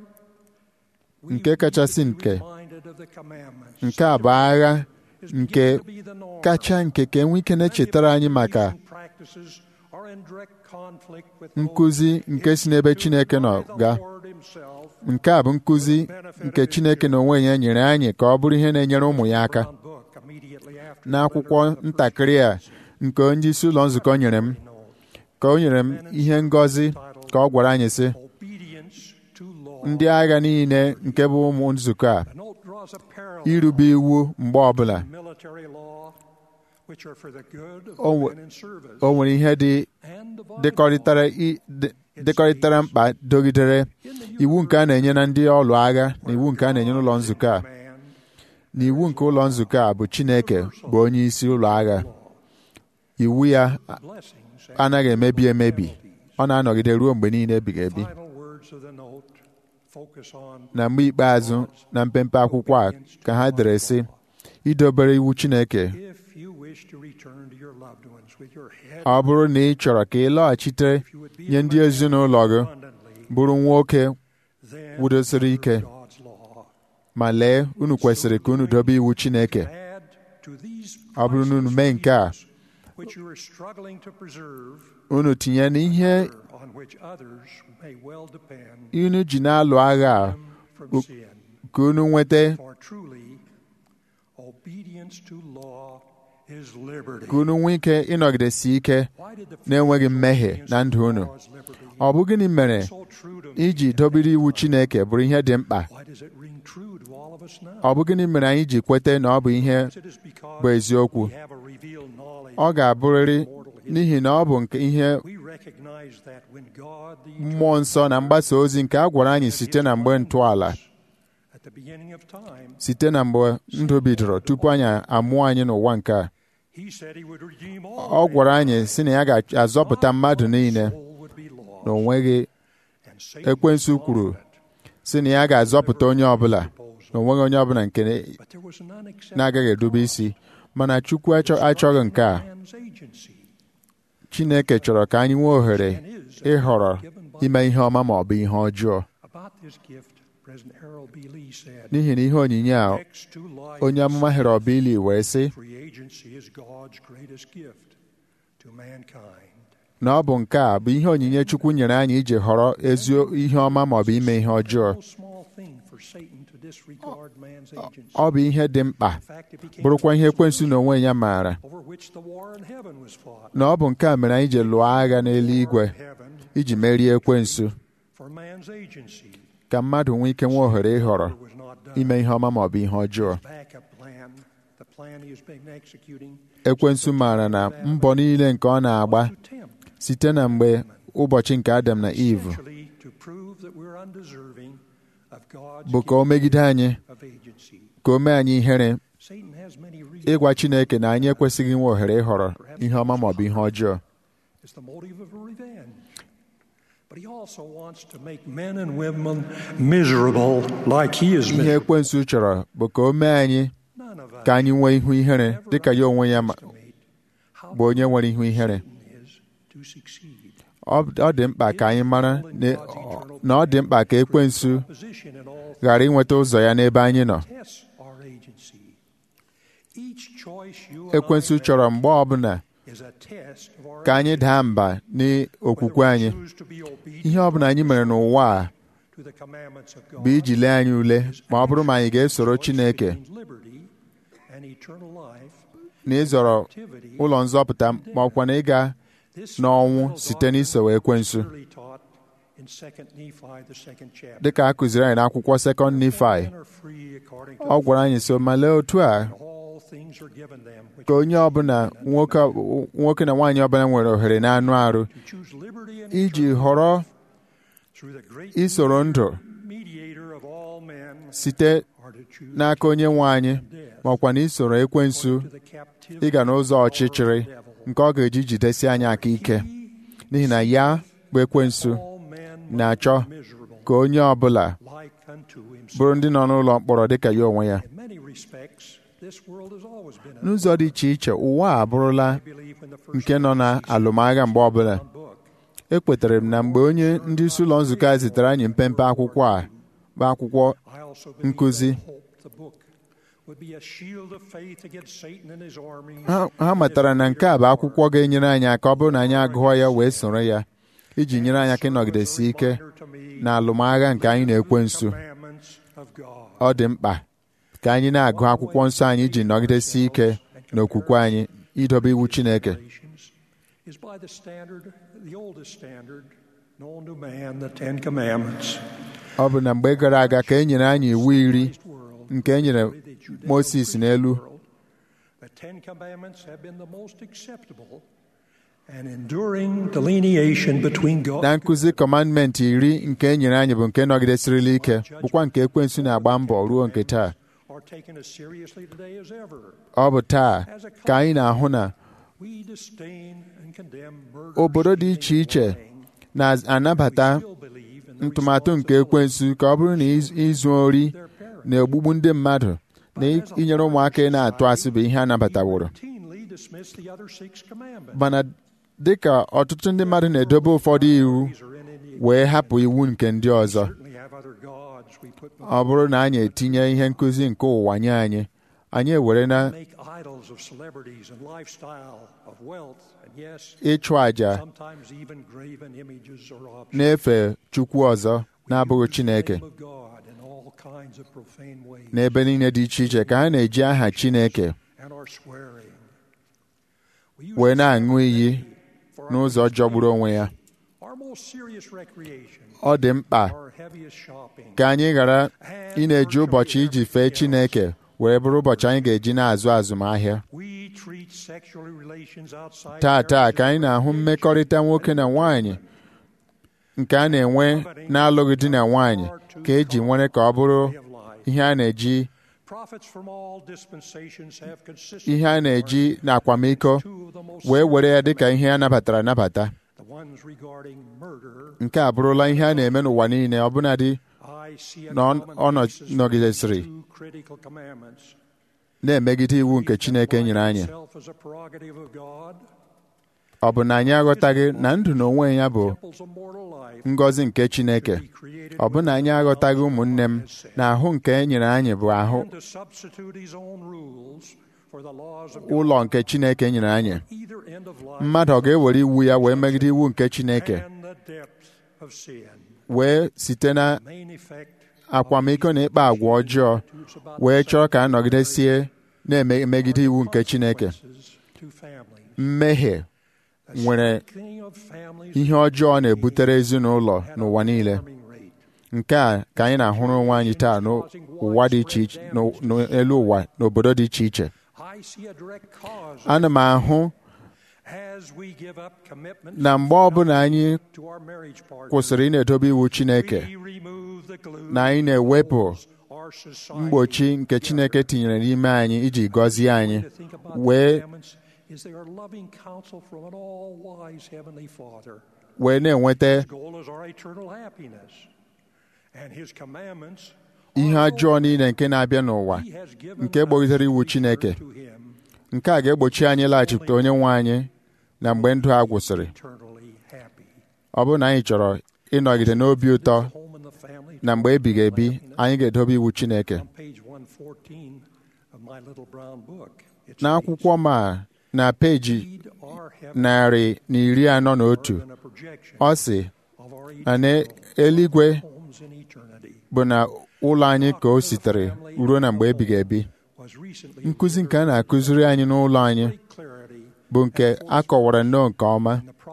I: we
F: nke
I: need
F: kachasị
I: to be
F: nke
I: reminded of the commandments.
F: nke a bụ agha
I: Is
F: nke
I: beginning to be the norm.
F: kacha nke ka enwe ike na-echetara anyị maka
I: These practices are in direct conflict with
F: nkụzi nke si n'ebe Chineke nọ
I: the
F: gaa
I: Lord himself.
F: nke a bụ nkụzi nke Chineke na onwe ya nyere anyị ka ọ bụrụ ihe na-enyere ụmụ ya aka
I: Brown book immediately after
F: n'akwụkwọ ntakịrị a nke onye isi ụlọ nzukọ nyere m ka o nyere m ihe ngọzi ka ọ gwara anyị sị
I: obedience to law.
F: ndị agha niile nke bụ ụmụ nzukọ a
I: The note draws a parallel
F: irube iwu mgbe ọbụla
I: to military law, which are for the good of
F: O
I: the
F: nwe-
I: men in service
F: o nwere ihe dị
I: and of
F: dịkọrịtara i- dị- dịkọrịtara mkpa dogidere iwu nke a na-enye na ndị ọlụ agha na iwu nke a na-enye n'ụlọ nzukọ a
I: man.
F: na iwu nke ụlọ nzukọ a bụ Chineke bụ onye isi ụlọ agha iwu ya a-
I: Blessings and
F: anaghị emebi emebi ọ na-anọgide ruo mgbe niile ebighị ebi
I: final words of the note focus on
F: na mgbe ikpeazụ na mpempe akwụkwọ a ka ha dere sị idobere iwu Chineke
I: if you wish to return to your loved ones with your head
F: ọ bụrụ na ị chọrọ ka ị lọghachite nye ndị ezinụlọ gị
I: abundantly,
F: bụrụ nwoke
I: then
F: wudosiri ike
I: God's law.
F: ma lee unu kwesịrị ka unu dobe iwu Chineke
I: Add to these
F: ọ bụrụ na unu mee nke a
I: which you are struggling to preserve,
F: unu tinye n'ihe
I: on which others may well depend
F: unu ji na-alụ agha a
I: from sin.
F: ka unu nweta
I: For truly, obedience to law is liberty.
F: ka unu nwee ike ịnọgidesi ike
I: Why did the
F: na-enweghị mmehie na ndụ unu
I: law is liberty
F: ọ bụ gịnị mere
I: so true to me?
F: iji dobere iwu Chineke bụrụ ihe dị mkpa
I: Why does it ring true to all of us now?
F: ọ bụ gịnị mere anyị ji kweta na ọ bụ ihe
I: It is because
F: bụ eziokwu
I: we have a revealed knowledge.
F: ọ ga-abụrịrị n'ihi na ọ bụ nke ihe
I: We recognize that when God, the
F: mmụọ nsọ na mgbasa ozi nke a gwara anyị site na mgbe ntọala
I: at the beginning of time,
F: site na mgbe ndụ bidoro tupu anyị amụọ anyị n'ụwa nke a
I: He said He would redeem all.
F: ọ gwara anyị si na ya ga-azọpụta mmadụ niile
I: soul would be lost.
F: na o nweghị
I: And Satan
F: ekwensu
I: was
F: kwuru
I: confident,
F: si na ya ga-azọpụta onye ọbụla na o nweghị onye ọbụla nke
I: but there was an unacceptable
F: na-agaghị edube isi mana Chukwu achọ- achọghị nke a
I: man's agency.
F: Chineke chọrọ ka anyị nwee ohere ịhọrọ ime ihe ọma ma ọ bụ ihe ọjọọ
I: About this gift, President Harold B. Lee said,
F: n'ihi na ihe onyinye a
I: Next to life,
F: onye amụma Herod Billy wee sị
I: free agency is God's greatest gift to mankind.
F: na ọ bụ nke a bụ ihe onyinye Chukwu nyere anyị iji họrọ ezi ihe ọma ma ọ bụ ime ihe ọjọọ
I: No small thing for for Satan to disregard man's agency,
F: ọ bụ ihe dị mkpa bụrụkwa ihe ekwensu na onwe ya maara
I: over which the war in heaven was fought.
F: na ọ bụ nke a mere anyị ji lụọ agha n'eluigwe
I: Heaven
F: iji merie ekwensu
I: for man's agency
F: ka mmadụ nwee ike nwee ohere ịhọrọ
I: was not done.
F: ime ihe ọma ma ọ bụ ihe ọjọọ
I: Backup plan, the plan he has been executing,
F: ekwensu maara na mbọ niile nke ọ na-agba
I: to tempt,
F: site na mgbe ụbọchị nke Adam na Eve
I: essentially to prove that we're undeserving of God's
F: bụ ka o megide anyị
I: of agency.
F: ka o mee anyị ihere
I: Satan has many reasons.
F: ịgwa Chineke na anyị ekwesịghị inwe ohere ịhọrọ ihe ọma ma ọ bụ ihe ọjọọ
I: It's the motive of revenge. But he also wants to make men and women miserable like he is
F: ihe
I: miserable.
F: ekwensu chọrọ bụ ka o mee anyị
I: None of us
F: ka anyị nwee ihu ihere dịka ya onwe ya ma-
I: estimate how
F: bụ onye nwere ihu ihere
I: Satan is to succeed.
F: ọ ọ dị mkpa ka anyị mara na- na ọ dị mkpa ka ekwensu
I: Position in all
F: ghara inweta ụzọ ya n'ebe anyị nọ
I: tests our agency. Each choice you and
F: ekwensu
I: I
F: chọrọ mgbe ọbụla
I: make is a test of our
F: ka anyị daa mba n'okwukwe anyị
I: choose to be obedient
F: ihe ọbụla anyị mere n'ụwa a
I: to the commandments of God.
F: bụ iji lee anyị ule ma ọ bụrụ ma anyị ga-esoro Chineke
I: means liberty and eternal life.
F: na ịzọrọ
I: Activity.
F: ụlọ nzọpụta ma ọkwa na ịga
I: This
F: n'ọnwụ site n'iso ekwensu
I: clearly taught in 2 Nephi, the second chapter.
F: dịka a kụziri anyị n'akwụkwọ sekọnd Nifai
I: Men are free according to
F: ọ gwara anyị so ma lee otu a
I: all things are given them which
F: ka onye ọbụla nwoke nwoke na nwaanyị ọbụla nwere ohere n'anụ arụ
I: to choose liberty and
F: iji họrọ
I: through the great
F: isoro ndụ
I: mediator of all men
F: site
I: are to choose
F: n'aka onye nwe anyị ma ọkwa na isoro ekwensu
I: to the captivity
F: ịga n'ụzọ ọchịchịrị nke ọ ga-eji jidesi anyị aka ike n'ihi na ya bụ ekwensu
I: all men
F: na-achọ
I: miserable
F: ka onye ọbụla
I: like unto himself.
F: bụrụ ndị nọ n'ụlọ mkpọrọ dịka ya onwe ya
I: In many respects, this world has always been a
F: n'ụzọ dị iche iche ụwa a abụrụla
I: belief in the first
F: nke nọ na alụmagha mgbe ọbụla
I: book.
F: ekwetere m na mgbe onye ndị isi ụlọ nzukọ a zitere anyị mpempe akwụkwọ a bụ akwụkwọ
I: I also believe
F: Nkụzi.
I: that hope, the book, would be a shield of faith against Satan and his army.
F: ha ha matara na nke a bụ akwụkwọ ga-enyere anyị aka ọ bụrụ na anyị agụọ ya wee soro ya iji nyere anyị aka ịnọgidesi ike na alụmagha nke anyị na-ekwe nso
I: Commandments of God.
F: ọ dị mkpa ka anyị na-agụ akwụkwọ nsọ anyị iji nọgidesi ike n'okwukwe anyị idobe iwu Chineke
I: Regulations is by the standard, the oldest standard known to man, the Ten Commandments.
F: ọ bụ na mgbe gara aga ka e nyere anyị iwu iri
I: World,
F: nke e nyere
I: the Judeo-Christian
F: Moses n'elu
I: world, the Ten Commandments have been the most acceptable and enduring delineation between God.
F: na nkụzi kọmandmentị iri nke e nyere anyị bụ nke nọgidesirila ike bụkwa nke ekwensu na-agba mbọ ruo nke taa
I: are taken as seriously today as ever.
F: ọ bụ taa ka anyị na-ahụ na
I: We disdain and condemn murder.
F: obodo dị iche iche na-anabata
I: still believe in the
F: ntụmatụ nke ekwensu ka ọ bụrụ na iz- izu ori na ogbugbu ndị mmadụ na i- inyere ụmụaka ị na-atụ asị bụ ihe a nabataworo
I: routinely dismiss the other six commandments.
F: mana dịka ọtụtụ ndị mmadụ na-edobe ụfọdụ iwu
I: These are in any
F: wee hapụ iwu nke ndị ọzọ
I: certainly have other gods we put
F: ọ bụrụ na anyị etinye ihe nkụzi nke ụwa nye anyị anyị ewere na
I: make idols of celebrities and lifestyle, of wealth, and yes,
F: ịchụ àjà
I: sometimes even graven images or objects.
F: na-efe chukwu ọzọ na-abụghị Chineke
I: name of God in all kinds of profane ways
F: n'ebe niile dị iche iche ka ha na-eji aha Chineke
I: and are swearing. We use
F: wee
I: this
F: na-aṅụ iyi
I: for our
F: n'ụzọ jọgburu onwe ya
I: Our most serious recreation,
F: ọ dị mkpa
I: our heaviest shopping,
F: ka anyị ghara ị na-eji ụbọchị iji fee Chineke wee bụrụ ụbọchị anyị ga-eji na-azụ azụmahịa
I: we treat sexual relations outside
F: taa taa
I: marriage
F: ka anyị
I: as
F: na-ahụ
I: recreation.
F: mmekọrịta nwoke na nwaanyị nke a na-enwe na-alụghị di na nwaanyị ka eji nwere ka ọ bụrụ
I: way of life.
F: ihe a na-eji
I: Prophets from all dispensations have consistently
F: ihe a na-eji n'akwamiko
I: two of the most
F: wee were ya dịka ihe a nabatara anabata
I: the ones regarding murder.
F: nke a bụrụla ihe a na-eme n'ụwa niile ọbụnadị
I: I see a
F: na ọ-
I: common
F: ọ nọ-
I: basis for
F: nọgidesịrị
I: two critical commandments.
F: na-emegide iwu nke Chineke nyere anyị
I: Itself as a prerogative of God,
F: ọ bụ na anyị aghọtaghị na ndụ n'onwe ya bụ
I: temples of mortal life,
F: ngọzi nke Chineke
I: be created
F: ọ bụ na anyị aghọtaghị ụmụnne m na ahụ nke e nyere anyị bụ ahụ
I: and to substitute his own rules for the laws of God.
F: ụlọ nke Chineke nyere anyị
I: Either end of life
F: mmadụ ọ ga-ewere iwu ya wee megide iwu nke Chineke
I: and the depth of sin.
F: wee site na
I: Main effect
F: akwamiko na ịkpa agwa ọjọọ wee chọọ ka a nọgidesie na-emegide iwu nke Chineke mmehie nwere ihe ọjọọ na-ebutere ezinụlọ n'ụwa niile nke a ka anyị na-ahụrụ onwe anyị taa n'ụwa dị iche iche n'elu ụwa n'obodo dị iche iche ana m ahụ na mgbe ọbụla anyị kwụsịrị ị na-edobe iwu Chineke na anyị na-ewepụ mgbochi nke Chineke tinyere n'ime anyị iji gọzie anyị wee wee na-enweta ihe ọjọọ niile nke na-abịa n'ụwa nke gbogitere iwu Chineke nke a ga-egbochi anyị laghachipụta onye nwe anyị na mgbe ndụ a gwụsịrị ọ bụrụ na anyị chọrọ ịnọgide n'obi ụtọ na mgbe ebighị ebi anyị ga-edobe iwu Chineke n'akwụkwọ ma na peji narị na iri anọ na otu ọ sị na n'eluigwe bụ na ụlọ anyị ka o sitere ruo na mgbe ebighị ebi nkụzi nke a na-akụziri anyị n'ụlọ anyị bụ nke a kọwara nnọọ nke ọma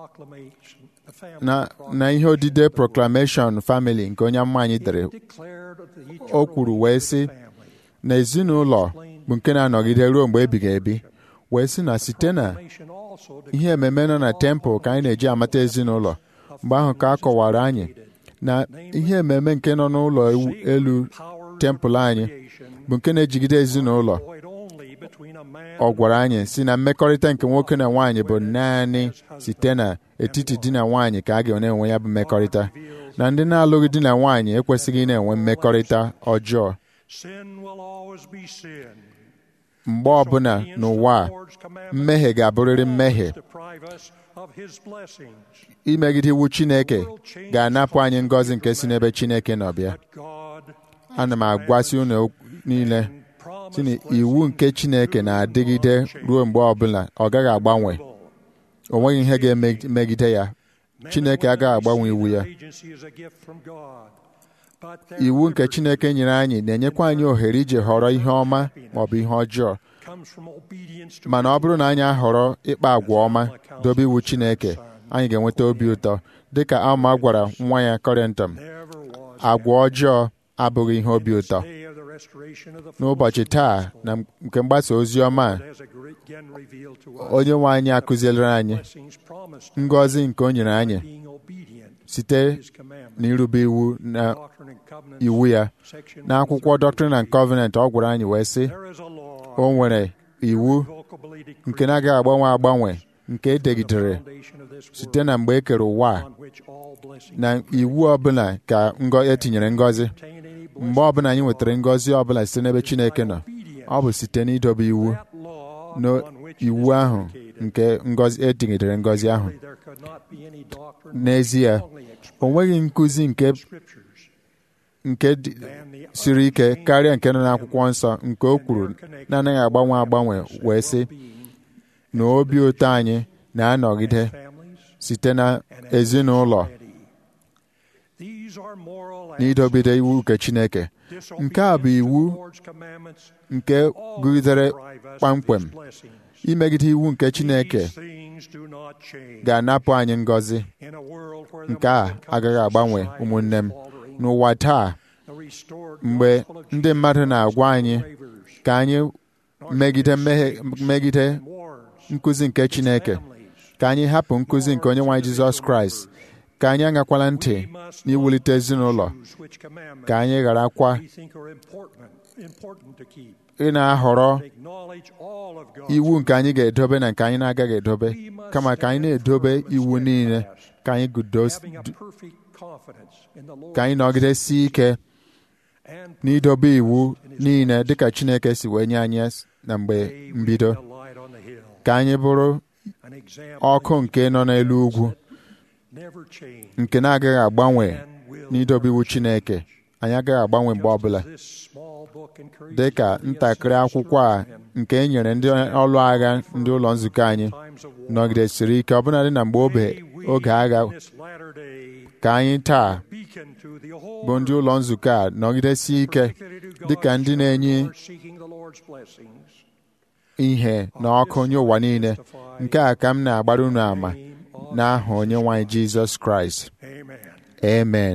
F: na ihe odide proclamation family nke onye amma anyị dere o kwuru wee sị na ezinụlọ bụ nke na-anọgide ruo mgbe ebighị ebi wee sị na site na ihe ememe nọ na tempụl ka anyị na-eji amata ezinụlọ mgbe ahụ ka a kọwara anyị na ihe ememe nke nọ n'ụlọ elu tempụl anyị bụ nke na-ejigide ezinụlọ ọ gwara anyị si na mmekọrịta nke nwoke na nwaanyị bụ naanị site na etiti di na nwaanyị ka a ga na-enwe ya bụ mmekọrịta na ndị na-alụghị di na nwaanyị ekwesịghị na-enwe mmekọrịta ọjọọ mgbe ọbụla n'ụwa a mmehie ga-abụrịrị mmehie imegide iwu Chineke ga-anapụ anyị ngọzi nke si n'ebe Chineke nọ bịa ana m agwasị unu niile si na iwu nke Chineke na-adịgide ruo mgbe ọbụla ọ gaghị agbanwe o nweghị ihe ga-emegide ya Chineke agaghị agbanwe iwu ya iwu nke Chineke nyere anyị na-enyekwa anyị ohere iji họrọ ihe ọma ma ọ bụ ihe ọjọọ mana ọ bụrụ na anyị ahọrọ ịkpa agwa ọma dobe iwu Chineke anyị ga-enweta obi ụtọ dịka Alma gwara nwa ya Kọrịntọm agwa ọjọọ abụghị ihe obi ụtọ n'ụbọchị taa na nke mgbasa ozi ọma onye nwe anyị akụzielere anyị ngọzi nke o nyere anyị site n'irube iwu na iwu ya n'akwụkwọ Doctrine and Covenant ọ gwara anyị wee sị o nwere iwu nke na-agaghị agbanwe agbanwe nke edegidere site na mgbe e kere ụwa na iwu ọbụla ka etinyere ngọzi mgbe ọbụla anyị nwetara ngọzi ọbụla site n'ebe Chineke nọ ọ bụ site n'idobe iwu n'iwu ahụ nke ngọzi etinyedere ngọzi ahụ n'ezie o nweghị nkụzi nke nke siri ike karịa nke nọ n'akwụkwọ nsọ nke o kwuru na-anaghị agbanwe agbanwe wee sị na obi ụtọ anyị na-anọgide site na ezinụlọ n'idobide iwu nke Chineke nke a bụ iwu nke gụgidere kpamkpem imegide iwu nke Chineke ga-anapụ anyị ngọzi nke a agaghị agbanwe ụmụnne m n'ụwa taa mgbe ndị mmadụ na-agwa anyị ka anyị megide megide nkụzi nke Chineke ka anyị hapụ nkụzi nke onye nwaanyị Jizọs Kraịst ka anyị aṅakwala ntị n'iwulite ezinụlọ ka anyị gharakwa ị na-ahọrọ iwu nke anyị ga-edobe na nke anyị na-agaghị edobe kama ka anyị na-edobe iwu niile ka anyị ka anyị nọgidesie ike n'idobe iwu niile dịka Chineke si wee nye anyị na mgbe mbido ka anyị bụrụ ọkụ nke nọ n'elu ugwu nke na-agaghị agbanwe n'idobe iwu Chineke anyị agaghị agbanwe mgbe ọbụla dị ka ntakịrị akwụkwọ a nke e nyere ndị ọlụ agha ndị ụlọ nzukọ anyị nọgidesiri ike ọbụnadị na mgbe oge agha ka anyị taa
I: beacon to the whole
F: bụ ndị ụlọ nzukọ a nọgidesi ike dị ka ndị na-enye
I: seeking the Lord's blessings.
F: ihe na ọkụ nye ụwa niile nke a ka m na-agbara unu ama n'aha onye nwanyị Jizọs Kraịst
I: Amen.
F: amen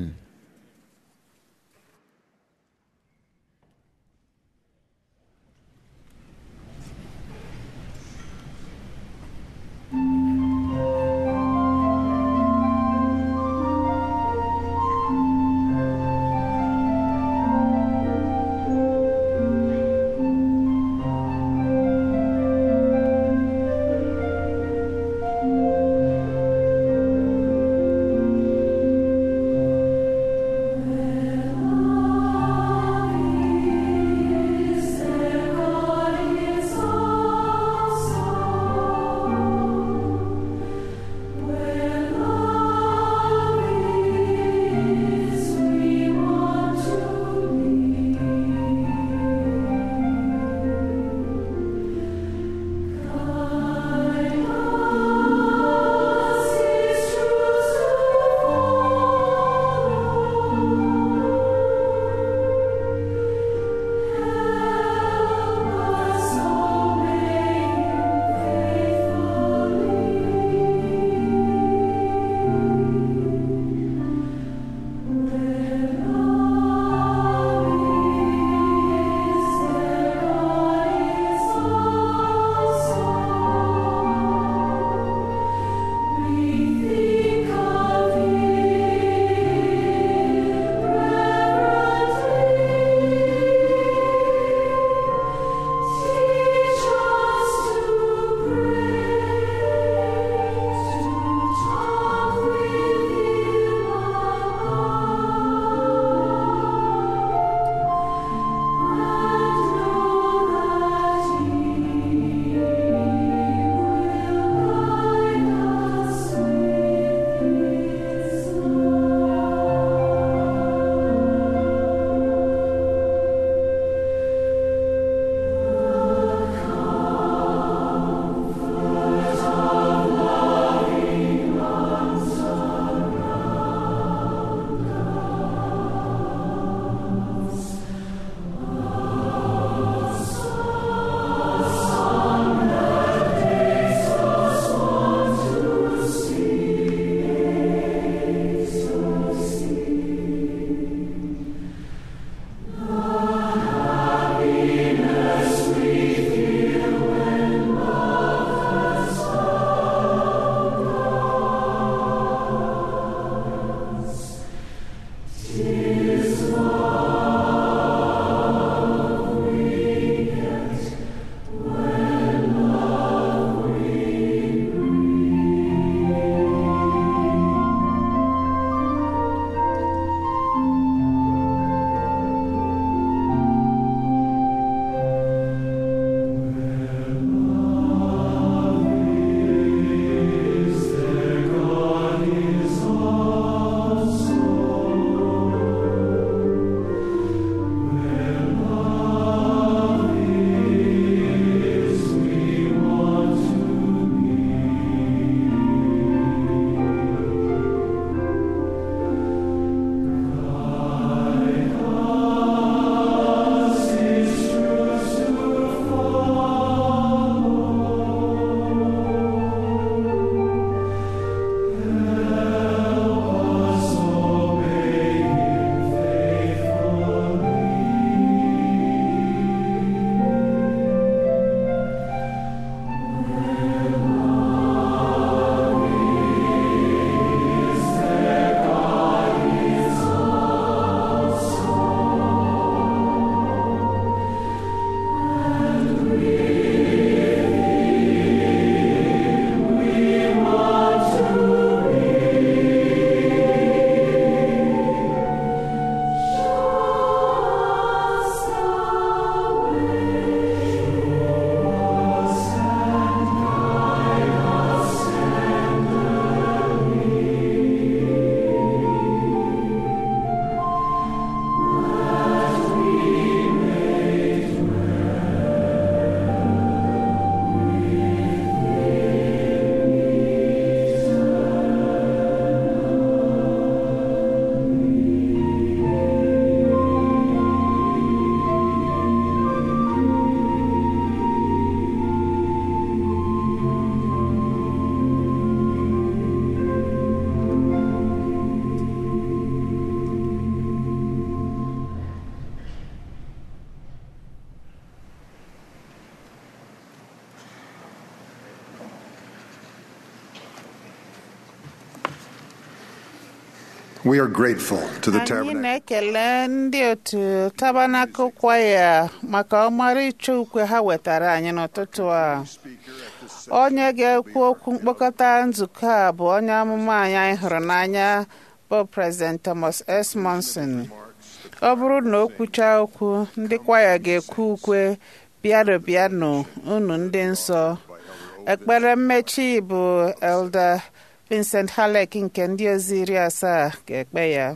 C: We are grateful to the
B: anyị
C: Tabernacle
B: na-ekele ndị otu tabanakụl kwaya maka ọmarịcha ukwe ha wetara anyị n'ụtụtụ a onye ga-ekwu okwu mkpokọta nzukọ a bụ onye amụma anyị anyị hụrụ n'anya bụ President Thomas S. Monson ọ bụrụ na o kwuchaa okwu ndị kwaya ga-ekwu ukwe bịanụ bịanụ unu ndị nsọ ekpere mmechi bụ Elder Vincent Halleck nke ndị ozi iri asaa ga-ekpe ya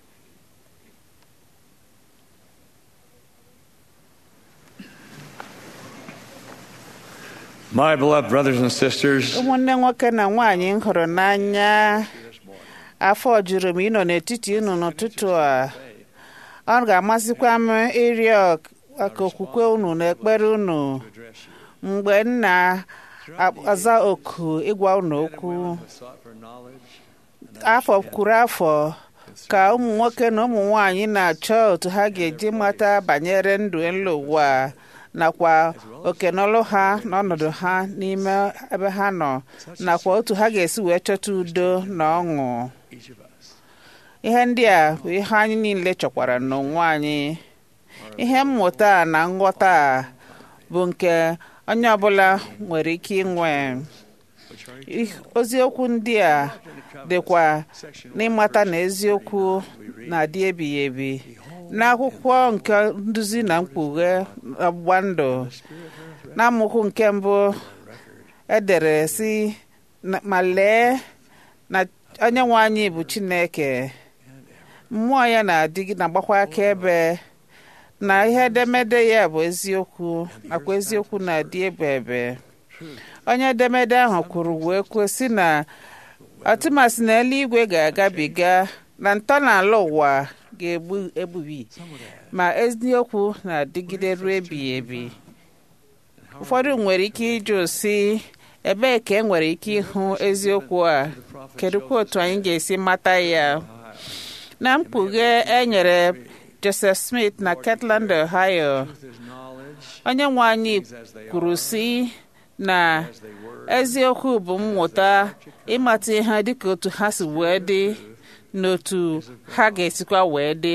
H: My beloved brothers and sisters,
B: ụmụnne nwoke na nwaanyị m hụrụ n'anya afọ juru m ịnọ n'etiti unu n'ụtụtụ a ọ ga-amasịkwa m ịrịọ maka okwukwe unu na ekpere unu mgbe m na-aza oku ịgwa unu okwu afọ kwuru afọ ka ụmụ nwoke na ụmụ nwanyị na-achọ otu ha ga-eji mata banyere ndụ elu ụwa nakwa okenọlụ ha na ọnọdụ ha n'ime ebe ha nọ nakwa otu ha ga-esi wee chọta udo na ọṅụ ihe ndị a bụ ihe anyị niile chọkwara n'onwe anyị ihe mmụta na nghọta a bụ nke onye ọbụla nwere ike inwe oziokwu ndị a dịkwa n'ịmata na eziokwu na-adị ebighị ebi n'akwụkwọ nke nduzi na mkpughe ọgbụgba ndụ n'amaokwu nke mbụ edere si ma lee na onye nwe anyị bụ Chineke mmụọ ya na-adịgị na-agbakwa akaebe na ihe edemede ya bụ eziokwu nakwa eziokwu na-adị ebe ebe onye edemede ahụ kwuru wee kwuo sị na atụmasị na eluigwe ga-agabiga na ntọala ụwa ga-egbu egbubi ma eziokwu na-adịgide ruo ebighị ebi ụfọdụ nwere ike ịjụ sị ebee ka e nwere ike ịhụ eziokwu a kedụkwa otu anyị ga-esi mata ya na mkpughe e nyere Joseph Smith na Kirtland, Ohio onye nwe anyị kwuru sị na eziokwu bụ mmụta ịmata ihe dịka otu ha si wee dị n'otu ha ga-esikwa wee dị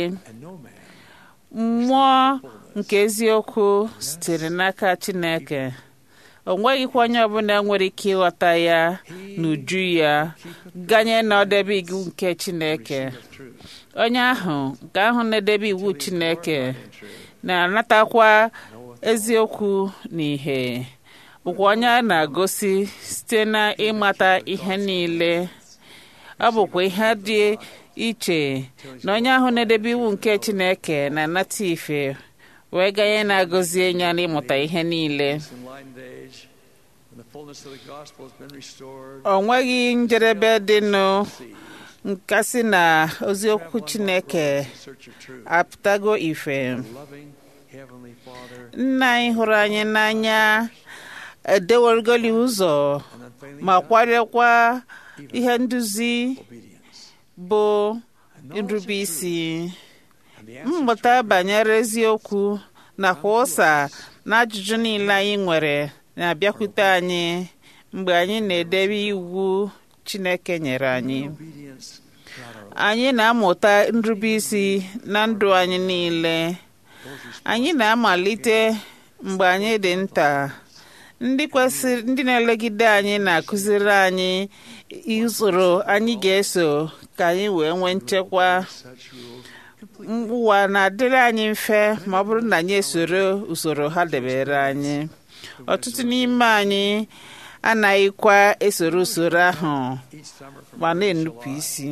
B: mmụọ nke eziokwu sitere n'aka Chineke o nweghịkwa onye ọbụla nwere ike ịghọta ya n'uju ya ganye na ọdebe iwu nke Chineke onye ahụ nke ahụ na-edebe iwu Chineke na-anatakwa eziokwu na ihe bụkwa onye a na-agosi site na ịmata ihe niile ọ bụkwa ihe dị iche na onye ahụ na-edebe iwu nke Chineke na-anata ife wee ganye na-agọzi ya n'ịmụta ihe niile o nweghị njedebe dịnụ nkasi na oziokwu Chineke apụtago ife nna anyị hụrụ anyị n'anya edewergoli ụzọ ma kwadokwa ihe nduzi bụ nrube isi mmụta banyere eziokwu nakwa ụsa na ajụjụ niile anyị nwere na-abịakwute anyị mgbe anyị na-edebe iwu Chineke nyere anyị anyị na-amụta nrube isi na ndụ anyị niile anyị na-amalite mgbe anyị dị nta ndị kwesịrị ndị na-elegide anyị na-akụziri anyị usoro anyị ga-eso ka anyị wee nwee nchekwa ụwa na-adịrị anyị mfe ma ọ bụrụ na anyị esoro usoro ha debere anyị ọtụtụ n'ime anyị anaghịkwa esoro usoro ahụ ma na-enupụ isi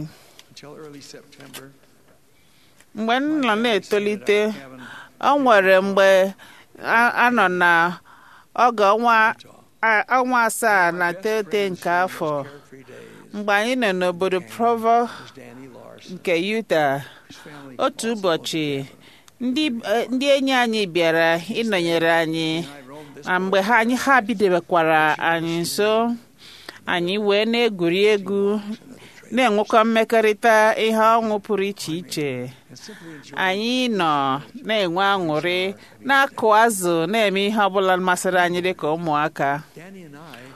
B: mgbe m nọ na-etolite ọ nwere mgbe a nọ na oge ọnwa asaa na teghete nke afọ mgbe anyị nọ n'obodo Provo nke Utah otu ụbọchị ndị enyi anyị bịara ịnọnyere anyị na mgbe ha anyị ha bidobekwara anyị nso anyị wee na-egwuri egwu na-enwekwa mmekọrịta ihe ọṅụ pụrụ iche iche anyị nọ na-enwe aṅụrị na-akụ azụ na-eme ihe ọbụla masịrị anyị dịka ụmụaka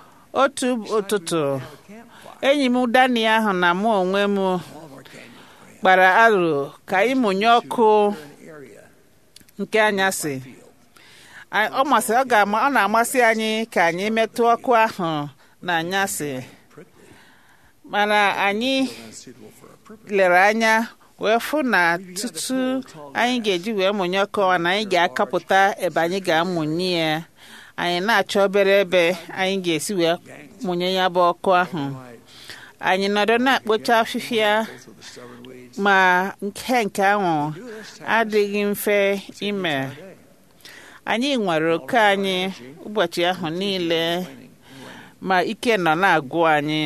B: otu ụtụtụ enyi m Dani ahụ na mụ onwe m kpara aro ka anyị mụnye ọkụ nke anyasị Anyị- ọ masị ọ ga-ama ọ na-amasị anyị ka anyị metụ ọkụ ahụ na anyasị mana anyị lere anya wee fụ na tutu anyị ga-eji wee mụnye ọkụ a na anyị ga-akapụta ebe anyị ga-amụnye ya anyị na-achọ obere ebe anyị ga-esi wee mụnye ya bụ ọkụ ahụ anyị nọdụ na-akpocha afịfịa ma nke nke ahụ adịghị mfe ime anyị nwere oke anyị ụbọchị ahụ niile ma ike nọ na-agụ anyị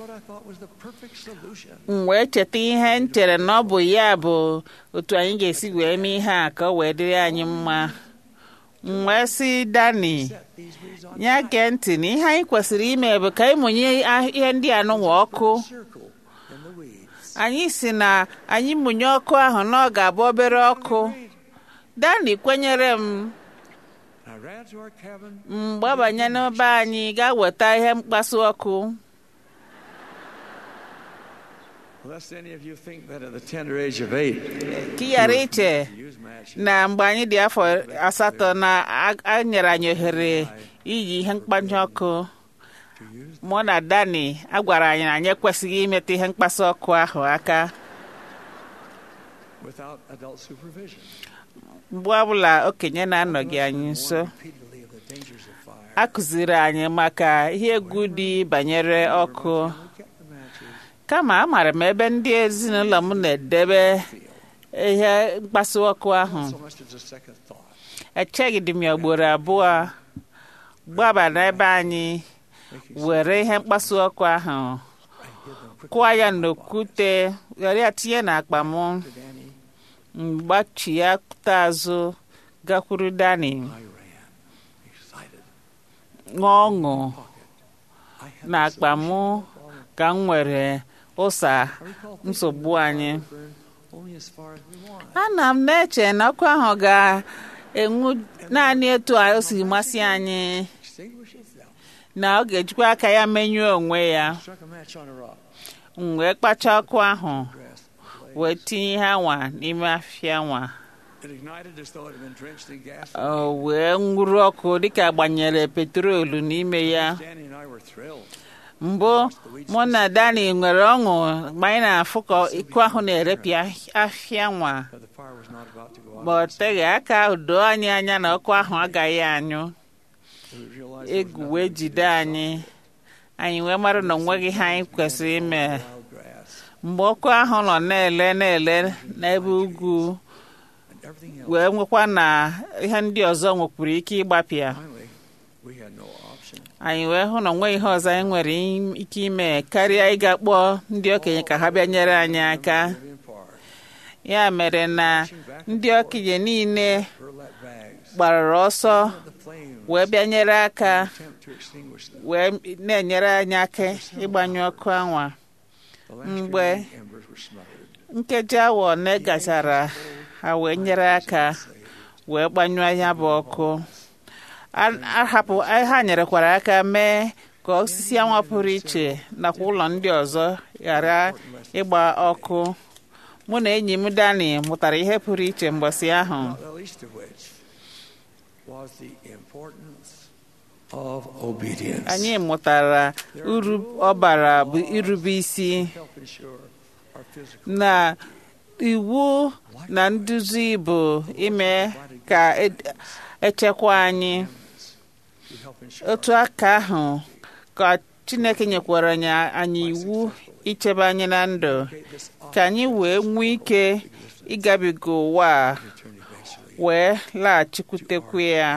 B: m wee cheta ihe m chere na ọ bụ ya bụ otu anyị ga-esi wee mee ihe a ka ọ wee dịrị anyị mma m wee sị dani ya gee ntị na ihe anyị kwesịrị ime bụ ka anyị mụnye ah- ihe ndị a n'ụwa ọkụ anyị si na anyị mụnye ọkụ ahụ na ọ ga-abụ obere ọkụ dani kwenyere m m gbabanye n'ebe anyị gaa weta ihe mkpasu ọkụ
H: Lest any of you think that at the tender age of eight,
B: ka ị ghara iche
H: use matches.
B: na mgbe anyị dị afọ asatọ na a- a nyere anyị ohere iyi ihe mkpanye ọkụ mụ na dani a gwara anyị na anyị ekwesịghị imetụ ihe mkpasu ọkụ ahụ aka
H: without adult supervision.
B: mgbe ọbụla okenye na-anọghị anyị nso
H: Repeatedly of the dangers of fire.
B: a kụziri anyị maka ihe egwu dị banyere ọkụ
H: We kept the matches
B: kama amaara m ebe ndị ezinụlọ m na-edebe ihe mkpasu ọkụ ahụ
H: so much as a second thought.
B: echeghị dị m ya ugboro abụọ gbaba n'ebe anyị were ihe mkpasu ọkụ ahụ kụọ ya n'okwute were ya tinye n'akpa m
H: Danny,
B: mgbachie azụ gakwuru dani
H: I ran, excited.
B: ṅụọ ọṅụ
H: I had
B: na akpa m ka m nwere ụsa
H: I recall thinking
B: nsogbu
H: the
B: anyị
H: fire burned only as far as we wanted.
B: ana m na-eche na ọkụ ahụ ga-enwu naanị etu a o si masị anyị
H: Extinguish itself.
B: na ọ ga-ejikwa aka ya menyụọ onwe ya
H: Struck a match on a rock.
B: m wee kpacha ọkụ ahụ
H: Grass.
B: wee tinye ihe anwa n'ime afịa nwa
H: It ignited as though it had been drenched in gas.
B: o wee nwuru ọkụ dịka gbanyere petrolu n'ime ya
H: Danny and I were thrilled.
B: mbụ mụ na dani nwere ọṅụ mgbe anyị na-afụ ka ịkụ ahụ na-erepịa afịa nwa
H: But the fire was not about to go out.
B: ma ọ teghị aka doo anyị anya na ọkụ ahụ agaghị anyụ
H: We realized there was
B: egwu
H: nothing
B: wee
H: we could
B: jide
H: do.
B: anyị anyị wee mara na onweghị ihe anyị kwesịrị ime
H: Wild grass
B: mgbe ọkụ ahụ nọ na-ele na-ele n'ebe ugwu
H: and everything else.
B: wee nwekwa na ihe ndị ọzọ nwekwuru ike ịgbapịa
H: Finally, we had no option.
B: anyị wee hụ na onweghị ihe ọzọ anyị nwere im- ike ime karịa ịga kpọọ ndị okenye ka ha bịa nyere anyị aka
H: Live in part.
B: ya mere na ndị okenye niile
H: Burlap bags.
B: gbara ọsọ
H: The flames.
B: wee bịa nyere aka
H: Attempt to extinguish them.
B: wee na-enyere anyị aka ịgbanyụ ọkụ anwa
H: The last
B: Mgbe
H: remaining embers were smothered.
B: nkeji awa one gachara ha wee nyere aka wee gbanyụọ ya bụ ọkụ A- ahapụ ha nyerekwara aka mee ka osisi anwa pụrụ iche nakwa ụlọ ndị ọzọ ghara ịgba ọkụ mụ na enyi m dani mụtara ihe pụrụ iche mgbọsị ahụ
H: Not the least of which was the importance of obedience.
B: anyị mụtara uru ọ bara bụ irube isi
H: help ensure our physical
B: na iwu na nduzi bụ ime ka e- echekwa anyị
H: to help ensure
B: otu aka ahụ ka chineke nyekwara anyị anyị iwu ichebe anyị na ndụ
H: this
B: ka anyị wee nwee ike ịgabiga ụwa a
H: return eventually.
B: wee laghachikwutekwu ya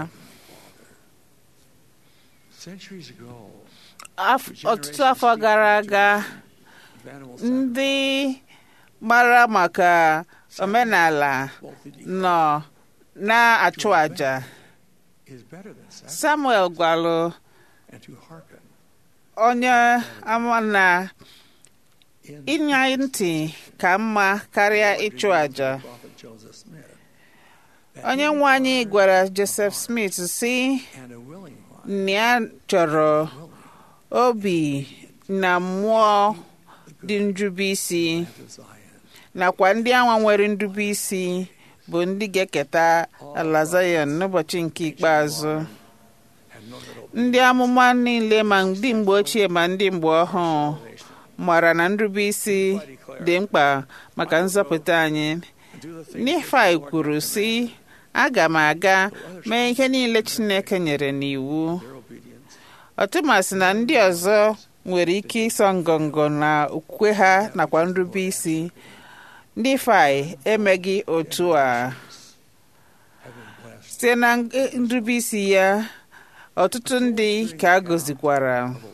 H: Centuries ago,
B: Af- ọtụtụ afọ gara aga
H: animal
B: ndị mara maka omenala
H: sacrifice
B: nọ na-achụ àjà
H: is better than sacrifice
B: samuel gwalụ
H: and to hearken
B: onye ama na
H: in
B: ịnya ntị ka mma karịa ịchụ àjà
H: prophet Joseph Smith.
B: onye nwe anyị gwara joseph smith si
H: And a willing one
B: na ya chọrọ obi na mmụọ dị njube isi
H: to Zion.
B: nakwa ndị anwa nwere nrube isi bụ ndị ga-eketa ala Zion n'ụbọchị nke ikpeazụ ndị amụma niile ma ndị mgbe ochie ma ndị mgbe ọhụụ mara na nrube isi dị mkpa maka nzọpụta anyị Nifai kwuru sị aga m aga mee ihe niile Chineke nyere n'iwu ọtụmasị na ndị ọzọ nwere ike ịsọ ngọngọ na okwukwe ha nakwa nrube isi ndị fai emeghị otu a site na nrube isi ya ọtụtụ ndị ka a gọzikwara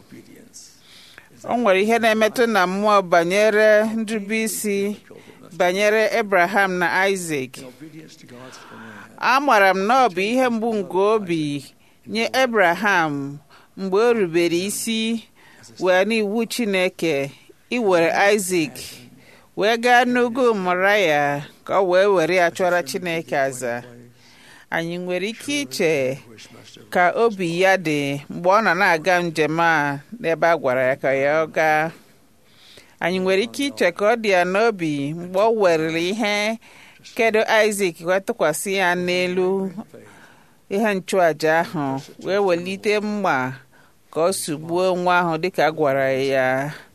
B: o nwere ihe na-emetụ na mmụọ banyere nrube isi banyere Abraham na Isaac amara m na ọ bụ ihe mgbu nke obi nye Abraham mgbe o rubere isi wee n'iwu Chineke iwere Isaac wee gaa n'ugwu Moraya ka ọ wee were ya chọrọ Chineke aza anyị nwere ike iche ka obi ya dị mgbe ọ nọ na-aga njem a n'ebe a gwara ya ka ya ọ gaa anyị nwere ike iche ka ọ dị ya n'obi mgbe ọ werere ihe kedu Isaac wee tụkwasị ya n'elu ihe nchụaja ahụ wee welite mma ka ọ sugbuo nwa ahụ dịka a gwara ya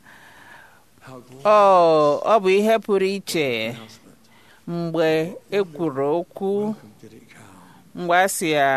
B: ọ ọ bụ ihe pụrụ iche mgbe e kwuru okwu mgbe a sị ya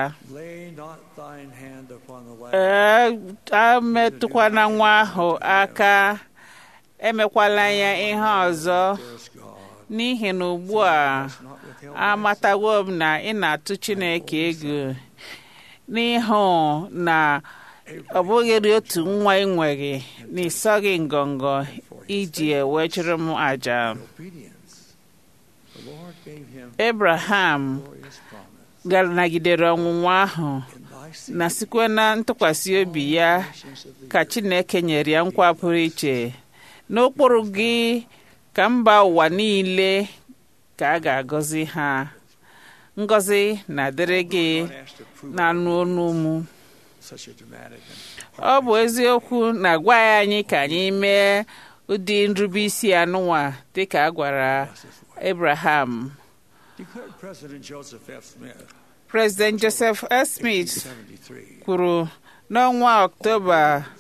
B: emetụkwana nwa ahụ aka emekwala ya ihe ọzọ n'ihi na ugbu a amatawo m na ị na-atụ Chineke egwu n'ihu na ọ bụghị otu nwa ị nweghị na ịsọghị ngọngọ iji wee chụrụ m àjà Abraham nagidere ọnwụnwa ahụ na sikwa na ntụkwasị obi ya ka Chineke nyere ya nkwa pụrụ iche n'ụkpụrụ gị ka mba ụwa niile ka a ga-agọzi ha ngọzi na-adịrị gị na-anụ ọnụ m ọ bụ eziokwu na-agwa ya anyị ka anyị mee ụdị nrube isi anụnwa dịka a gwara Abraham President Joseph F. Smith kwuru n'ọnwa Ọktoba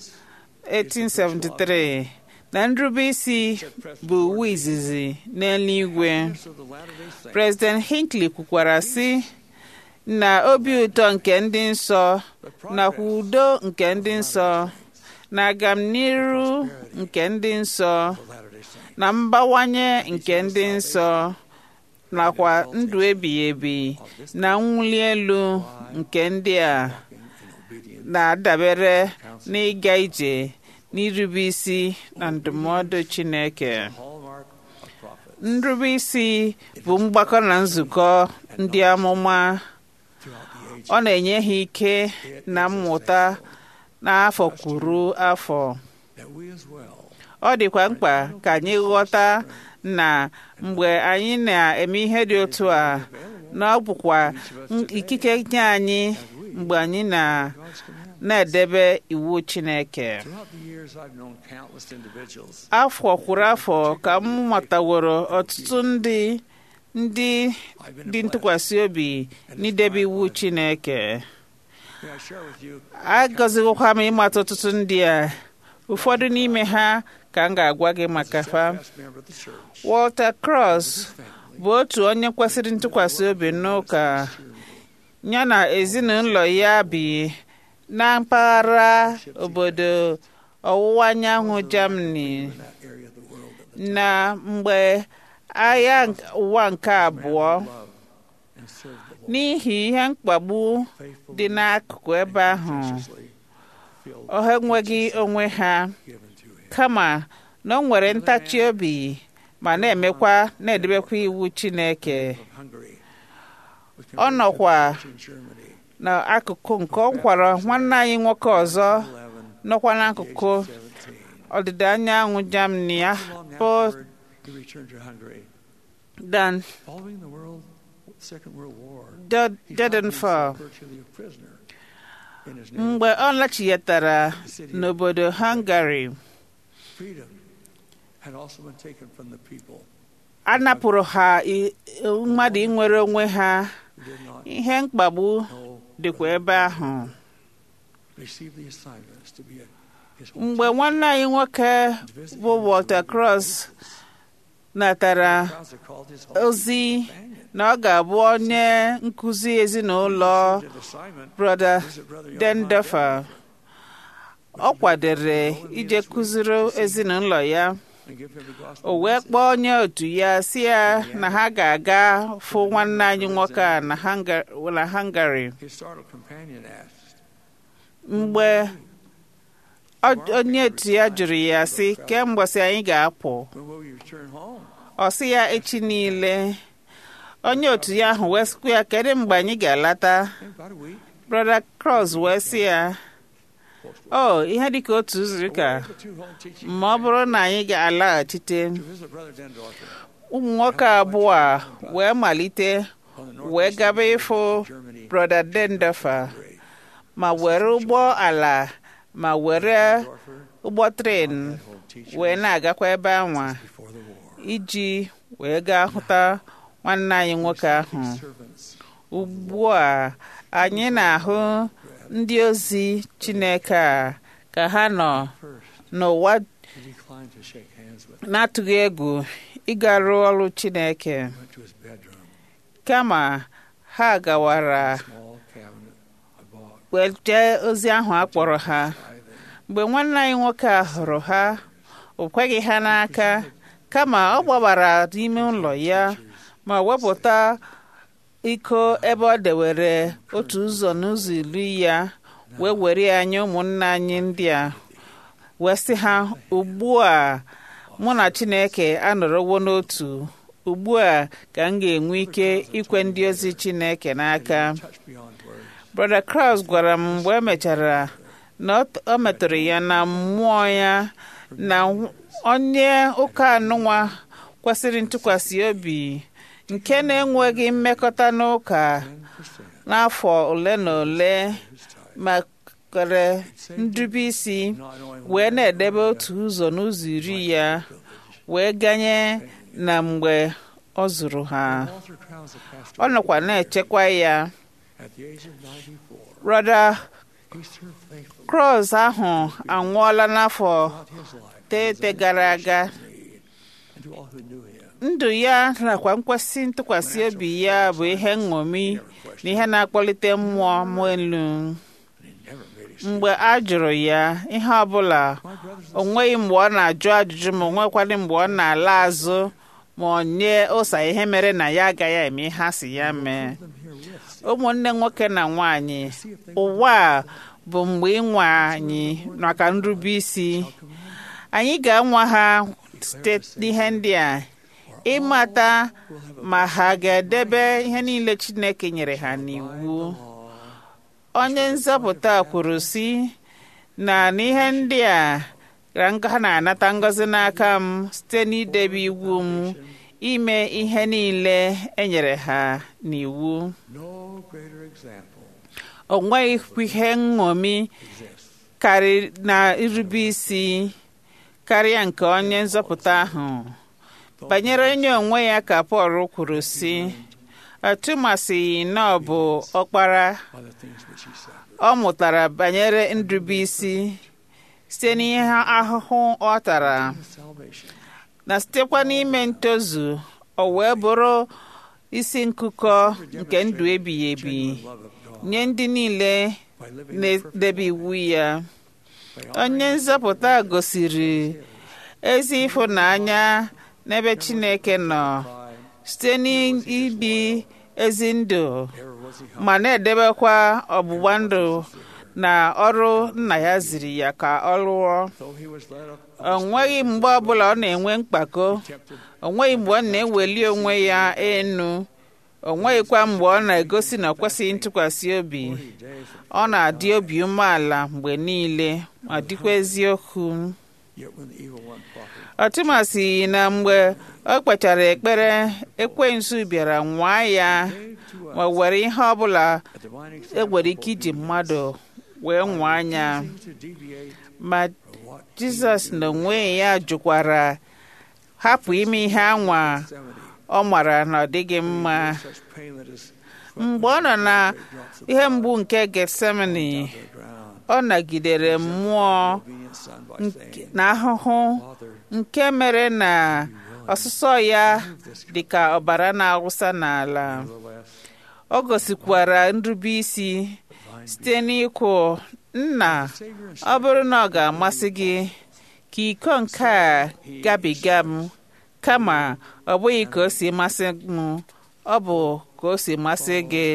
B: 1873 na nrube isi bụ uwe izizi n'eluigwe President Hinckley kwukwara sị na obi ụtọ nke ndị nsọ nakwa udo nke ndị nsọ na agamniru nke ndị nsọ na mbawanye nke ndị nsọ nakwa ndụ ebighị ebi na mwuli elu nke ndị a na-adabere n'ịga ije n'irube isi na ndụmọdụ Chineke nrube isi bụ mgbakọ na nzukọ ndị amụma ọ na-enye ha ike na mmụta n'afọ kwuru afọ ọ dịkwa mkpa ka anyị ghọta na mgbe anyị na-eme ihe dị otu a na ọ bụkwa ikike nye anyị mgbe anyị na na-edebe iwu Chineke afọ kwuru afọ ka m mataworo ọtụtụ ndị ndị dị ntụkwasị obi n'idebe iwu Chineke agọziwokwa m ịmata ọtụtụ ndị a ụfọdụ n'ime ha ka m ga-agwa gị maka fa Walter Cross bụ otu onye kwesịrị ntụkwasị obi n'ụka ya na ezinụlọ ya bi na mpaghara obodo ọwụwa anyanwụ Germany na mgbe agha ụwa nke abụọ n'ihi ihe mkpagbu dị n'akụkụ ebe ahụ ha enweghị onwe ha kama na ọ nwere ntachi obi ma na-emekwa na-edebekwa iwu Chineke ọ nọkwa n'akụkụ nke ọ kwara nwanne anyị nwoke ọzọ nọkwa n'akụkụ ọdịda anyanwụ Germany bụ Dan Dedenfall mgbe ọ lachiyetara n'obodo Hungary a napụrụ ha i- mmadụ inwere onwe ha ihe mkpagbu dịkwa ebe ahụ
I: received the assignments to be a, his
B: mgbe nwanne anyị nwoke bụ Walter Cross natara
I: crowds are called his home
B: ozi na ọ ga-abụ onye nkụzi ezinụlọ
I: assignment.
B: brother
I: Visit Brother Young
B: Dendofer ọ kwadere ije kụziri ezinụlọ ya
I: and give him the gospel.
B: o wee kpọọ onye otu ya si ya na ha ga-aga fụ nwanne anyị nwoke a na Hunga- na Hungary
I: His startled companion asked,
B: mgbe ọ- onye otu ya jụrụ ya sị kemgbe sị anyị ga-apụ
I: When will you return home?
B: ọ sị ya echi niile onye otu ya ahụ wee sịkwa ya kedu mgbe anyị ga-alata
I: In about a week.
B: brother Cross wee sị ya o ihe dịka otu izu ụka
I: The two home teaching
B: ma ọ bụrụ na anyị ga-alaghachite
I: to visit Brother Dendorfer
B: ụmụ nwoke abụọ a wee malite
I: on the
B: wee
I: northeast
B: gaba ịfụ
I: Germany.
B: brother Dendofer ma were ụgbọ ala ma were ụgbọ tren
I: Home teaching
B: wee na-agakwa ebe anwa
I: before the war.
B: iji wee gaa hụta nwanne anyị nwoke ahụ
I: Servants
B: ugbu a anyị na-ahụ ndị ozi Chineke a ka ha nọ
I: first
B: n'ụwa
I: he declined to shake hands with
B: na-atụghị egwu ịgarụ ọrụ Chineke
I: went to his bedroom,
B: kama ha gawara
I: small cabinet I bought.
B: wee jee ozi ahụ a kpọrọ ha
I: I then
B: mgbe nwanne anyị nwoke a hụrụ ha o kweghị ha n'aka kama ọ gbabara n'ime ụlọ ya ma wepụta iko ebe ọ dewere otu ụzọ n'ụzọ iri ya wee were ya nye ụmụnne anyị ndị a wee sị ha ugbu a mụ na Chineke anọrọwo n'otu ugbu a ka m ga-enwe ike ikwe ndị ozi Chineke n'aka
I: touched beyond words.
B: brother Kraus gwara m mgbe e mechara na ọ- ọ metụrụ ya na mmụọ ya na onye ụka anụnwa kwesịrị ntụkwasị obi nke na-enweghị mmekọta n'ụka n'afọ ole na ole ma kwere ndube isi
I: Not knowing
B: wee na-edebe otu ụzọ n'ụzọ iri ya wee ganye na mgbe ọ zụrụ ha
I: Walter Krause passed
B: ọ nọkwa na-echekwa ya
I: at the age of 94.
B: brother
I: He served faithfully
B: Cross ahụ anwụọla n'afọ
I: throughout his life
B: teete gara aga
I: and to all who knew him.
B: ndụ ya nakwa nkwesị ntụkwasị obi ya bụ ihe nṅomi na ihe na-akpọlite mmụọ m elu
I: And he never made excuses.
B: mgbe a jụrụ ya ihe ọbụla
I: My brothers
B: o nweghị mgbe ọ na-ajụ ajụjụ ma o nwekwadị mgbe ọ na-ala azụ ma ọ nye ụsa ihe mere na ya agaghị eme ihe a sị ya mee
I: and them here with
B: ụmụnne nwoke na nwanyị ụwa a bụ mgbe ịnwa anyị maka nrube isi anyị ga-anwa ha site n'ihe ndị a ịmata ma ha ga-edebe ihe niile Chineke nyere ha n'iwu onye nzọpụta kwuru sị na n'ihe ndị a ka nga- ha na-anata ngọzi n'aka m site n'idebe iwu m ime ihe niile e nyere ha n'iwu
I: no greater example
B: o nweghị ihe nṅomi karị na irube isi karịa nke onye nzọpụta ahụ banyere onye onwe ya ka Pọl kwuru sị atụmasịghị na ọ bụ ọkpara
I: by the things which he said.
B: ọ mụtara banyere nrube isi site n'ihe ahụhụ ọ tara
I: Salvation
B: na sitekwa n'ime ntozu o wee bụrụ isi nkụkọ nke ndụ ebighị ebi
I: love of God
B: nye ndị niile
I: by living
B: na-edebe iwu ya
I: by
B: onye nzọpụta gosiri ezi ịfụnanya n'ebe Chineke nọ site n'ibi ezi ndụ
I: ever was he
B: ma na-edebekwa ọgbụgba ndụ na ọrụ nna ya ziri ya ka ọ rụọ
I: though he was led up
B: o nweghị mgbe ọbụla ọ na-enwe mkpako
I: tempted
B: o nweghị mgbe ọ na-eweli onwe ya enu o nweghịkwa mgbe ọ na-egosi na ọ kwesịghị ntụkwasị obi
I: days
B: ọ na-adị obi umeala mgbe niile ma dịkwa eziokwu
I: yet when the evil one plotted
B: ọtụmasị na mgbe ọ kpechara ekpere ekwensu bịara nwaa ya
I: to
B: ma were ihe ọbụla
I: a divine
B: e nwere ike iji mmadụ wee nwaa anya
I: to deviate
B: ma
I: from what
B: Jizọs n'onwe ya jụkwara hapụ ime ihe anwa ọ mara na ọ dịghị mma
E: such painless
B: mgbe ọ nọ na ihe mgbu nke getsemani ọ nagidere mmụọ
E: obedient son by saying,
B: na ahụhụ nke mere na ọsụsọ ya dị ka ọbara na-awụsa n'ala ọ gosikwara nrube isi site n'ikwu nna ọ bụrụ na ọ ga-amasị gị ka iko nke a gabiga m kama ọ bụghị ka o si masị m ọ bụ ka o si masị gị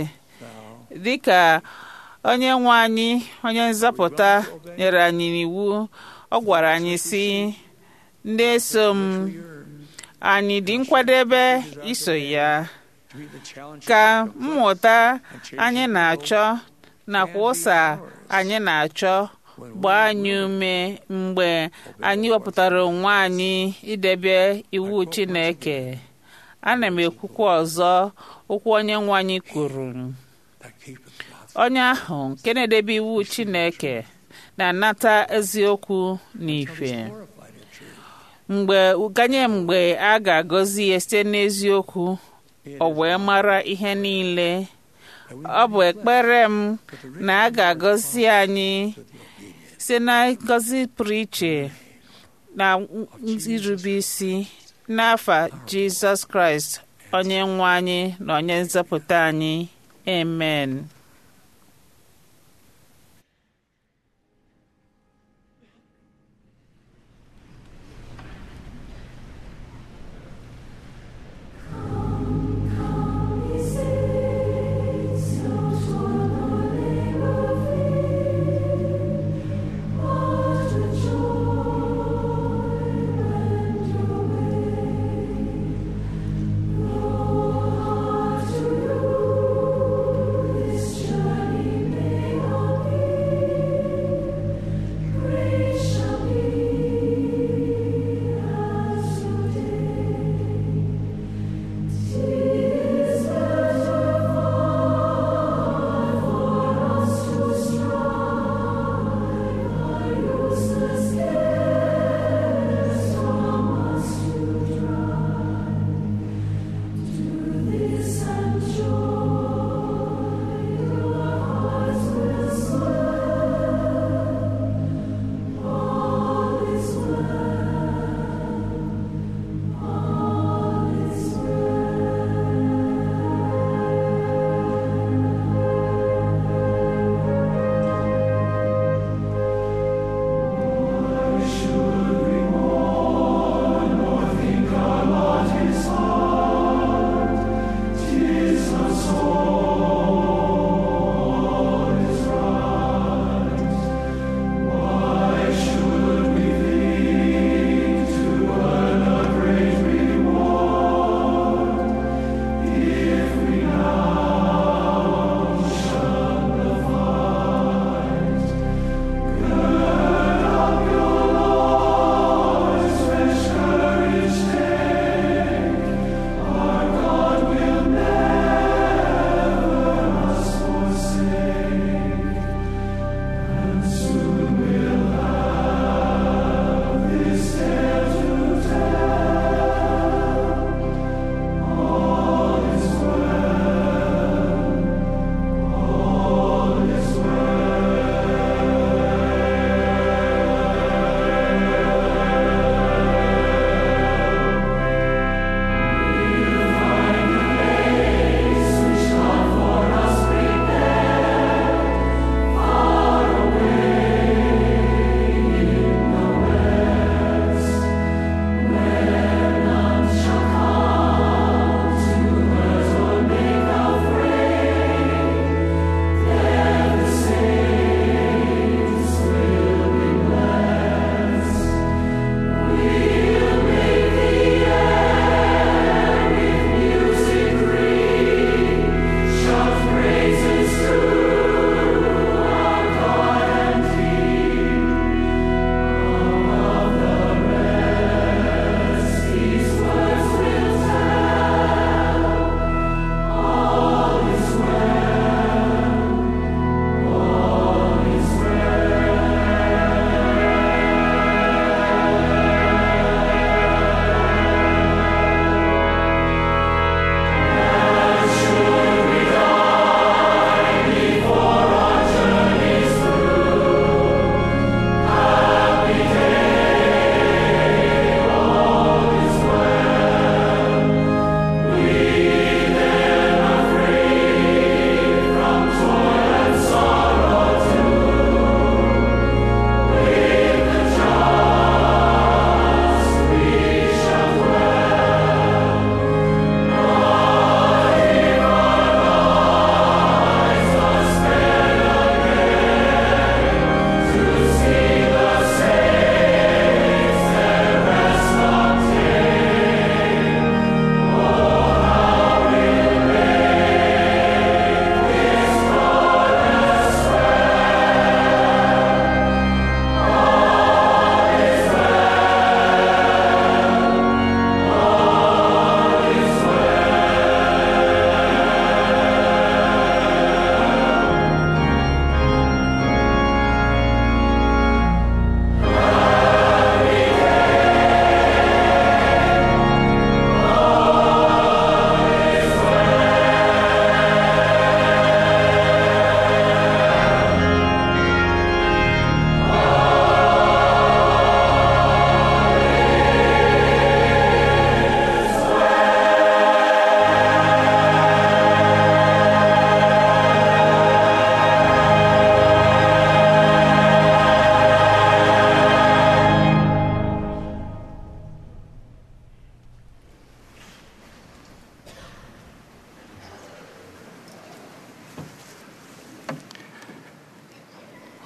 B: dịka onye nwe anyị onye nzọpụta nyere anyị n'iwu ọ gwara anyị si na-eso m anyị dị nkwadebe iso ya
E: to meet the challenge
B: ka mmụta anyị na-achọ nakwa ụsa anyị na-achọ gbaa anyị ume mgbe anyị wepụtara onwe anyị idebe iwu Chineke ana m ekwukwa ọzọ okwu onye nwe anyị kwuru
E: that keepeth God's
B: onye ahụ nke na-edebe iwu Chineke na-anata eziokwu na ife
E: glorified in truth.
B: mgbe ganye mgbe a ga-agọzi ya site n'eziokwu o wee mara ihe niile ọ bụ ekpere m na a ga-agọzi anyị site na ngọzi pụrụ iche na irube isi n'afa Jizọs Kraịst onye nwe anyị na onye nzọpụta anyị amen
J: This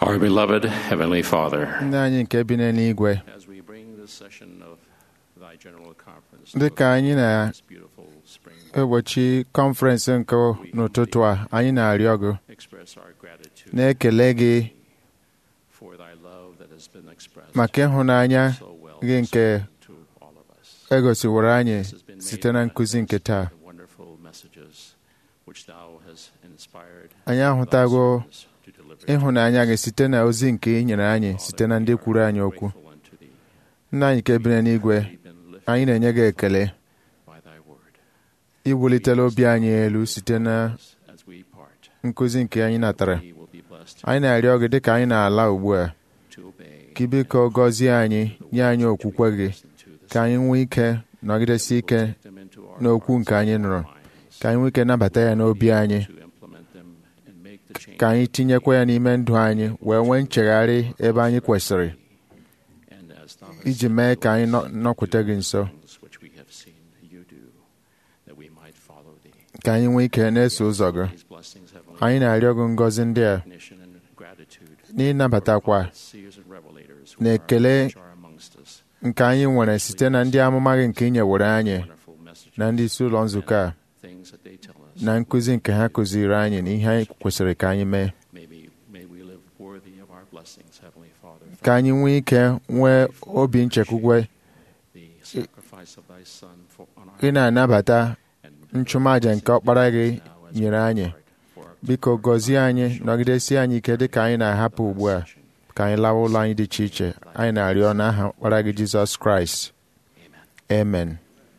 J: Our beloved Heavenly Father,
F: nna anyị nke bi n'eluigwe
J: as we bring this session of thy general conference
F: dị ka anyị
J: this beautiful spring,
F: na-egbochi kọnferensị nke n'ụtụtụ a anyị na-arịọ gị
J: express our gratitude
F: na-ekele gị
J: for thy love that has been expressed
F: maka ịhụnanya
J: so well
F: gị nke
J: to all of us.
F: egosiworo anyị
J: This has been made
F: site na nkụzi nke taa
J: the wonderful messages which thou hast inspired
F: anyị
J: thy
F: ahụtago
J: servants to deliver
F: ịhụnanya gị site na ozi nke ị nyere anyị site na ndị kwuru anyị okwu
J: grateful unto thee
F: nna anyị nke bi n'eluigwe
J: been lifted
F: anyị na-enye gị ekele
J: by thy word.
F: iwulitela obi anyị elu site na
J: As we part,
F: nkụzi nke anyị natara
J: we will be blessed
F: anyị na-arịọ gị dịka anyị na-ala ugbu a
J: to obey
F: ka ị biko gọzie anyị nye anyị okwukwe gị
J: to the
F: ka anyị nwee ike nọgidesi ike
J: them into our
F: n'okwu nke anyị nụrụ ka anyị nwee ike nabata ya n'obi anyị
J: to implement them and make the change
F: ka anyị tinyekwa ya n'ime ndụ anyị wee nwee nchegharị ebe anyị kwesịrị
J: and as thou hast
F: iji mee ka anyị nọ- nọkwute gị nso
J: things which we have seen you do, that we might follow thee.
F: ka anyị nwee ike na-eso ụzọ gị
J: These blessings, heavenly
F: anyị na-arịọ gị ngọzi ndị a
J: recognition and gratitude
F: n'ịnabatakwa
J: seers and revelators
F: na
J: who are,
F: ekele
J: which are amongst us,
F: nke anyị nwere site na ndị amụma gị nke ị nyewere anyị
J: wonderful messages,
F: na ndị isi ụlọ nzukọ a
J: things that they tell us.
F: na nkụzi nke ha kụziri anyị na ihe anyị kwesịrị ka anyị mee
J: Maybe may we live worthy of our blessings, Heavenly Father.
F: ka anyị nwee ike nwee obi nchekwukwe
J: the sacrifice of thy Son for on our
F: ị na-anabata
J: and
F: nchụmaja nke ọkpara gị
J: now as
F: nyere
J: we
F: anyị
J: depart for our
F: biko gọzie anyị nọgidesie anyị ike dị ka anyị na-ahapụ ugbu a ka anyị lawa ụlọ anyị dị iche iche anyị na-arịọ n'aha ọkpara gị jizọs kraịst amen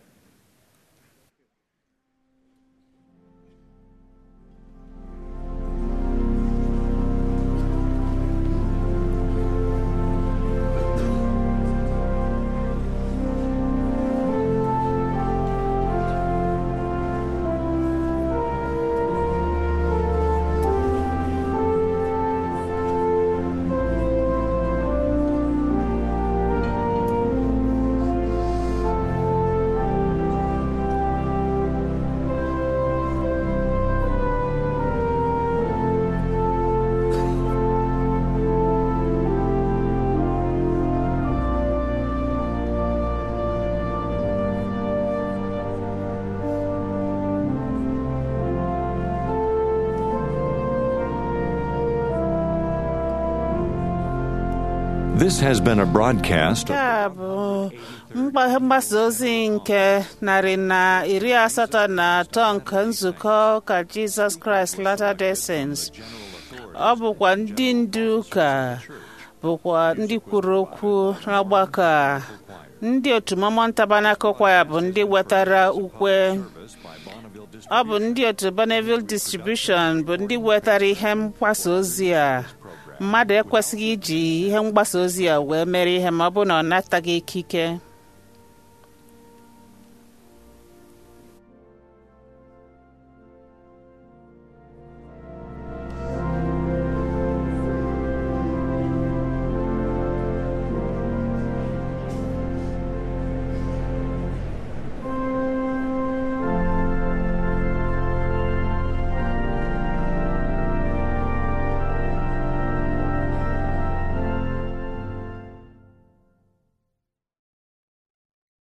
A: This has been a broadcast
B: nke
A: of
B: a bụ mgba- mgbasa ozi nke narị na iri asatọ na atọ nke nzukọ ụka Jizọs Kraịst Latter-day Saints. ọ bụkwa ndị ndu ụka bụkwa ndị kwuru okwu n'ọgbakọ a ndị otu Mormon Tabernacle Choir bụ ndị wetara ukwe ọ bụ ndị otu Bonneville Distribution bụ ndị wetara ihe mgbasa ozi a mmadụ ekwesịghị iji ihe mgbasa ozi a wee mere ihe ma ọ bụ na ọ nataghị ikike